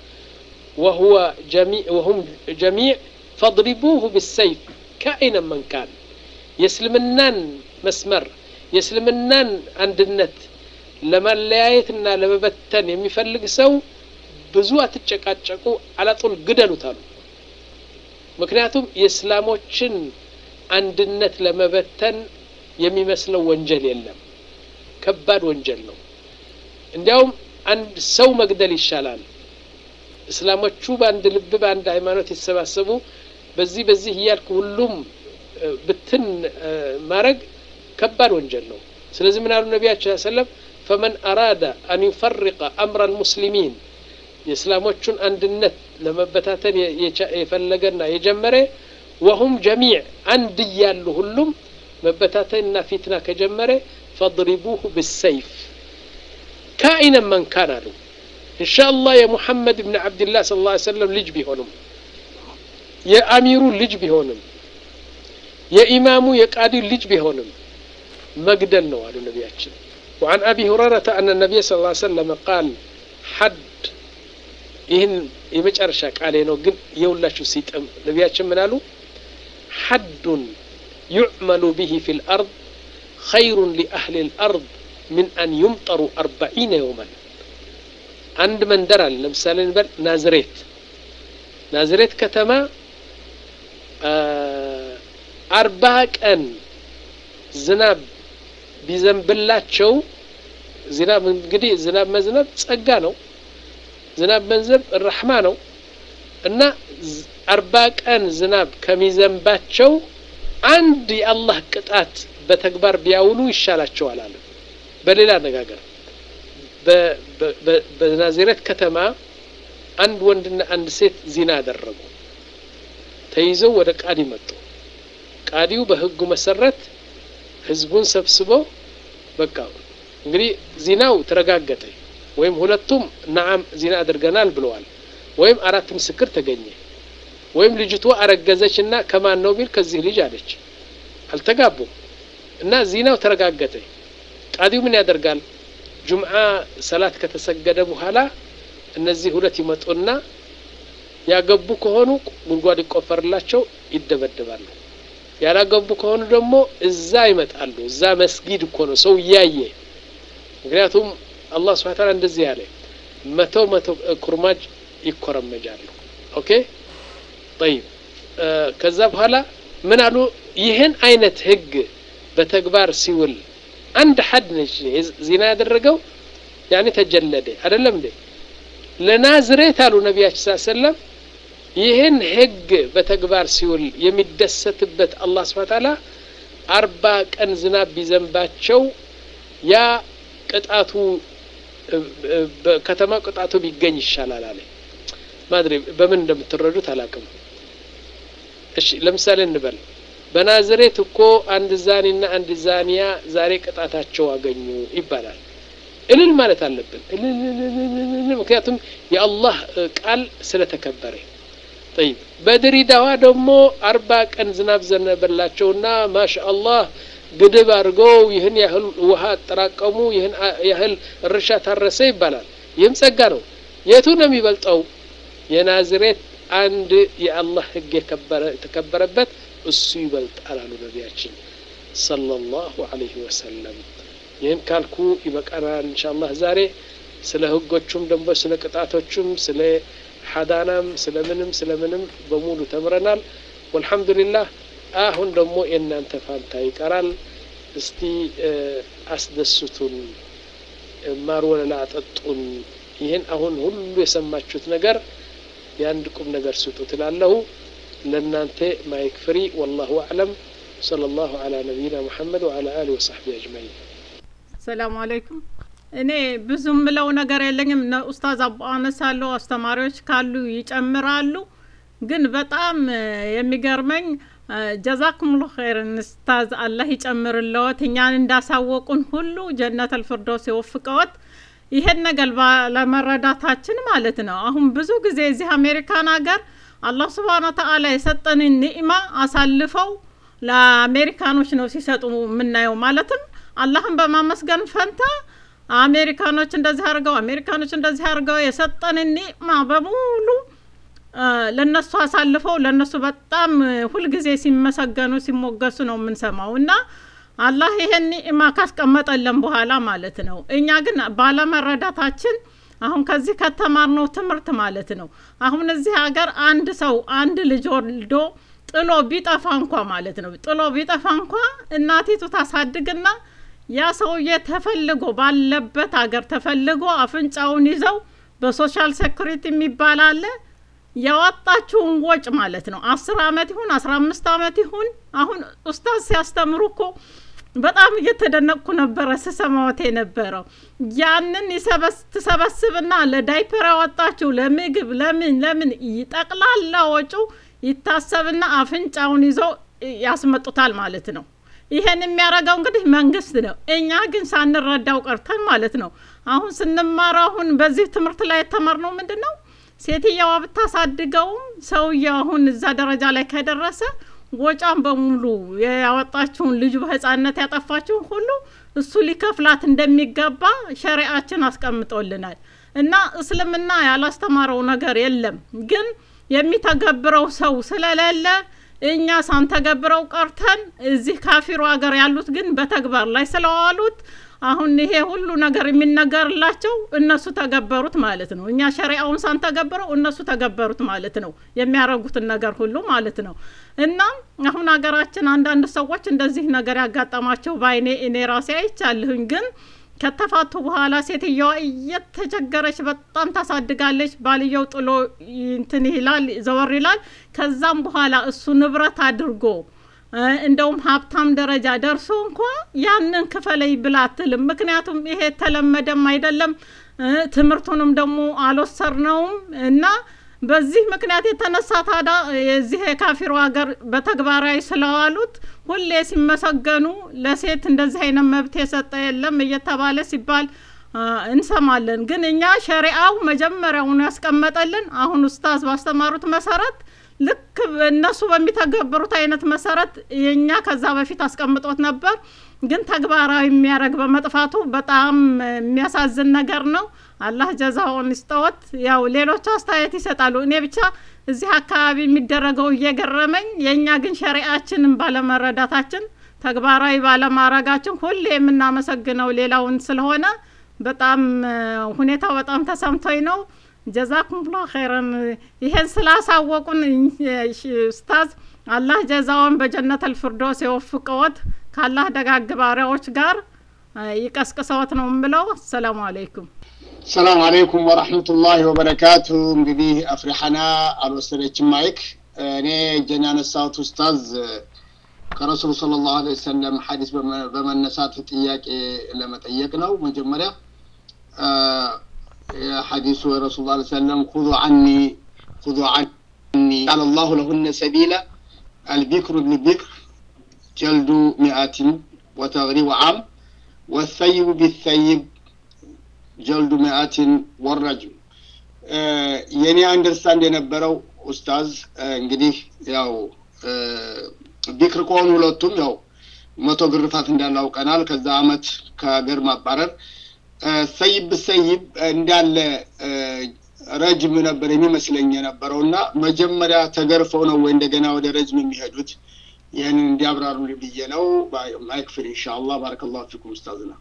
ወሁም ጀሚዕ ፈድሪቡሁ ብሰይፍ ከአይነ መንካን የእስልምናን መስመር የእስልምናን አንድነት ለመለያየትና ለመበተን የሚፈልግ ሰው ብዙ አትጨቃጨቁ፣ አላጡል ግደሉት አሉ። ምክንያቱም የእስላሞችን አንድነት ለመበተን የሚመስለው ወንጀል የለም። ከባድ ወንጀል ነው። እንዲያውም አንድ ሰው መግደል ይሻላል። እስላሞቹ በአንድ ልብ በአንድ ሃይማኖት የተሰባሰቡ በዚህ በዚህ እያልክ ሁሉም ብትን ማድረግ ከባድ ወንጀል ነው። ስለዚህ ምን አሉ ነቢያችን ሰለም ፈመን አራዳ አን ዩፈሪቀ አምረ ልሙስሊሚን የእስላሞቹን አንድነት ለመበታተን የፈለገና የጀመረ ወሁም ጀሚዕ አንድ እያሉ ሁሉም መበታተንና ፊትና ከጀመረ ፈድሪቡሁ ብሰይፍ ካኢነን መንካን አሉ። እንሻ አላህ የሙሐመድ ብን ዓብድላህ ስለ ላ ሰለም ልጅ ቢሆንም የአሚሩ ልጅ ቢሆንም የኢማሙ የቃዲው ልጅ ቢሆንም መግደል ነው አሉ ነቢያችን። وعن أبي هريرة أن النبي صلى الله عليه وسلم قال حد ይህን የመጨረሻ ቃሌ ነው፣ ግን የሁላችሁ ሲጥም ነቢያችን ምን አሉ? ሐዱን ዩዕመሉ ብሂ ፊ ልአርድ ኸይሩን ሊአህሊ ልአርድ ምን አን ዩምጠሩ አርባዒነ የውመን። አንድ መንደር አለ። ለምሳሌ እንበል ናዝሬት ናዝሬት ከተማ አርባ ቀን ዝናብ ቢዘንብላቸው ዝናብ እንግዲህ ዝናብ መዝነብ ጸጋ ነው። ዝናብ መንዘብ ረሕማ ነው እና አርባ ቀን ዝናብ ከሚዘንባቸው አንድ የአላህ ቅጣት በተግባር ቢያውሉ ይሻላቸዋል አለ። በሌላ አነጋገር በናዝሬት ከተማ አንድ ወንድና አንድ ሴት ዚና አደረጉ። ተይዘው ወደ ቃዲ መጡ። ቃዲው በህጉ መሰረት ህዝቡን ሰብስቦ በቃ እንግዲህ ዚናው ተረጋገጠ ወይም ሁለቱም ነዓም ዚና አድርገናል ብለዋል፣ ወይም አራት ምስክር ተገኘ፣ ወይም ልጅቷ አረገዘች እና ከማን ነው ቢል ከዚህ ልጅ አለች። አልተጋቡም እና ዚናው ተረጋገጠ። ቃዲው ምን ያደርጋል? ጁምዓ ሰላት ከተሰገደ በኋላ እነዚህ ሁለት ይመጡና ያገቡ ከሆኑ ጉድጓድ ይቆፈርላቸው ይደበደባሉ። ያላገቡ ከሆኑ ደግሞ እዛ ይመጣሉ። እዛ መስጊድ እኮ ነው ሰው እያየ ምክንያቱም አላህ ስብሐ ተዓላ እንደዚህ ያለ መቶ መቶ ኩርማጅ ይኮረመጃሉ። ኦኬ ጠይብ። ከዛ በኋላ ምን አሉ? ይህን አይነት ህግ በተግባር ሲውል አንድ ሐድ ነች ዚና ያደረገው ያኔ ተጀለደ አይደለም እንዴ? ለናዝሬት አሉ ነቢያችን ሰለላሁ ዐለይሂ ወሰለም ይህን ህግ በተግባር ሲውል የሚደሰትበት አላህ ስብሐ ተዓላ አርባ ቀን ዝናብ ቢዘንባቸው ያ ቅጣቱ በከተማ ቅጣቱ ቢገኝ ይሻላል አለ። ማድሪ በምን እንደምትረዱት አላውቅም። እሺ ለምሳሌ እንበል በናዝሬት እኮ አንድ ዛኒና አንድ ዛኒያ ዛሬ ቅጣታቸው አገኙ ይባላል። እልል ማለት አለብን። እልል ምክንያቱም የአላህ ቃል ስለተከበረ። ጠይብ በድሪዳዋ ደግሞ አርባ ቀን ዝናብ ዘነበላቸውና ማሻ አላህ ግድብ አድርገው ይህን ያህል ውሃ አጠራቀሙ፣ ይህን ያህል እርሻ ታረሰ ይባላል። ይህም ጸጋ ነው። የቱ ነው የሚበልጠው? የናዝሬት አንድ የአላህ ህግ የተከበረበት እሱ ይበልጣል አሉ ነቢያችን ሰለላሁ ዐለይሂ ወሰለም። ይህን ካልኩ ይበቃናል። ኢንሻአላህ ዛሬ ስለ ህጎቹም ደግሞ ስለ ቅጣቶቹም ስለ ሐዳናም ስለምንም ስለምንም በሙሉ ተምረናል። ወልሐምዱሊላህ አሁን ደግሞ የእናንተ ፋንታ ይቀራል። እስቲ አስደስቱን፣ ማር ወለላ አጠጡን። ይህን አሁን ሁሉ የሰማችሁት ነገር የአንድ ቁም ነገር ስጡ ትላለሁ። ለእናንተ ማይክ ፍሪ። ወላሁ አዕለም። ሰለላሁ ዐላ ነቢይና ሙሐመድ ወዐላ አሊሂ ወሰሕቢሂ አጅመዒን። ሰላሙ አለይኩም። እኔ ብዙ ምለው ነገር የለኝም። ኡስታዝ አቡ አነሳለሁ፣ አስተማሪዎች ካሉ ይጨምራሉ። ግን በጣም የሚገርመኝ ጀዛኩሙሉ ኸይርን ኡስታዝ፣ አላህ ይጨምርለዎት። እኛን እንዳሳወቁን ሁሉ ጀነት አልፍርዶስ የወፍቀዎት። ይሄን ነገር ባለመረዳታችን ማለት ነው። አሁን ብዙ ጊዜ እዚህ አሜሪካን ሀገር አላህ ስብሃነ ወተዓላ የሰጠንን ኒዕማ አሳልፈው ለአሜሪካኖች ነው ሲሰጡ የምናየው። ማለትም አላህን በማመስገን ፈንታ አሜሪካኖች እንደዚህ አድርገው አሜሪካኖች እንደዚህ አድርገው የሰጠንን ኒዕማ በሙሉ ለነሱ አሳልፈው ለነሱ በጣም ሁልጊዜ ሲመሰገኑ ሲሞገሱ ነው የምንሰማው። እና አላህ ይሄን ኒዕማ ካስቀመጠለን በኋላ ማለት ነው። እኛ ግን ባለመረዳታችን አሁን ከዚህ ከተማርነው ትምህርት ማለት ነው። አሁን እዚህ ሀገር አንድ ሰው አንድ ልጅ ወልዶ ጥሎ ቢጠፋ እንኳ ማለት ነው ጥሎ ቢጠፋ እንኳ እናቲቱ ታሳድግና ያ ሰውዬ ተፈልጎ ባለበት ሀገር ተፈልጎ አፍንጫውን ይዘው በሶሻል ሴኩሪቲ የሚባል አለ ያወጣችውን ወጭ ማለት ነው። አስር አመት ይሁን አስራ አምስት አመት ይሁን አሁን ኡስታዝ ሲያስተምሩ እኮ በጣም እየተደነቅኩ ነበረ ስሰማዎት የነበረው ያንን ትሰበስብና ለዳይፐር ያወጣችው ለምግብ ለምን ለምን ጠቅላላ ወጩ ይታሰብና አፍንጫውን ይዘው ያስመጡታል ማለት ነው። ይሄን የሚያደርገው እንግዲህ መንግስት ነው። እኛ ግን ሳንረዳው ቀርተን ማለት ነው። አሁን ስንማር አሁን በዚህ ትምህርት ላይ የተማርነው ምንድን ነው? ሴትየዋ ብታሳድገውም ሰውየው አሁን እዛ ደረጃ ላይ ከደረሰ ወጫን በሙሉ ያወጣችውን ልጁ በህፃነት ያጠፋችውን ሁሉ እሱ ሊከፍላት እንደሚገባ ሸሪአችን አስቀምጦልናል። እና እስልምና ያላስተማረው ነገር የለም። ግን የሚተገብረው ሰው ስለሌለ እኛ ሳንተገብረው ቀርተን እዚህ ካፊሩ ሀገር ያሉት ግን በተግባር ላይ ስለዋሉት አሁን ይሄ ሁሉ ነገር የሚነገርላቸው እነሱ ተገበሩት ማለት ነው። እኛ ሸሪአውን ሳንተገብረው እነሱ ተገበሩት ማለት ነው። የሚያደርጉትን ነገር ሁሉ ማለት ነው። እና አሁን ሀገራችን አንዳንድ ሰዎች እንደዚህ ነገር ያጋጠማቸው በአይኔ እኔ ራሴ አይቻለሁኝ። ግን ከተፋቱ በኋላ ሴትየዋ እየተቸገረች በጣም ታሳድጋለች። ባልየው ጥሎ እንትን ይላል ዘወር ይላል። ከዛም በኋላ እሱ ንብረት አድርጎ እንደውም ሀብታም ደረጃ ደርሶ እንኳ ያንን ክፈለኝ ብላ አትልም። ምክንያቱም ይሄ የተለመደም አይደለም፣ ትምህርቱንም ደግሞ አልወሰርነውም እና በዚህ ምክንያት የተነሳ ታዳ የዚህ የካፊሩ ሀገር በተግባራዊ ስለዋሉት ሁሌ ሲመሰገኑ ለሴት እንደዚህ አይነት መብት የሰጠ የለም እየተባለ ሲባል እንሰማለን። ግን እኛ ሸሪአው መጀመሪያውኑ ያስቀመጠልን አሁን ኡስታዝ ባስተማሩት መሰረት ልክ እነሱ በሚተገብሩት አይነት መሰረት የኛ ከዛ በፊት አስቀምጦት ነበር። ግን ተግባራዊ የሚያደርግ በመጥፋቱ በጣም የሚያሳዝን ነገር ነው። አላህ ጀዛውን ይስጠዎት። ያው ሌሎች አስተያየት ይሰጣሉ። እኔ ብቻ እዚህ አካባቢ የሚደረገው እየገረመኝ፣ የእኛ ግን ሸሪአችንን ባለመረዳታችን ተግባራዊ ባለማድረጋችን ሁሌ የምናመሰግነው ሌላውን ስለሆነ በጣም ሁኔታው በጣም ተሰምቶኝ ነው። ጀዛኩም ላ ኸይረን ይሄን ስላሳወቁን ኡስታዝ አላህ ጀዛውን በጀነት አልፍርዶስ የወፍቀዎት ካላህ ደጋግ ባሪያዎች ጋር ይቀስቅሰዎት ነው የምለው። አሰላሙ አለይኩም። ሰላም አለይኩም ወራህመቱላሂ ወበረካቱ። እንግዲህ አፍሪሐና አልወሰደችም ማይክ። እኔ እጄን ያነሳሁት ኡስታዝ ከረሱሉ ሰለላሁ ዐለይሂ ወሰለም ሐዲስ በመነሳት ጥያቄ ለመጠየቅ ነው። መጀመሪያ حديث رسول الله صلى الله عليه وسلم خذوا عني خذوا عني قال الله لهن سبيلا البكر بالبكر جلد مئات وتغريب عام والثيب بالثيب جلد مئات والرجم የኔ አንደርስታንድ የነበረው ኡስታዝ እንግዲህ ያው ቢክር ከሆኑ ሁለቱም ያው መቶ ግርፋት እንዳላውቀናል ከዛ አመት ከሀገር ማባረር ሰይብ ሰይብ እንዳለ ረጅም ነበር የሚመስለኝ የነበረው እና መጀመሪያ ተገርፈው ነው ወይ እንደገና ወደ ረጅም የሚሄዱት? ይህንን እንዲያብራሩ ብዬ ነው። ማይክፍል ኢንሻአላህ። ባረከላሁ ፊኩም ኡስታዝና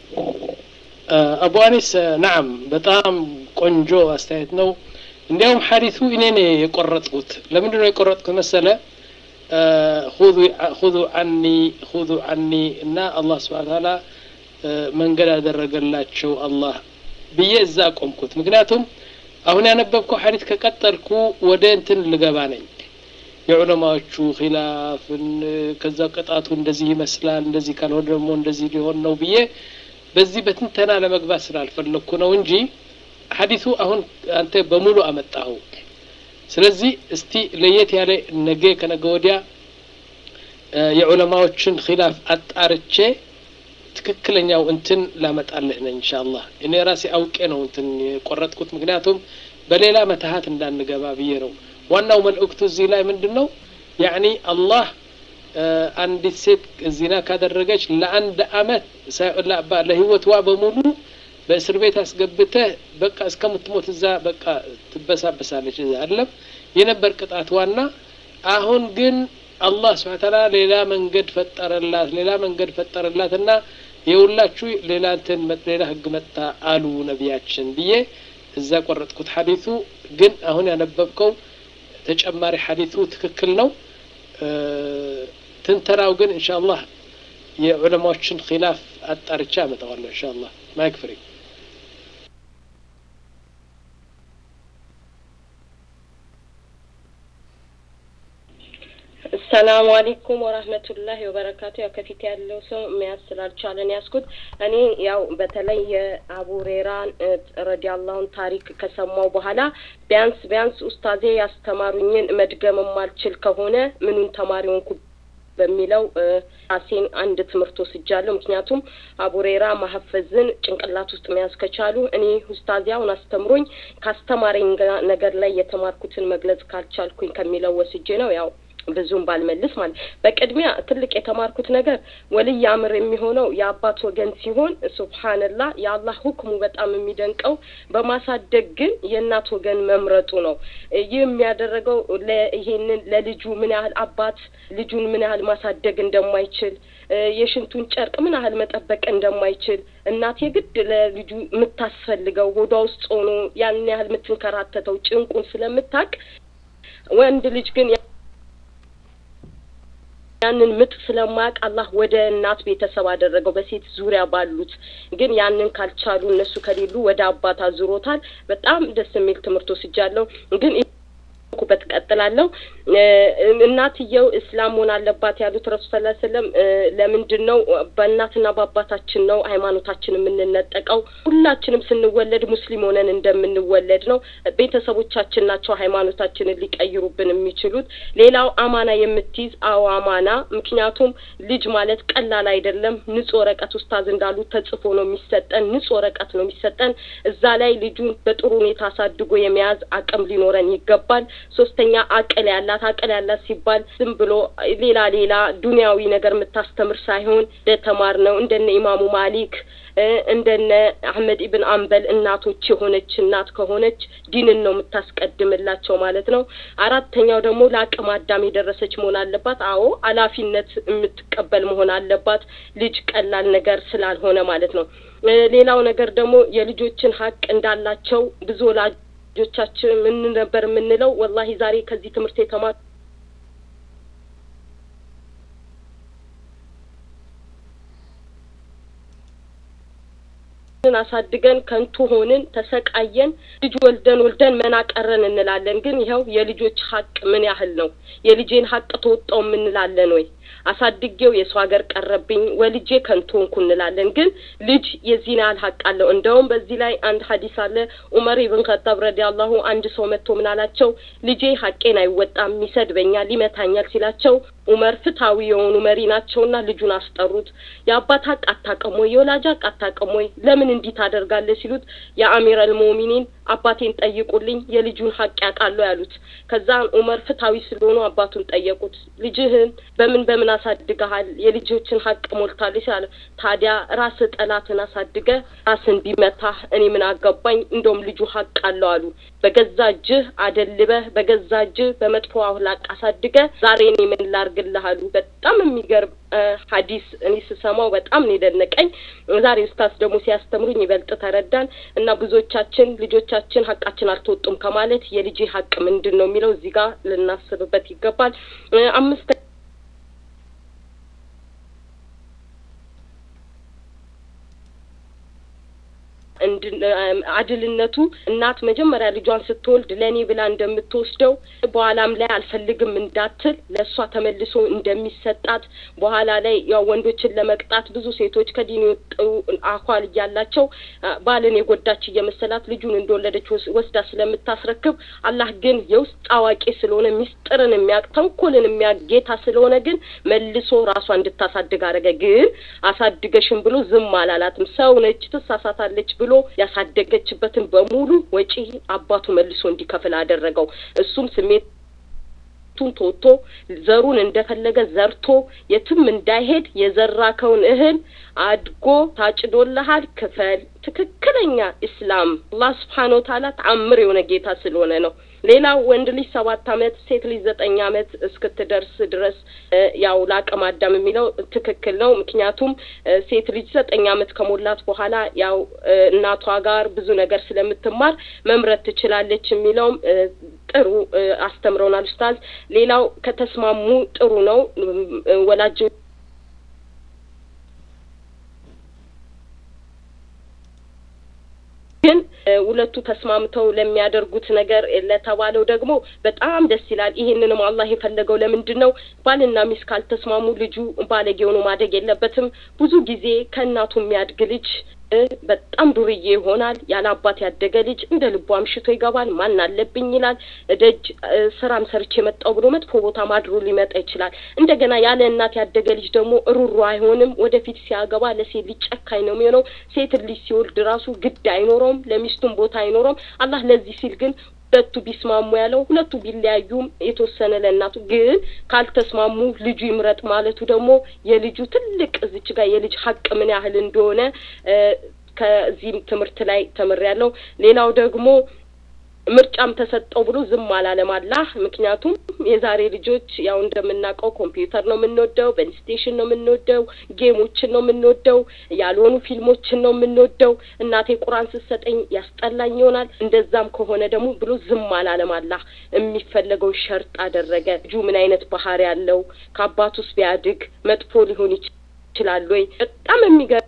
አቡ አኒስ ናም፣ በጣም ቆንጆ አስተያየት ነው። እንዲያውም ሐዲሱ እኔ ነኝ የቆረጥኩት። ለምንድን ነው የቆረጥኩት መሰለ? ሁዙ አኒ ሁዙ አኒ እና አላህ ስብሐነ ተዓላ መንገድ ያደረገላቸው አላህ ብዬ እዛ ቆምኩት። ምክንያቱም አሁን ያነበብከው ሐዲስ ከቀጠልኩ ወደ እንትን ልገባ ነኝ የዑለማዎቹ ኺላፍን ከዛ ቅጣቱ እንደዚህ ይመስላል እንደዚህ ካልሆነ ደግሞ እንደዚህ ሊሆን ነው ብዬ በዚህ በትንተና ለመግባት ስላልፈለግኩ ነው እንጂ ሐዲሱ አሁን አንተ በሙሉ አመጣኸው። ስለዚህ እስቲ ለየት ያለ ነገ ከነገ ወዲያ የዑለማዎችን ኺላፍ አጣርቼ ትክክለኛው እንትን ላመጣልህ ነኝ ኢንሻአላህ። እኔ ራሴ አውቄ ነው እንትን የቆረጥኩት፣ ምክንያቱም በሌላ መተሀት እንዳንገባ ብዬ ነው። ዋናው መልእክቱ እዚህ ላይ ምንድን ነው? ያኒ አላህ አንዲት ሴት ዚና ካደረገች ለአንድ አመት ለህይወትዋ በሙሉ በእስር ቤት አስገብተህ በቃ እስከምትሞት እዛ በቃ ትበሳበሳለች። እዛ አለም የነበር ቅጣት ዋና። አሁን ግን አላህ ስብሐ ተዓላ ሌላ መንገድ ፈጠረላት ሌላ መንገድ ፈጠረላት እና የሁላችሁ ሌላ እንትን ሌላ ህግ መጣ አሉ ነቢያችን ብዬ እዛ ቆረጥኩት ሐዲሱ ግን አሁን ያነበብከው ተጨማሪ ሐዲሱ ትክክል ነው ትንተናው ግን ኢንሻአላህ የዑለማዎችን ኺላፍ አጣርቻ አመጣዋለሁ ኢንሻአላህ ማይክ ፍሪ ሰላሙ አሌይኩም ወራህመቱላሂ ወበረካቱ። ያው ከፊት ያለው ሰው መያዝ ስላልቻለን ያዝኩት። እኔ ያው በተለይ የአቡ ሁሬራን ረዲያላሁን ታሪክ ከሰማው በኋላ ቢያንስ ቢያንስ ኡስታዜ ያስተማሩኝን መድገም የማልችል ከሆነ ምኑን ተማሪ ሆንኩ በሚለው ራሴን አንድ ትምህርት ወስጃለሁ። ምክንያቱም አቡሬራ ማሀፈዝን ጭንቅላት ውስጥ መያዝ ከቻሉ እኔ ኡስታዚያውን አስተምሮኝ ካስተማረኝ ነገር ላይ የተማርኩትን መግለጽ ካልቻልኩኝ ከሚለው ወስጄ ነው ያው ብዙም ባልመልስ ማለት በቅድሚያ ትልቅ የተማርኩት ነገር ወልይ አምር የሚሆነው የአባት ወገን ሲሆን ሱብሀንላህ የአላህ ሁክሙ በጣም የሚደንቀው በማሳደግ ግን የእናት ወገን መምረጡ ነው። ይህ የሚያደረገው ይሄንን ለልጁ ምን ያህል አባት ልጁን ምን ያህል ማሳደግ እንደማይችል የሽንቱን ጨርቅ ምን ያህል መጠበቅ እንደማይችል እናት የግድ ለልጁ የምታስፈልገው ሆዷ ውስጥ ሆኖ ያን ያህል የምትንከራተተው ጭንቁን ስለምታቅ ወንድ ልጅ ግን ያንን ምጥ ስለማያውቅ አላህ ወደ እናት ቤተሰብ አደረገው በሴት ዙሪያ ባሉት ግን ያንን ካልቻሉ እነሱ ከሌሉ ወደ አባት አዙሮታል። በጣም ደስ የሚል ትምህርት ወስጃለሁ። ግን በት ቀጥላለሁ። እናትየው እስላም መሆን አለባት ያሉት ረሱ ስ ስለም ለምንድን ነው በእናትና በአባታችን ነው ሃይማኖታችን የምንነጠቀው? ሁላችንም ስንወለድ ሙስሊም ሆነን እንደምንወለድ ነው። ቤተሰቦቻችን ናቸው ሃይማኖታችንን ሊቀይሩብን የሚችሉት። ሌላው አማና የምትይዝ አዎ አማና። ምክንያቱም ልጅ ማለት ቀላል አይደለም። ንጹህ ወረቀት ኡስታዝ እንዳሉት ተጽፎ ነው የሚሰጠን። ንጹህ ወረቀት ነው የሚሰጠን። እዛ ላይ ልጁን በጥሩ ሁኔታ አሳድጎ የመያዝ አቅም ሊኖረን ይገባል። ሶስተኛ አቅል ያላት አቅል ያላት ሲባል ዝም ብሎ ሌላ ሌላ ዱንያዊ ነገር የምታስተምር ሳይሆን እንደተማር ነው እንደነ ኢማሙ ማሊክ እንደነ አህመድ ኢብን አንበል እናቶች የሆነች እናት ከሆነች ዲንን ነው የምታስቀድምላቸው ማለት ነው። አራተኛው ደግሞ ለአቅመ አዳም የደረሰች መሆን አለባት። አዎ ኃላፊነት የምትቀበል መሆን አለባት። ልጅ ቀላል ነገር ስላልሆነ ማለት ነው። ሌላው ነገር ደግሞ የልጆችን ሀቅ እንዳላቸው ብዙ ወላጅ ልጆቻችን ምን ነበር የምንለው? ወላሂ ዛሬ ከዚህ ትምህርት የተማር አሳድገን ከንቱ ሆንን፣ ተሰቃየን፣ ልጅ ወልደን ወልደን መና ቀረን እንላለን። ግን ይኸው የልጆች ሀቅ ምን ያህል ነው? የልጄን ሀቅ ተወጣው የምንላለን ወይ? አሳድጌው የሰው ሀገር ቀረብኝ ወልጄ ከንቱ ሆንኩ እንላለን። ግን ልጅ የዚህን ያህል ሀቅ አለው። እንደውም በዚህ ላይ አንድ ሀዲስ አለ። ኡመር ኢብን ከጣብ ረዲያላሁ አንድ ሰው መጥቶ ምን አላቸው? ልጄ ሀቄን አይወጣም፣ ይሰድበኛል፣ ይመታኛል ሲላቸው ኡመር ፍትሐዊ የሆኑ መሪ ናቸውና ልጁን አስጠሩት። የአባት ሀቅ አታውቅም ወይ? የወላጅ ሀቅ አታውቅም ወይ? ለምን እንዲህ ታደርጋለህ? ሲሉት የአሚረል ሙእሚኒን አባቴን ጠይቁልኝ የልጁን ሀቅ ያውቃሉ ያሉት። ከዛን ኡመር ፍትሐዊ ስለሆኑ አባቱን ጠየቁት። ልጅህን በምን በምን አሳድገሃል? የልጆችን ሀቅ ሞልታለች አለ። ታዲያ ራስህ ጠላትን አሳድገ ራስን ቢመታህ እኔ ምን አገባኝ? እንደውም ልጁ ሀቅ አለው አሉ። በገዛ እጅህ አደልበህ በገዛ እጅህ በመጥፎ አህላቅ አሳድገ ዛሬ እኔ ምን ላርግልህ አሉ። በጣም የሚገርም ሀዲስ እኔ ስሰማው በጣም ነው የደነቀኝ። ዛሬ ኡስታዝ ደግሞ ሲያስተምሩኝ ይበልጥ ተረዳን እና ብዙዎቻችን ልጆቻችን ሀቃችን አልተወጡም ከማለት የልጄ ሀቅ ምንድን ነው የሚለው እዚህ ጋር ልናስብበት ይገባል። አምስት አድልነቱ እናት መጀመሪያ ልጇን ስትወልድ ለእኔ ብላ እንደምትወስደው በኋላም ላይ አልፈልግም እንዳትል ለእሷ ተመልሶ እንደሚሰጣት በኋላ ላይ ያው ወንዶችን ለመቅጣት ብዙ ሴቶች ከዲን የወጡ አኳል እያላቸው ባልን የጎዳች እየመሰላት ልጁን እንደወለደች ወስዳ ስለምታስረክብ አላህ ግን የውስጥ አዋቂ ስለሆነ ሚስጥርን የሚያውቅ ተንኮልን የሚያውቅ ጌታ ስለሆነ ግን መልሶ ራሷ እንድታሳድግ አደረገ። ግን አሳድገሽም ብሎ ዝም አላላትም። ሰው ነች ትሳሳታለች ብሎ ያሳደገችበትን በሙሉ ወጪ አባቱ መልሶ እንዲከፍል አደረገው። እሱም ስሜት ቱን ተወጥቶ ዘሩን እንደፈለገ ዘርቶ የትም እንዳይሄድ የዘራከውን እህል አድጎ ታጭዶልሃል፣ ክፈል። ትክክለኛ ኢስላም አላህ ስብሓን ወተዓላ ተአምር የሆነ ጌታ ስለሆነ ነው። ሌላው ወንድ ልጅ ሰባት አመት ሴት ልጅ ዘጠኝ አመት እስክትደርስ ድረስ ያው ለአቅመ አዳም የሚለው ትክክል ነው። ምክንያቱም ሴት ልጅ ዘጠኝ አመት ከሞላት በኋላ ያው እናቷ ጋር ብዙ ነገር ስለምትማር መምረጥ ትችላለች የሚለውም ጥሩ አስተምረውናል ኡስታዝ። ሌላው ከተስማሙ ጥሩ ነው ወላጅ ግን ሁለቱ ተስማምተው ለሚያደርጉት ነገር ለተባለው ደግሞ በጣም ደስ ይላል። ይሄንንም አላህ የፈለገው ለምንድን ነው? ባልና ሚስት ካልተስማሙ ልጁ ባለጌ ሆኖ ማደግ የለበትም። ብዙ ጊዜ ከእናቱ የሚያድግ ልጅ በጣም ዱርዬ ይሆናል። ያለ አባት ያደገ ልጅ እንደ ልቡ አምሽቶ ይገባል። ማን አለብኝ ይላል። ደጅ ስራም ሰርቼ የመጣው ብሎ መጥፎ ቦታ ማድሮ ሊመጣ ይችላል። እንደገና ያለ እናት ያደገ ልጅ ደግሞ ሩሩ አይሆንም። ወደፊት ሲያገባ ለሴት ልጅ ጨካኝ ነው የሚሆነው። ሴት ልጅ ሲወልድ ራሱ ግድ አይኖረውም፣ ለሚስቱም ቦታ አይኖረውም። አላህ ለዚህ ሲል ግን ሁለቱ ቢስማሙ ያለው ሁለቱ ቢለያዩም የተወሰነ ለእናቱ ግን ካልተስማሙ ልጁ ይምረጥ ማለቱ ደግሞ የልጁ ትልቅ እዚች ጋር የልጅ ሀቅ ምን ያህል እንደሆነ ከዚህም ትምህርት ላይ ተምሬያለሁ። ሌላው ደግሞ ምርጫም ተሰጠው ብሎ ዝም አላለም አላህ። ምክንያቱም የዛሬ ልጆች ያው እንደምናውቀው ኮምፒውተር ነው የምንወደው፣ በፕሌይስቴሽን ነው የምንወደው፣ ጌሞችን ነው የምንወደው፣ ያልሆኑ ፊልሞችን ነው የምንወደው። እናቴ ቁርአን ስትሰጠኝ ያስጠላኝ ይሆናል። እንደዛም ከሆነ ደግሞ ብሎ ዝም አላለም አላህ። የሚፈለገው ሸርጥ አደረገ። ልጁ ምን አይነት ባህሪ ያለው ከአባቱስ ቢያድግ መጥፎ ሊሆን ይችላል ወይ? በጣም የሚገርም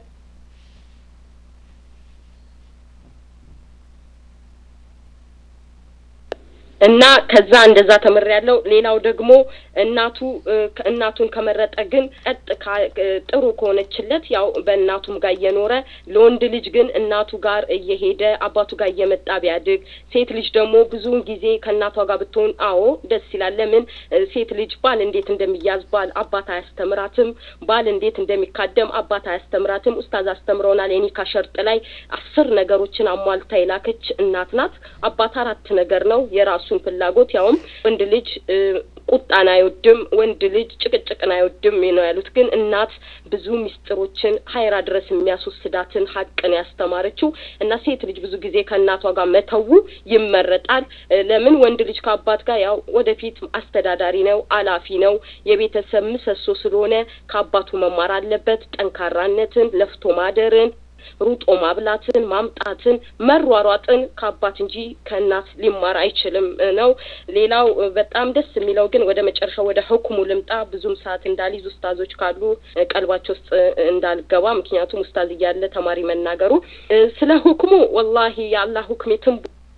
እና ከዛ እንደዛ ተምር ያለው ሌላው ደግሞ እናቱ እናቱን ከመረጠ ግን ቀጥ ጥሩ ከሆነችለት ያው በእናቱም ጋር እየኖረ ለወንድ ልጅ ግን እናቱ ጋር እየሄደ አባቱ ጋር እየመጣ ቢያድግ፣ ሴት ልጅ ደግሞ ብዙውን ጊዜ ከእናቷ ጋር ብትሆን አዎ ደስ ይላል። ለምን ሴት ልጅ ባል እንዴት እንደሚያዝ ባል አባት አያስተምራትም። ባል እንዴት እንደሚካደም አባት አያስተምራትም። ኡስታዝ አስተምረውናል። የኒካ ሸርጥ ላይ አስር ነገሮችን አሟልታ የላከች እናት ናት። አባት አራት ነገር ነው የራሱ የራሱን ፍላጎት ያውም ወንድ ልጅ ቁጣን አይወድም፣ ወንድ ልጅ ጭቅጭቅን አይወድም ነው ያሉት። ግን እናት ብዙ ሚስጥሮችን ሀይራ ድረስ የሚያስወስዳትን ሀቅን ያስተማረችው እና ሴት ልጅ ብዙ ጊዜ ከእናቷ ጋር መተዉ ይመረጣል። ለምን ወንድ ልጅ ከአባት ጋር ያው ወደፊት አስተዳዳሪ ነው፣ አላፊ ነው፣ የቤተሰብ ምሰሶ ስለሆነ ከአባቱ መማር አለበት። ጠንካራነትን፣ ለፍቶ ማደርን ሩጦ ማብላትን፣ ማምጣትን፣ መሯሯጥን ከአባት እንጂ ከእናት ሊማር አይችልም ነው። ሌላው በጣም ደስ የሚለው ግን ወደ መጨረሻው ወደ ህኩሙ ልምጣ። ብዙም ሰዓት እንዳልይዝ ኡስታዞች ካሉ ቀልባቸው ውስጥ እንዳልገባ፣ ምክንያቱም ኡስታዝ እያለ ተማሪ መናገሩ ስለ ሁክሙ ወላሂ የአላህ ሁክም የትም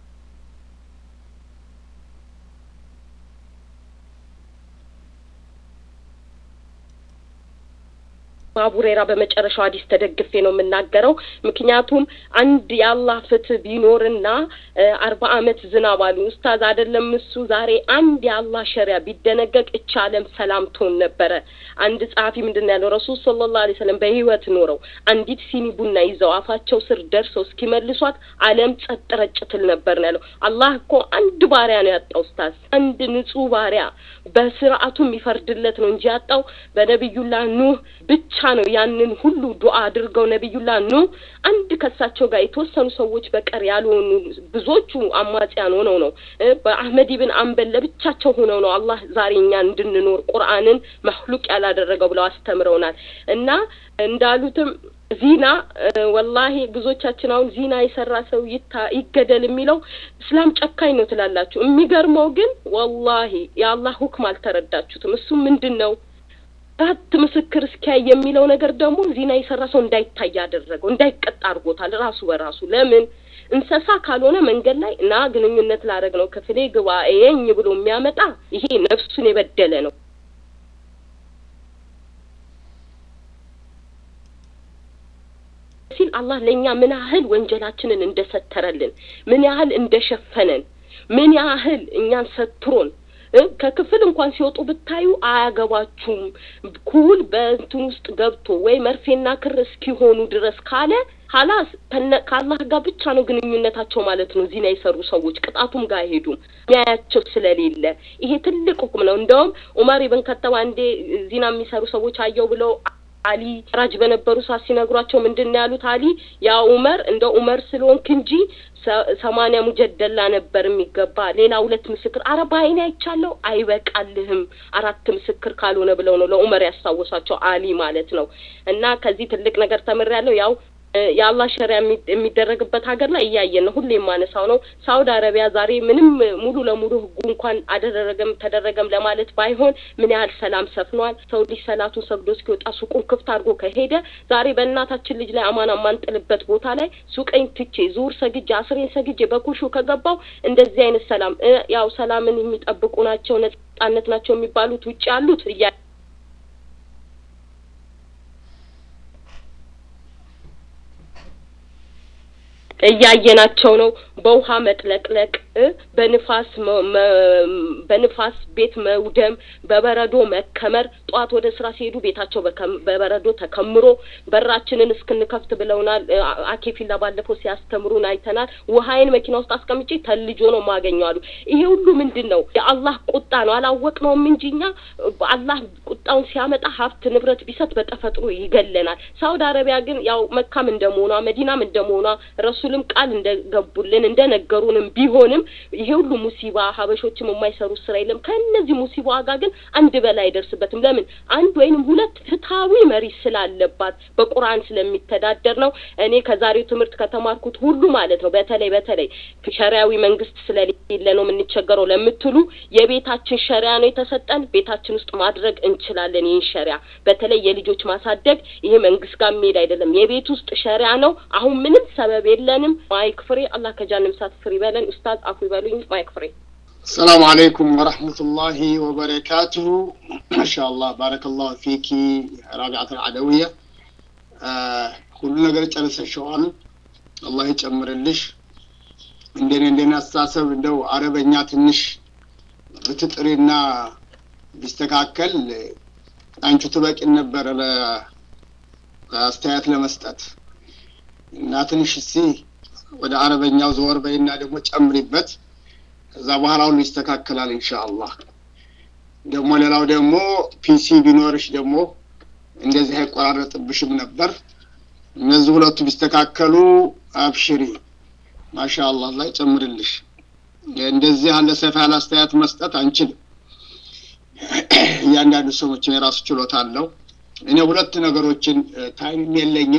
አቡሬራ በመጨረሻው ሀዲስ ተደግፌ ነው የምናገረው። ምክንያቱም አንድ የአላህ ፍትህ ቢኖርና አርባ አመት ዝናብ አሉ ኡስታዝ አይደለም እሱ ዛሬ አንድ የአላህ ሸሪያ ቢደነገግ እቻ አለም ሰላም ትሆን ነበረ። አንድ ጸሐፊ ምንድን ያለው ረሱል ሰለላሁ ዐለይሂ ወሰለም በህይወት ኖረው አንዲት ሲኒ ቡና ይዘው አፋቸው ስር ደርሰው እስኪመልሷት አለም ጸጥ ረጭ ትል ነበር ነው ያለው። አላህ እኮ አንድ ባሪያ ነው ያጣው ኡስታዝ፣ አንድ ንጹህ ባሪያ በስርዓቱ የሚፈርድለት ነው እንጂ ያጣው በነቢዩላህ ኑህ ብቻ ነው ያንን ሁሉ ዱዓ አድርገው ነቢዩላ ኑ አንድ ከሳቸው ጋር የተወሰኑ ሰዎች በቀር ያልሆኑ ብዙዎቹ አማጽያን ሆነው ነው በአህመድ ብን አንበል ለብቻቸው ሆነው ነው አላህ ዛሬ እኛ እንድንኖር ቁርአንን መህሉቅ ያላደረገው ብለው አስተምረውናል እና እንዳሉትም ዚና ወላሂ ብዙዎቻችን አሁን ዚና የሰራ ሰው ይታ ይገደል የሚለው እስላም ጨካኝ ነው ትላላችሁ። የሚገርመው ግን ወላሂ የአላህ ሁክም አልተረዳችሁትም። እሱ ምንድን ነው አራት ምስክር እስኪያይ የሚለው ነገር ደግሞ ዚና የሰራ ሰው እንዳይታይ ያደረገው እንዳይቀጣ አድርጎታል። ራሱ በራሱ ለምን እንስሳ ካልሆነ መንገድ ላይ እና ግንኙነት ላደረግ ነው ክፍሌ ግባ የኝ ብሎ የሚያመጣ ይሄ ነፍሱን የበደለ ነው። ሲል አላህ ለእኛ ምን ያህል ወንጀላችንን እንደሰተረልን ምን ያህል እንደሸፈነን ምን ያህል እኛን ሰትሮን ከክፍል እንኳን ሲወጡ ብታዩ አያገባችሁም ኩል በእንትን ውስጥ ገብቶ ወይ መርፌና ክር እስኪሆኑ ድረስ ካለ ሀላስ ከአላህ ጋር ብቻ ነው ግንኙነታቸው ማለት ነው። ዚና የሰሩ ሰዎች ቅጣቱም ጋር አይሄዱም ሚያያቸው ስለሌለ። ይሄ ትልቅ ሁክም ነው። እንደውም ኡመር ኢብን ከተብ አንዴ ዚና የሚሰሩ ሰዎች አየው ብለው አሊ ራጅ በነበሩ ሰዓት ሲነግሯቸው ምንድን ነው ያሉት? አሊ ያ ኡመር እንደ ኡመር ስለሆንክ እንጂ ሰማንያ ሙጀደላ ነበር የሚገባ ሌላ ሁለት ምስክር አረ በአይኔ አይቻለሁ አይበቃልህም አራት ምስክር ካልሆነ ብለው ነው ለኡመር ያስታወሷቸው አሊ ማለት ነው። እና ከዚህ ትልቅ ነገር ተምሬያለሁ ያው የአላህ ሸሪያ የሚደረግበት ሀገር ላይ እያየን ነው። ሁሌ የማነሳው ነው። ሳውዲ አረቢያ ዛሬ ምንም ሙሉ ለሙሉ ህጉ እንኳን አደረገም ተደረገም ለማለት ባይሆን ምን ያህል ሰላም ሰፍኗል። ሰው ልጅ ሰላቱን ሰግዶ እስኪወጣ ሱቁን ክፍት አድርጎ ከሄደ ዛሬ በእናታችን ልጅ ላይ አማና የማንጥልበት ቦታ ላይ ሱቀኝ ትቼ ዙር ሰግጄ አስሬን ሰግጄ በኩሹ ከገባው እንደዚህ አይነት ሰላም ያው ሰላምን የሚጠብቁ ናቸው ነጻነት ናቸው የሚባሉት ውጭ ያሉት እያ እያየናቸው ነው። በውሃ መጥለቅለቅ፣ በንፋስ በንፋስ ቤት መውደም፣ በበረዶ መከመር። ጠዋት ወደ ስራ ሲሄዱ ቤታቸው በበረዶ ተከምሮ በራችንን እስክንከፍት ብለውናል። አኬፊላ ባለፈው ሲያስተምሩን አይተናል። ውሃይን መኪና ውስጥ አስቀምጬ ተልጆ ነው ማገኘው አሉ። ይሄ ሁሉ ምንድን ነው? የአላህ ቁጣ ነው። አላወቅነውም እንጂ እኛ አላህ ቁጣውን ሲያመጣ ሀብት ንብረት ቢሰጥ በተፈጥሮ ይገለናል። ሳውዲ አረቢያ ግን ያው መካም እንደመሆኗ መዲናም እንደመሆኗ ረሱልም ቃል እንደገቡልን እንደነገሩንም ቢሆንም ይሄ ሁሉ ሙሲባ ሀበሾችም የማይሰሩት ስራ የለም። ከእነዚህ ሙሲባ ጋር ግን አንድ በላይ አይደርስበትም። ለምን አንድ ወይንም ሁለት ፍትሐዊ መሪ ስላለባት በቁርአን ስለሚተዳደር ነው። እኔ ከዛሬው ትምህርት ከተማርኩት ሁሉ ማለት ነው በተለይ በተለይ ሸሪያዊ መንግስት ስለሌለ ነው የምንቸገረው ለምትሉ የቤታችን ሸሪያ ነው የተሰጠን። ቤታችን ውስጥ ማድረግ እንችላለን። ይህን ሸሪያ በተለይ የልጆች ማሳደግ ይሄ መንግስት ጋር የሚሄድ አይደለም። የቤት ውስጥ ሸሪያ ነው። አሁን ምንም ሰበብ የለንም። ማይክ ፍሬ አላህ ከጃንም ሳት ፍሪ በለን። ኡስታዝ አፉ ይበሉኝ። ማይክ ፍሬ السلام عليكم ورحمة الله وبركاته ما شاء الله بارك الله فيك رابعة العدوية آه كل ነገር ጨርሰሽዋል አላህ ይጨምርልሽ እንደኔ እንደኔ አስተሳሰብ እንደው አረበኛ ትንሽ ብትጥሪና ቢስተካከል አንቺ ትበቂን ነበረ ለአስተያየት ለመስጠት እና ትንሽ እስኪ ወደ አረበኛው ዘወር በይና ደግሞ ጨምሪበት ከዛ በኋላ ሁሉ ይስተካከላል ኢንሻአላህ። ደግሞ ሌላው ደግሞ ፒሲ ቢኖርሽ ደግሞ እንደዚህ አይቆራረጥብሽም ነበር። እነዚህ ሁለቱ ቢስተካከሉ አብሽሪ ማሻአላህ ላይ ጨምርልሽ። እንደዚህ ያለ ሰፋ ያለ አስተያየት መስጠት አንችልም። እያንዳንዱ ሰዎች የራሱ ችሎታ አለው። እኔ ሁለት ነገሮችን ታይም የለኝም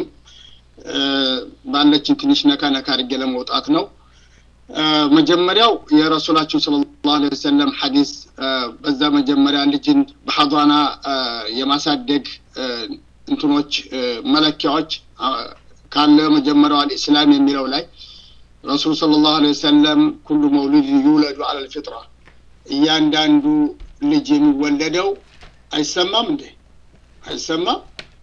ባለችን ትንሽ ነካ ነካ አድርጌ ለመውጣት ነው። መጀመሪያው የረሱላችን ሰለላሁ ዐለይሂ ወሰለም ሐዲስ በዛ መጀመሪያ ልጅን በሐዷና የማሳደግ እንትኖች መለኪያዎች ካለ መጀመሪያው አልኢስላም የሚለው ላይ ረሱል ሰለላሁ ዐለይሂ ወሰለም ኩሉ መውሉድ ዩውለዱ ዐለል ፊጥራ እያንዳንዱ ልጅ የሚወለደው አይሰማም እንዴ? አይሰማም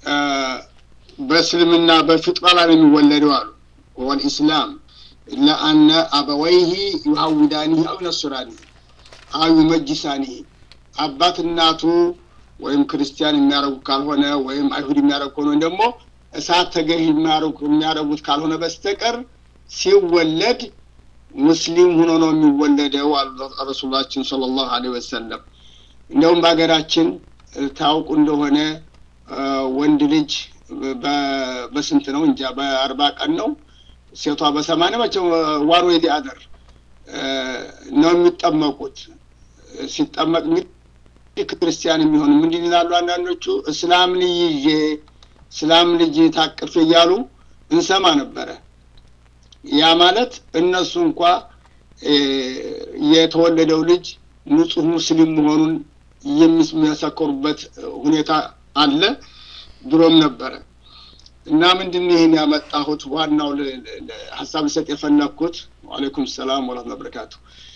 በእስልምና በፍጥራ ላይ ነው የሚወለደው አሉ ወል ኢስላም ኢላ አነ አበወይሂ ዩሀውዳኒህ አው ነሱራኒህ አው ዩመጅሳኒህ አባት እናቱ ወይም ክርስቲያን የሚያደርጉ ካልሆነ ወይም አይሁድ የሚያደርጉ ከሆነ ደግሞ እሳት ተገዥ የሚያደርጉት ካልሆነ በስተቀር ሲወለድ ሙስሊም ሆኖ ነው የሚወለደው አሉ ረሱላችን ሰለላሁ ዐለይሂ ወሰለም። እንደውም በሀገራችን ታውቁ እንደሆነ ወንድ ልጅ በስንት ነው እንጃ በአርባ ቀን ነው ሴቷ በሰማንያ መቼም ዋን ወይ አደር ነው የሚጠመቁት። ሲጠመቅ እንግዲህ ክርስቲያን የሚሆን ምንድን ይላሉ አንዳንዶቹ እስላም ልጅ ይዤ እስላም ልጅ ታቅፍ እያሉ እንሰማ ነበረ። ያ ማለት እነሱ እንኳ የተወለደው ልጅ ንጹህ ሙስሊም መሆኑን የሚመሰከሩበት ሁኔታ አለ። ድሮም ነበረ እና ምንድን ይህን ያመጣሁት ዋናው ሀሳብ ልሰጥ የፈለግኩት ዋሌይኩም ሰላም ወረህመቱላሂ ወበረካቱ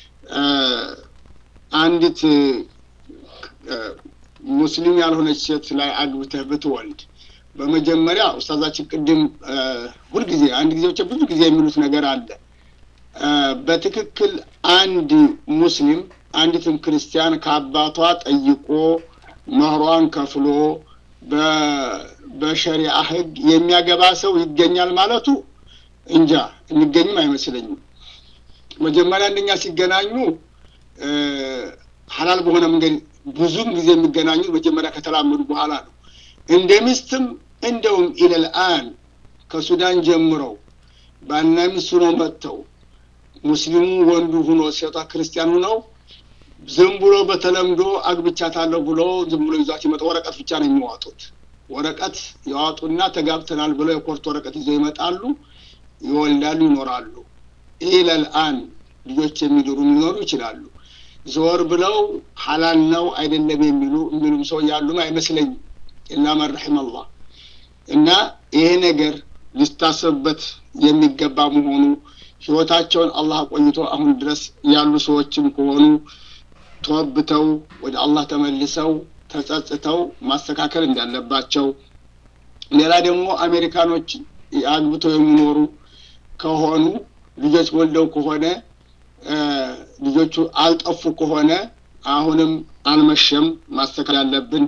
አንዲት ሙስሊም ያልሆነች ሴት ላይ አግብተህ ብትወልድ በመጀመሪያ ኡስታዛችን ቅድም ሁልጊዜ አንድ ጊዜ ብቻ ብዙ ጊዜ የሚሉት ነገር አለ። በትክክል አንድ ሙስሊም አንዲትም ክርስቲያን ከአባቷ ጠይቆ መህሯን ከፍሎ በሸሪዓ ህግ የሚያገባ ሰው ይገኛል ማለቱ እንጃ የሚገኝም አይመስለኝም። መጀመሪያ አንደኛ ሲገናኙ ሀላል በሆነ መንገድ ብዙም ጊዜ የሚገናኙት መጀመሪያ ከተላመዱ በኋላ ነው። እንደ ሚስትም እንደውም ኢለልአን ከሱዳን ጀምረው ባልና ሚስት ሆነው መጥተው ሙስሊሙ ወንዱ ሁኖ ሴቷ ክርስቲያን ሁነው ዝም ብሎ በተለምዶ አግብቻታለሁ ብሎ ዝም ብሎ ይዟት ይመጣ ወረቀት ብቻ ነው የሚዋጡት። ወረቀት ያዋጡና ተጋብተናል ብለው የኮርት ወረቀት ይዘው ይመጣሉ፣ ይወልዳሉ፣ ይኖራሉ። ኢለልአን ልጆች የሚድሩ ሊኖሩ ይችላሉ። ዘወር ብለው ሐላል ነው አይደለም የሚሉ የሚሉም ሰው ያሉም አይመስለኝም። ኢላ መን ረሒመ አላህ እና ይሄ ነገር ሊታሰብበት የሚገባ መሆኑ ህይወታቸውን አላህ ቆይቶ አሁን ድረስ ያሉ ሰዎችም ከሆኑ ተወብተው ወደ አላህ ተመልሰው ተጸጽተው ማስተካከል እንዳለባቸው፣ ሌላ ደግሞ አሜሪካኖች አግብተው የሚኖሩ ከሆኑ ልጆች ወልደው ከሆነ ልጆቹ አልጠፉ ከሆነ አሁንም አልመሸም፣ ማስተካከል ያለብን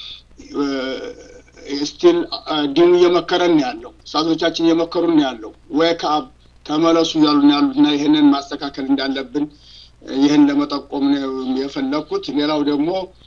ስቲል ዲኑ እየመከረን ያለው ሳቶቻችን እየመከሩን ያለው ዌክ አፕ ተመለሱ እያሉ ያሉት እና ይህንን ማስተካከል እንዳለብን ይህን ለመጠቆም ነው የፈለግኩት። ሌላው ደግሞ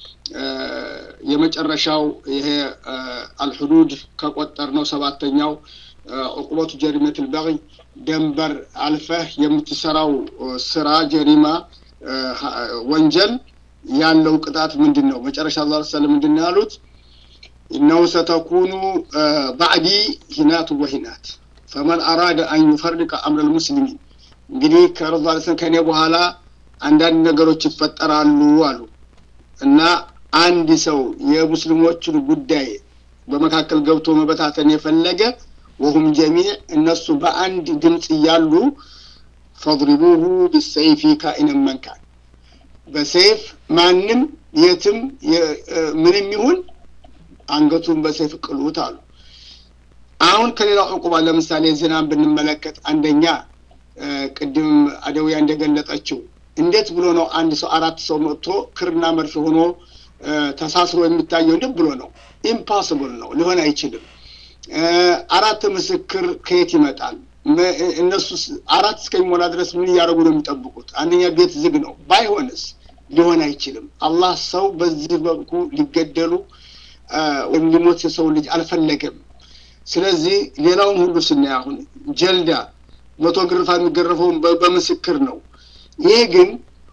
የመጨረሻው ይሄ አልሑዱድ ከቆጠር ነው ሰባተኛው ዑቁበቱ ጀሪመት ልበغይ ደንበር አልፈህ የምትሰራው ስራ ጀሪማ ወንጀል ያለው ቅጣት ምንድን ነው? መጨረሻ ላ ሰለም ምንድን ነው ያሉት? إنه ستكون بعدي هنات وهنات فمن أراد أن يفرق أمر المسلمين እንግዲህ ከረዛ ሰን ከኔ በኋላ አንዳንድ ነገሮች ይፈጠራሉ አሉ እና አንድ ሰው የሙስሊሞችን ጉዳይ በመካከል ገብቶ መበታተን የፈለገ ወሁም ጀሚዕ እነሱ በአንድ ድምፅ እያሉ ፈድሪቡሁ ቢሰይፊ ካኢነን መንካን በሰይፍ ማንም የትም ምንም ይሁን አንገቱን በሰይፍ ቅሉት አሉ። አሁን ከሌላው ዕቁባ ለምሳሌ ዝናን ብንመለከት አንደኛ ቅድም አደውያ እንደገለጠችው እንዴት ብሎ ነው አንድ ሰው አራት ሰው መጥቶ ክርና መርፌ ሆኖ ተሳስሮ የሚታየው? እንዴት ብሎ ነው? ኢምፓስብል ነው፣ ሊሆን አይችልም። አራት ምስክር ከየት ይመጣል? እነሱ አራት እስከሚሞላ ድረስ ምን እያደረጉ ነው የሚጠብቁት? አንደኛ ቤት ዝግ ነው። ባይሆንስ ሊሆን አይችልም። አላህ ሰው በዚህ በኩ ሊገደሉ ወይም ሊሞት የሰው ልጅ አልፈለገም። ስለዚህ ሌላውን ሁሉ ስናይ አሁን ጀልዳ መቶ ግርፋ የሚገረፈውን በምስክር ነው። ይሄ ግን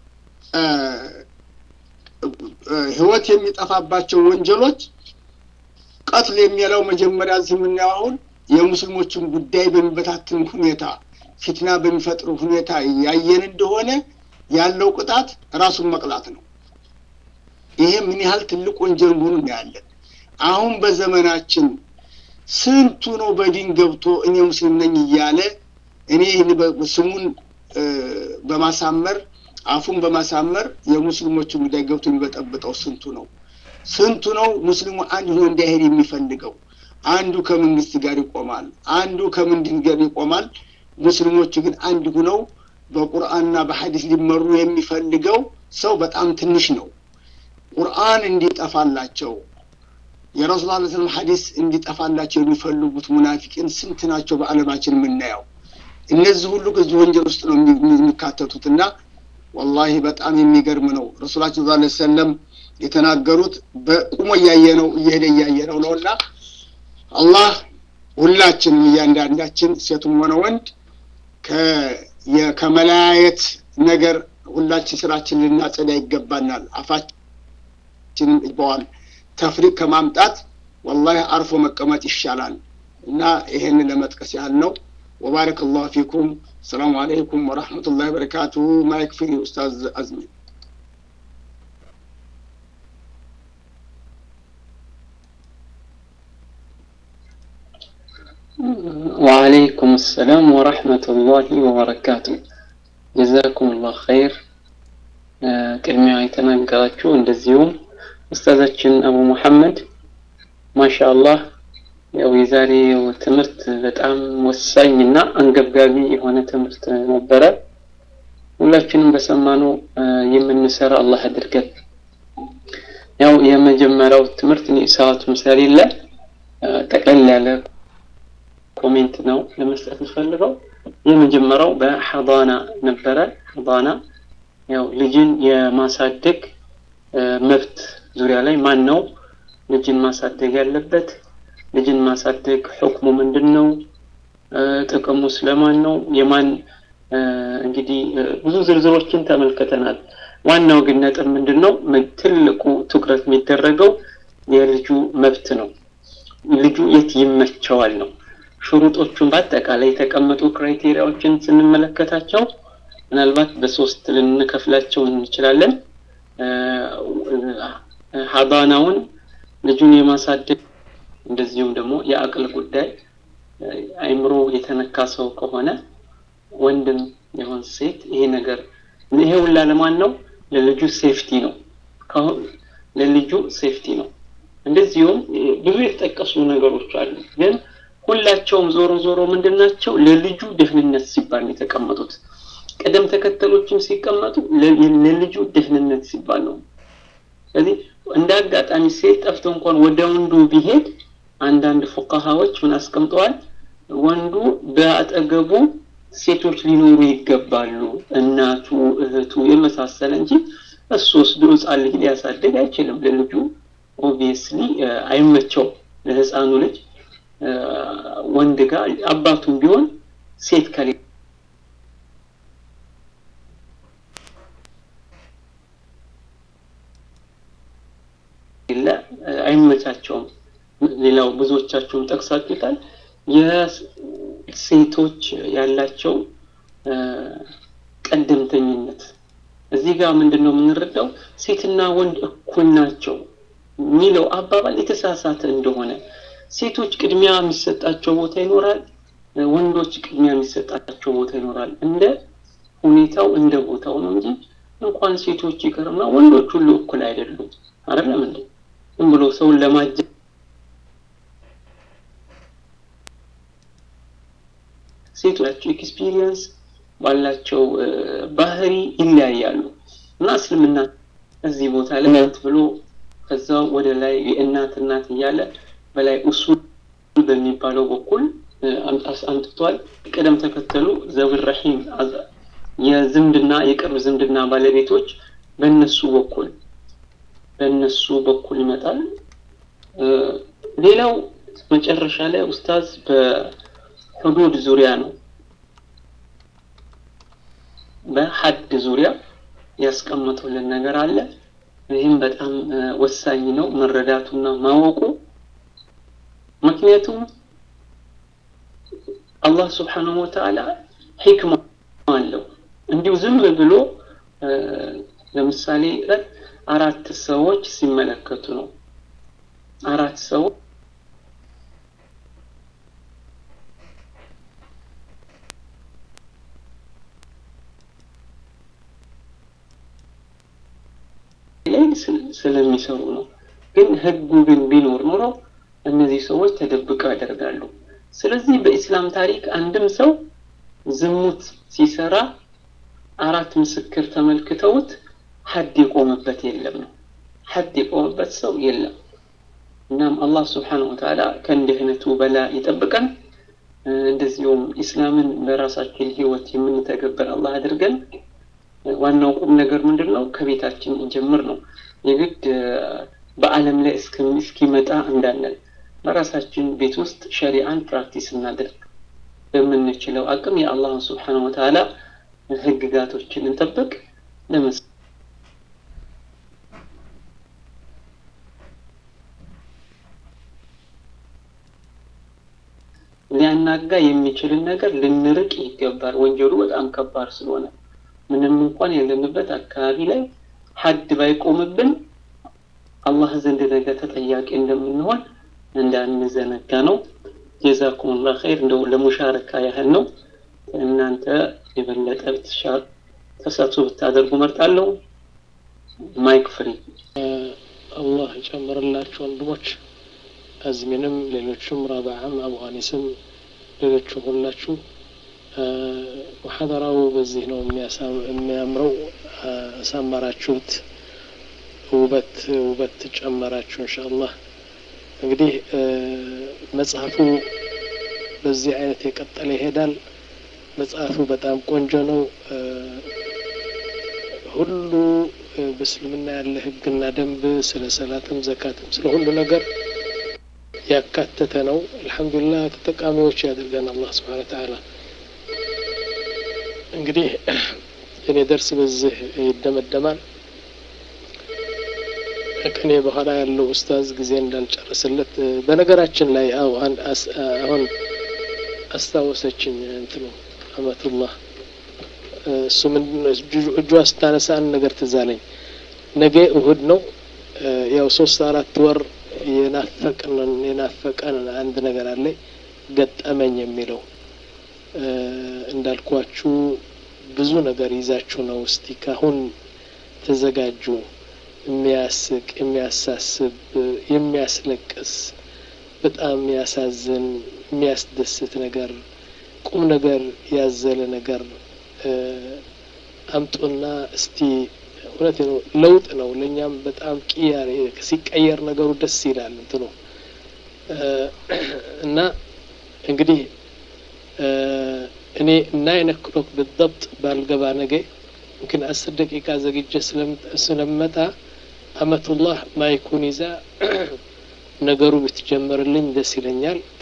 ህይወት የሚጠፋባቸው ወንጀሎች ቀትል የሚለው መጀመሪያ እዚህ የምናየው አሁን የሙስሊሞችን ጉዳይ በሚበታትን ሁኔታ ፊትና በሚፈጥር ሁኔታ ያየን እንደሆነ ያለው ቅጣት ራሱን መቅላት ነው። ይሄ ምን ያህል ትልቅ ወንጀል መሆኑን እናያለን። አሁን በዘመናችን ስንቱ ነው በዲን ገብቶ እኔ ሙስሊም ነኝ እያለ እኔ ስሙን በማሳመር አፉን በማሳመር የሙስሊሞችን ጉዳይ ገብቶ የሚበጠብጠው ስንቱ ነው? ስንቱ ነው ሙስሊሙ አንድ ሆኖ እንዳይሄድ የሚፈልገው? አንዱ ከመንግስት ጋር ይቆማል፣ አንዱ ከምንድን ጋር ይቆማል። ሙስሊሞቹ ግን አንድ ሁነው በቁርአንና በሐዲስ ሊመሩ የሚፈልገው ሰው በጣም ትንሽ ነው። ቁርአን እንዲጠፋላቸው የረሱል ላ ስለም ሐዲስ እንዲጠፋላቸው የሚፈልጉት ሙናፊቅን ስንት ናቸው በዓለማችን የምናየው? እነዚህ ሁሉ ከዚህ ወንጀል ውስጥ ነው የሚካተቱት እና ወላሂ በጣም የሚገርም ነው። ረሱላችን ዛ ሰለም የተናገሩት በቁሞ እያየ ነው እየሄደ እያየ ነው ነው እና አላህ ሁላችንም እያንዳንዳችን ሴቱም ሆነ ወንድ ከመለያየት ነገር ሁላችን ስራችን ልናጸዳ ይገባናል። አፋችንም ይበዋል ተፍሪቅ ከማምጣት ወላሂ አርፎ መቀመጥ ይሻላል እና ይሄንን ለመጥቀስ ያህል ነው። ወባረክ ላሁ ፊኩም። ሰላሙ አለይኩም ወረሕመቱላሂ ወበረካቱ። ማይክ ፍሪ ኡስታዝ አዝሚ። وعليكم السلام ورحمة الله وبركاته ጀዛኩም ላህ ኸይር ቅድሚያ የተናገራችሁ እንደዚሁም ኡስታዛችን አቡ ሙሐመድ ማሻአላህ ያው የዛሬው ትምህርት በጣም ወሳኝ እና አንገብጋቢ የሆነ ትምህርት ነበረ። ሁላችንም በሰማነው የምንሰራ አላህ አድርገን። ያው የመጀመሪያው ትምህርት እኔ ሰዓቱም ስለሌለ ጠቅለል ያለ ኮሜንት ነው ለመስጠት የምፈልገው። የመጀመሪያው በሐዳና ነበረ። ሐዳና ያው ልጅን የማሳደግ መብት ዙሪያ ላይ ማን ነው ልጅን ማሳደግ ያለበት? ልጅን ማሳደግ ሕክሙ ምንድን ነው? ጥቅሙ ስለማን ነው? የማን እንግዲህ ብዙ ዝርዝሮችን ተመልክተናል። ዋናው ግን ነጥብ ምንድን ነው? ትልቁ ትኩረት የሚደረገው የልጁ መብት ነው። ልጁ የት ይመቸዋል ነው። ሹሩጦቹን በአጠቃላይ የተቀመጡ ክራይቴሪያዎችን ስንመለከታቸው ምናልባት በሶስት ልንከፍላቸው እንችላለን። ሀባናውን ልጁን የማሳደግ እንደዚሁም ደግሞ የአቅል ጉዳይ አይምሮ የተነካ ሰው ከሆነ ወንድም የሆን ሴት ይሄ ነገር ይሄ ሁላ ለማን ነው? ለልጁ ሴፍቲ ነው። ለልጁ ሴፍቲ ነው። እንደዚሁም ብዙ የተጠቀሱ ነገሮች አሉ፣ ግን ሁላቸውም ዞሮ ዞሮ ምንድን ናቸው? ለልጁ ደህንነት ሲባል ነው የተቀመጡት። ቅደም ተከተሎችም ሲቀመጡ ለልጁ ደህንነት ሲባል ነው። ስለዚህ እንደ አጋጣሚ ሴት ጠፍቶ እንኳን ወደ ወንዱ ቢሄድ አንዳንድ ፉቃሃዎች ምን አስቀምጠዋል? ወንዱ በአጠገቡ ሴቶች ሊኖሩ ይገባሉ፣ እናቱ፣ እህቱ የመሳሰለ እንጂ እሱ ወስዶ ህፃን ልጅ ሊያሳድግ አይችልም። ለልጁ ኦብቪየስሊ አይመቸው። ለህፃኑ ልጅ ወንድ ጋር አባቱም ቢሆን ሴት ከሌ አይመቻቸውም። ሌላው ብዙዎቻችሁም ጠቅሳችሁታል። የሴቶች ያላቸው ቀደምተኝነት እዚህ ጋር ምንድን ነው የምንረዳው? ሴትና ወንድ እኩል ናቸው የሚለው አባባል የተሳሳተ እንደሆነ፣ ሴቶች ቅድሚያ የሚሰጣቸው ቦታ ይኖራል፣ ወንዶች ቅድሚያ የሚሰጣቸው ቦታ ይኖራል። እንደ ሁኔታው እንደ ቦታው ነው እንጂ እንኳን ሴቶች ይቅርና ወንዶች ሁሉ እኩል አይደሉም። አይደለም እንዴ? ዝም ብሎ ሰውን ለማጀ ሴቶች ኤክስፒሪየንስ ባላቸው ባህሪ ይለያያሉ እና እስልምና እዚህ ቦታ ላይ እናት ብሎ ከዛው ወደ ላይ የእናት እናት እያለ በላይ ኡሱል በሚባለው በኩል አምጥቷል። ቅደም ተከተሉ ዘዊር ረሒም የዝምድና የቅርብ ዝምድና ባለቤቶች በእነሱ በኩል በእነሱ በኩል ይመጣል። ሌላው መጨረሻ ላይ ኡስታዝ በሁዱድ ዙሪያ ነው በሀድ ዙሪያ ያስቀመጡልን ነገር አለ። ይህም በጣም ወሳኝ ነው መረዳቱና ማወቁ። ምክንያቱም አላህ ስብሓነሁ ወተዓላ ሂክማ አለው። እንዲሁ ዝም ብሎ ለምሳሌ አራት ሰዎች ሲመለከቱ ነው አራት ሰዎች ላይ ስለሚሰሩ ነው። ግን ህጉ ግን ቢኖር ኖሮ እነዚህ ሰዎች ተደብቀው ያደርጋሉ። ስለዚህ በኢስላም ታሪክ አንድም ሰው ዝሙት ሲሰራ አራት ምስክር ተመልክተውት ሀድ የቆመበት የለም ነው። ሀድ የቆመበት ሰው የለም። እናም አላህ ስብሓነሁ ወተዓላ ከእንዲህ አይነቱ በላ ይጠብቀን። እንደዚሁም ኢስላምን በራሳችን ህይወት የምንተገበር አላህ አድርገን። ዋናው ቁም ነገር ምንድን ነው? ከቤታችን እንጀምር ነው። የግድ በዓለም ላይ እስኪመጣ እንዳለን በራሳችን ቤት ውስጥ ሸሪዓን ፕራክቲስ እናድርግ። በምንችለው አቅም የአላህን ስብሓነ ወተዓላ ህግጋቶችን እንጠብቅ። ለመስ ሊያናጋ የሚችልን ነገር ልንርቅ ይገባል። ወንጀሉ በጣም ከባድ ስለሆነ ምንም እንኳን ያለንበት አካባቢ ላይ ሀድ ባይቆምብን አላህ ዘንድ ነገ ተጠያቂ እንደምንሆን እንዳንዘነጋ ነው። ጀዛኩሙላህ ኸይር። እንደው ለሙሻረካ ያህል ነው። እናንተ የበለጠ ብትሻር ተሳትፎ ብታደርጉ መርጣለሁ። ማይክ ፍሪ። አላህ ይጨምርላችሁ ወንድሞች፣ አዝሚንም፣ ሌሎቹም፣ ረባዓም፣ አቡ ሀኒስም፣ ሌሎቹም ሁላችሁ ሙሐደራው በዚህ ነው የሚያምረው። አሳመራችሁት፣ ውበት ውበት ጨመራችሁ። እንሻአላህ እንግዲህ መጽሐፉ በዚህ አይነት የቀጠለ ይሄዳል። መጽሐፉ በጣም ቆንጆ ነው። ሁሉ በእስልምና ያለ ህግና ደንብ ስለ ሰላትም ዘካትም ስለ ሁሉ ነገር ያካተተ ነው። አልሐምዱሊላህ ተጠቃሚዎች ያድርገን አላህ ስብሓነ ወተዓላ። እንግዲህ የኔ ደርስ በዚህ ይደመደማል። ከኔ በኋላ ያለው ኡስታዝ ጊዜ እንዳልጨርስለት በነገራችን ላይ አው አሁን አስታወሰችኝ እንትኑ አመቱላህ እሱ ምንድን እጇ ስታነሳ አንድ ነገር ትዝ አለኝ። ነገ እሁድ ነው። ያው ሶስት አራት ወር የናፈቅንን የናፈቀን አንድ ነገር አለ ገጠመኝ የሚለው እንዳልኳችሁ ብዙ ነገር ይዛችሁ ነው። እስቲ ካሁን ተዘጋጁ። የሚያስቅ፣ የሚያሳስብ፣ የሚያስለቅስ፣ በጣም የሚያሳዝን፣ የሚያስደስት ነገር ቁም ነገር ያዘለ ነገር አምጡና እስቲ እውነት ነው ለውጥ ነው። ለእኛም በጣም ቅያሬ ሲቀየር ነገሩ ደስ ይላል እንትኑ እና እንግዲህ እኔ ናይን ኦክሎክ ብትضبط ባልገባ ነገ ምክን አስር ደቂቃ ዘግጀ ስለመጣ አመቱላህ ማይኩን ይዛ ነገሩ ብትጀምርልኝ ደስ ይለኛል።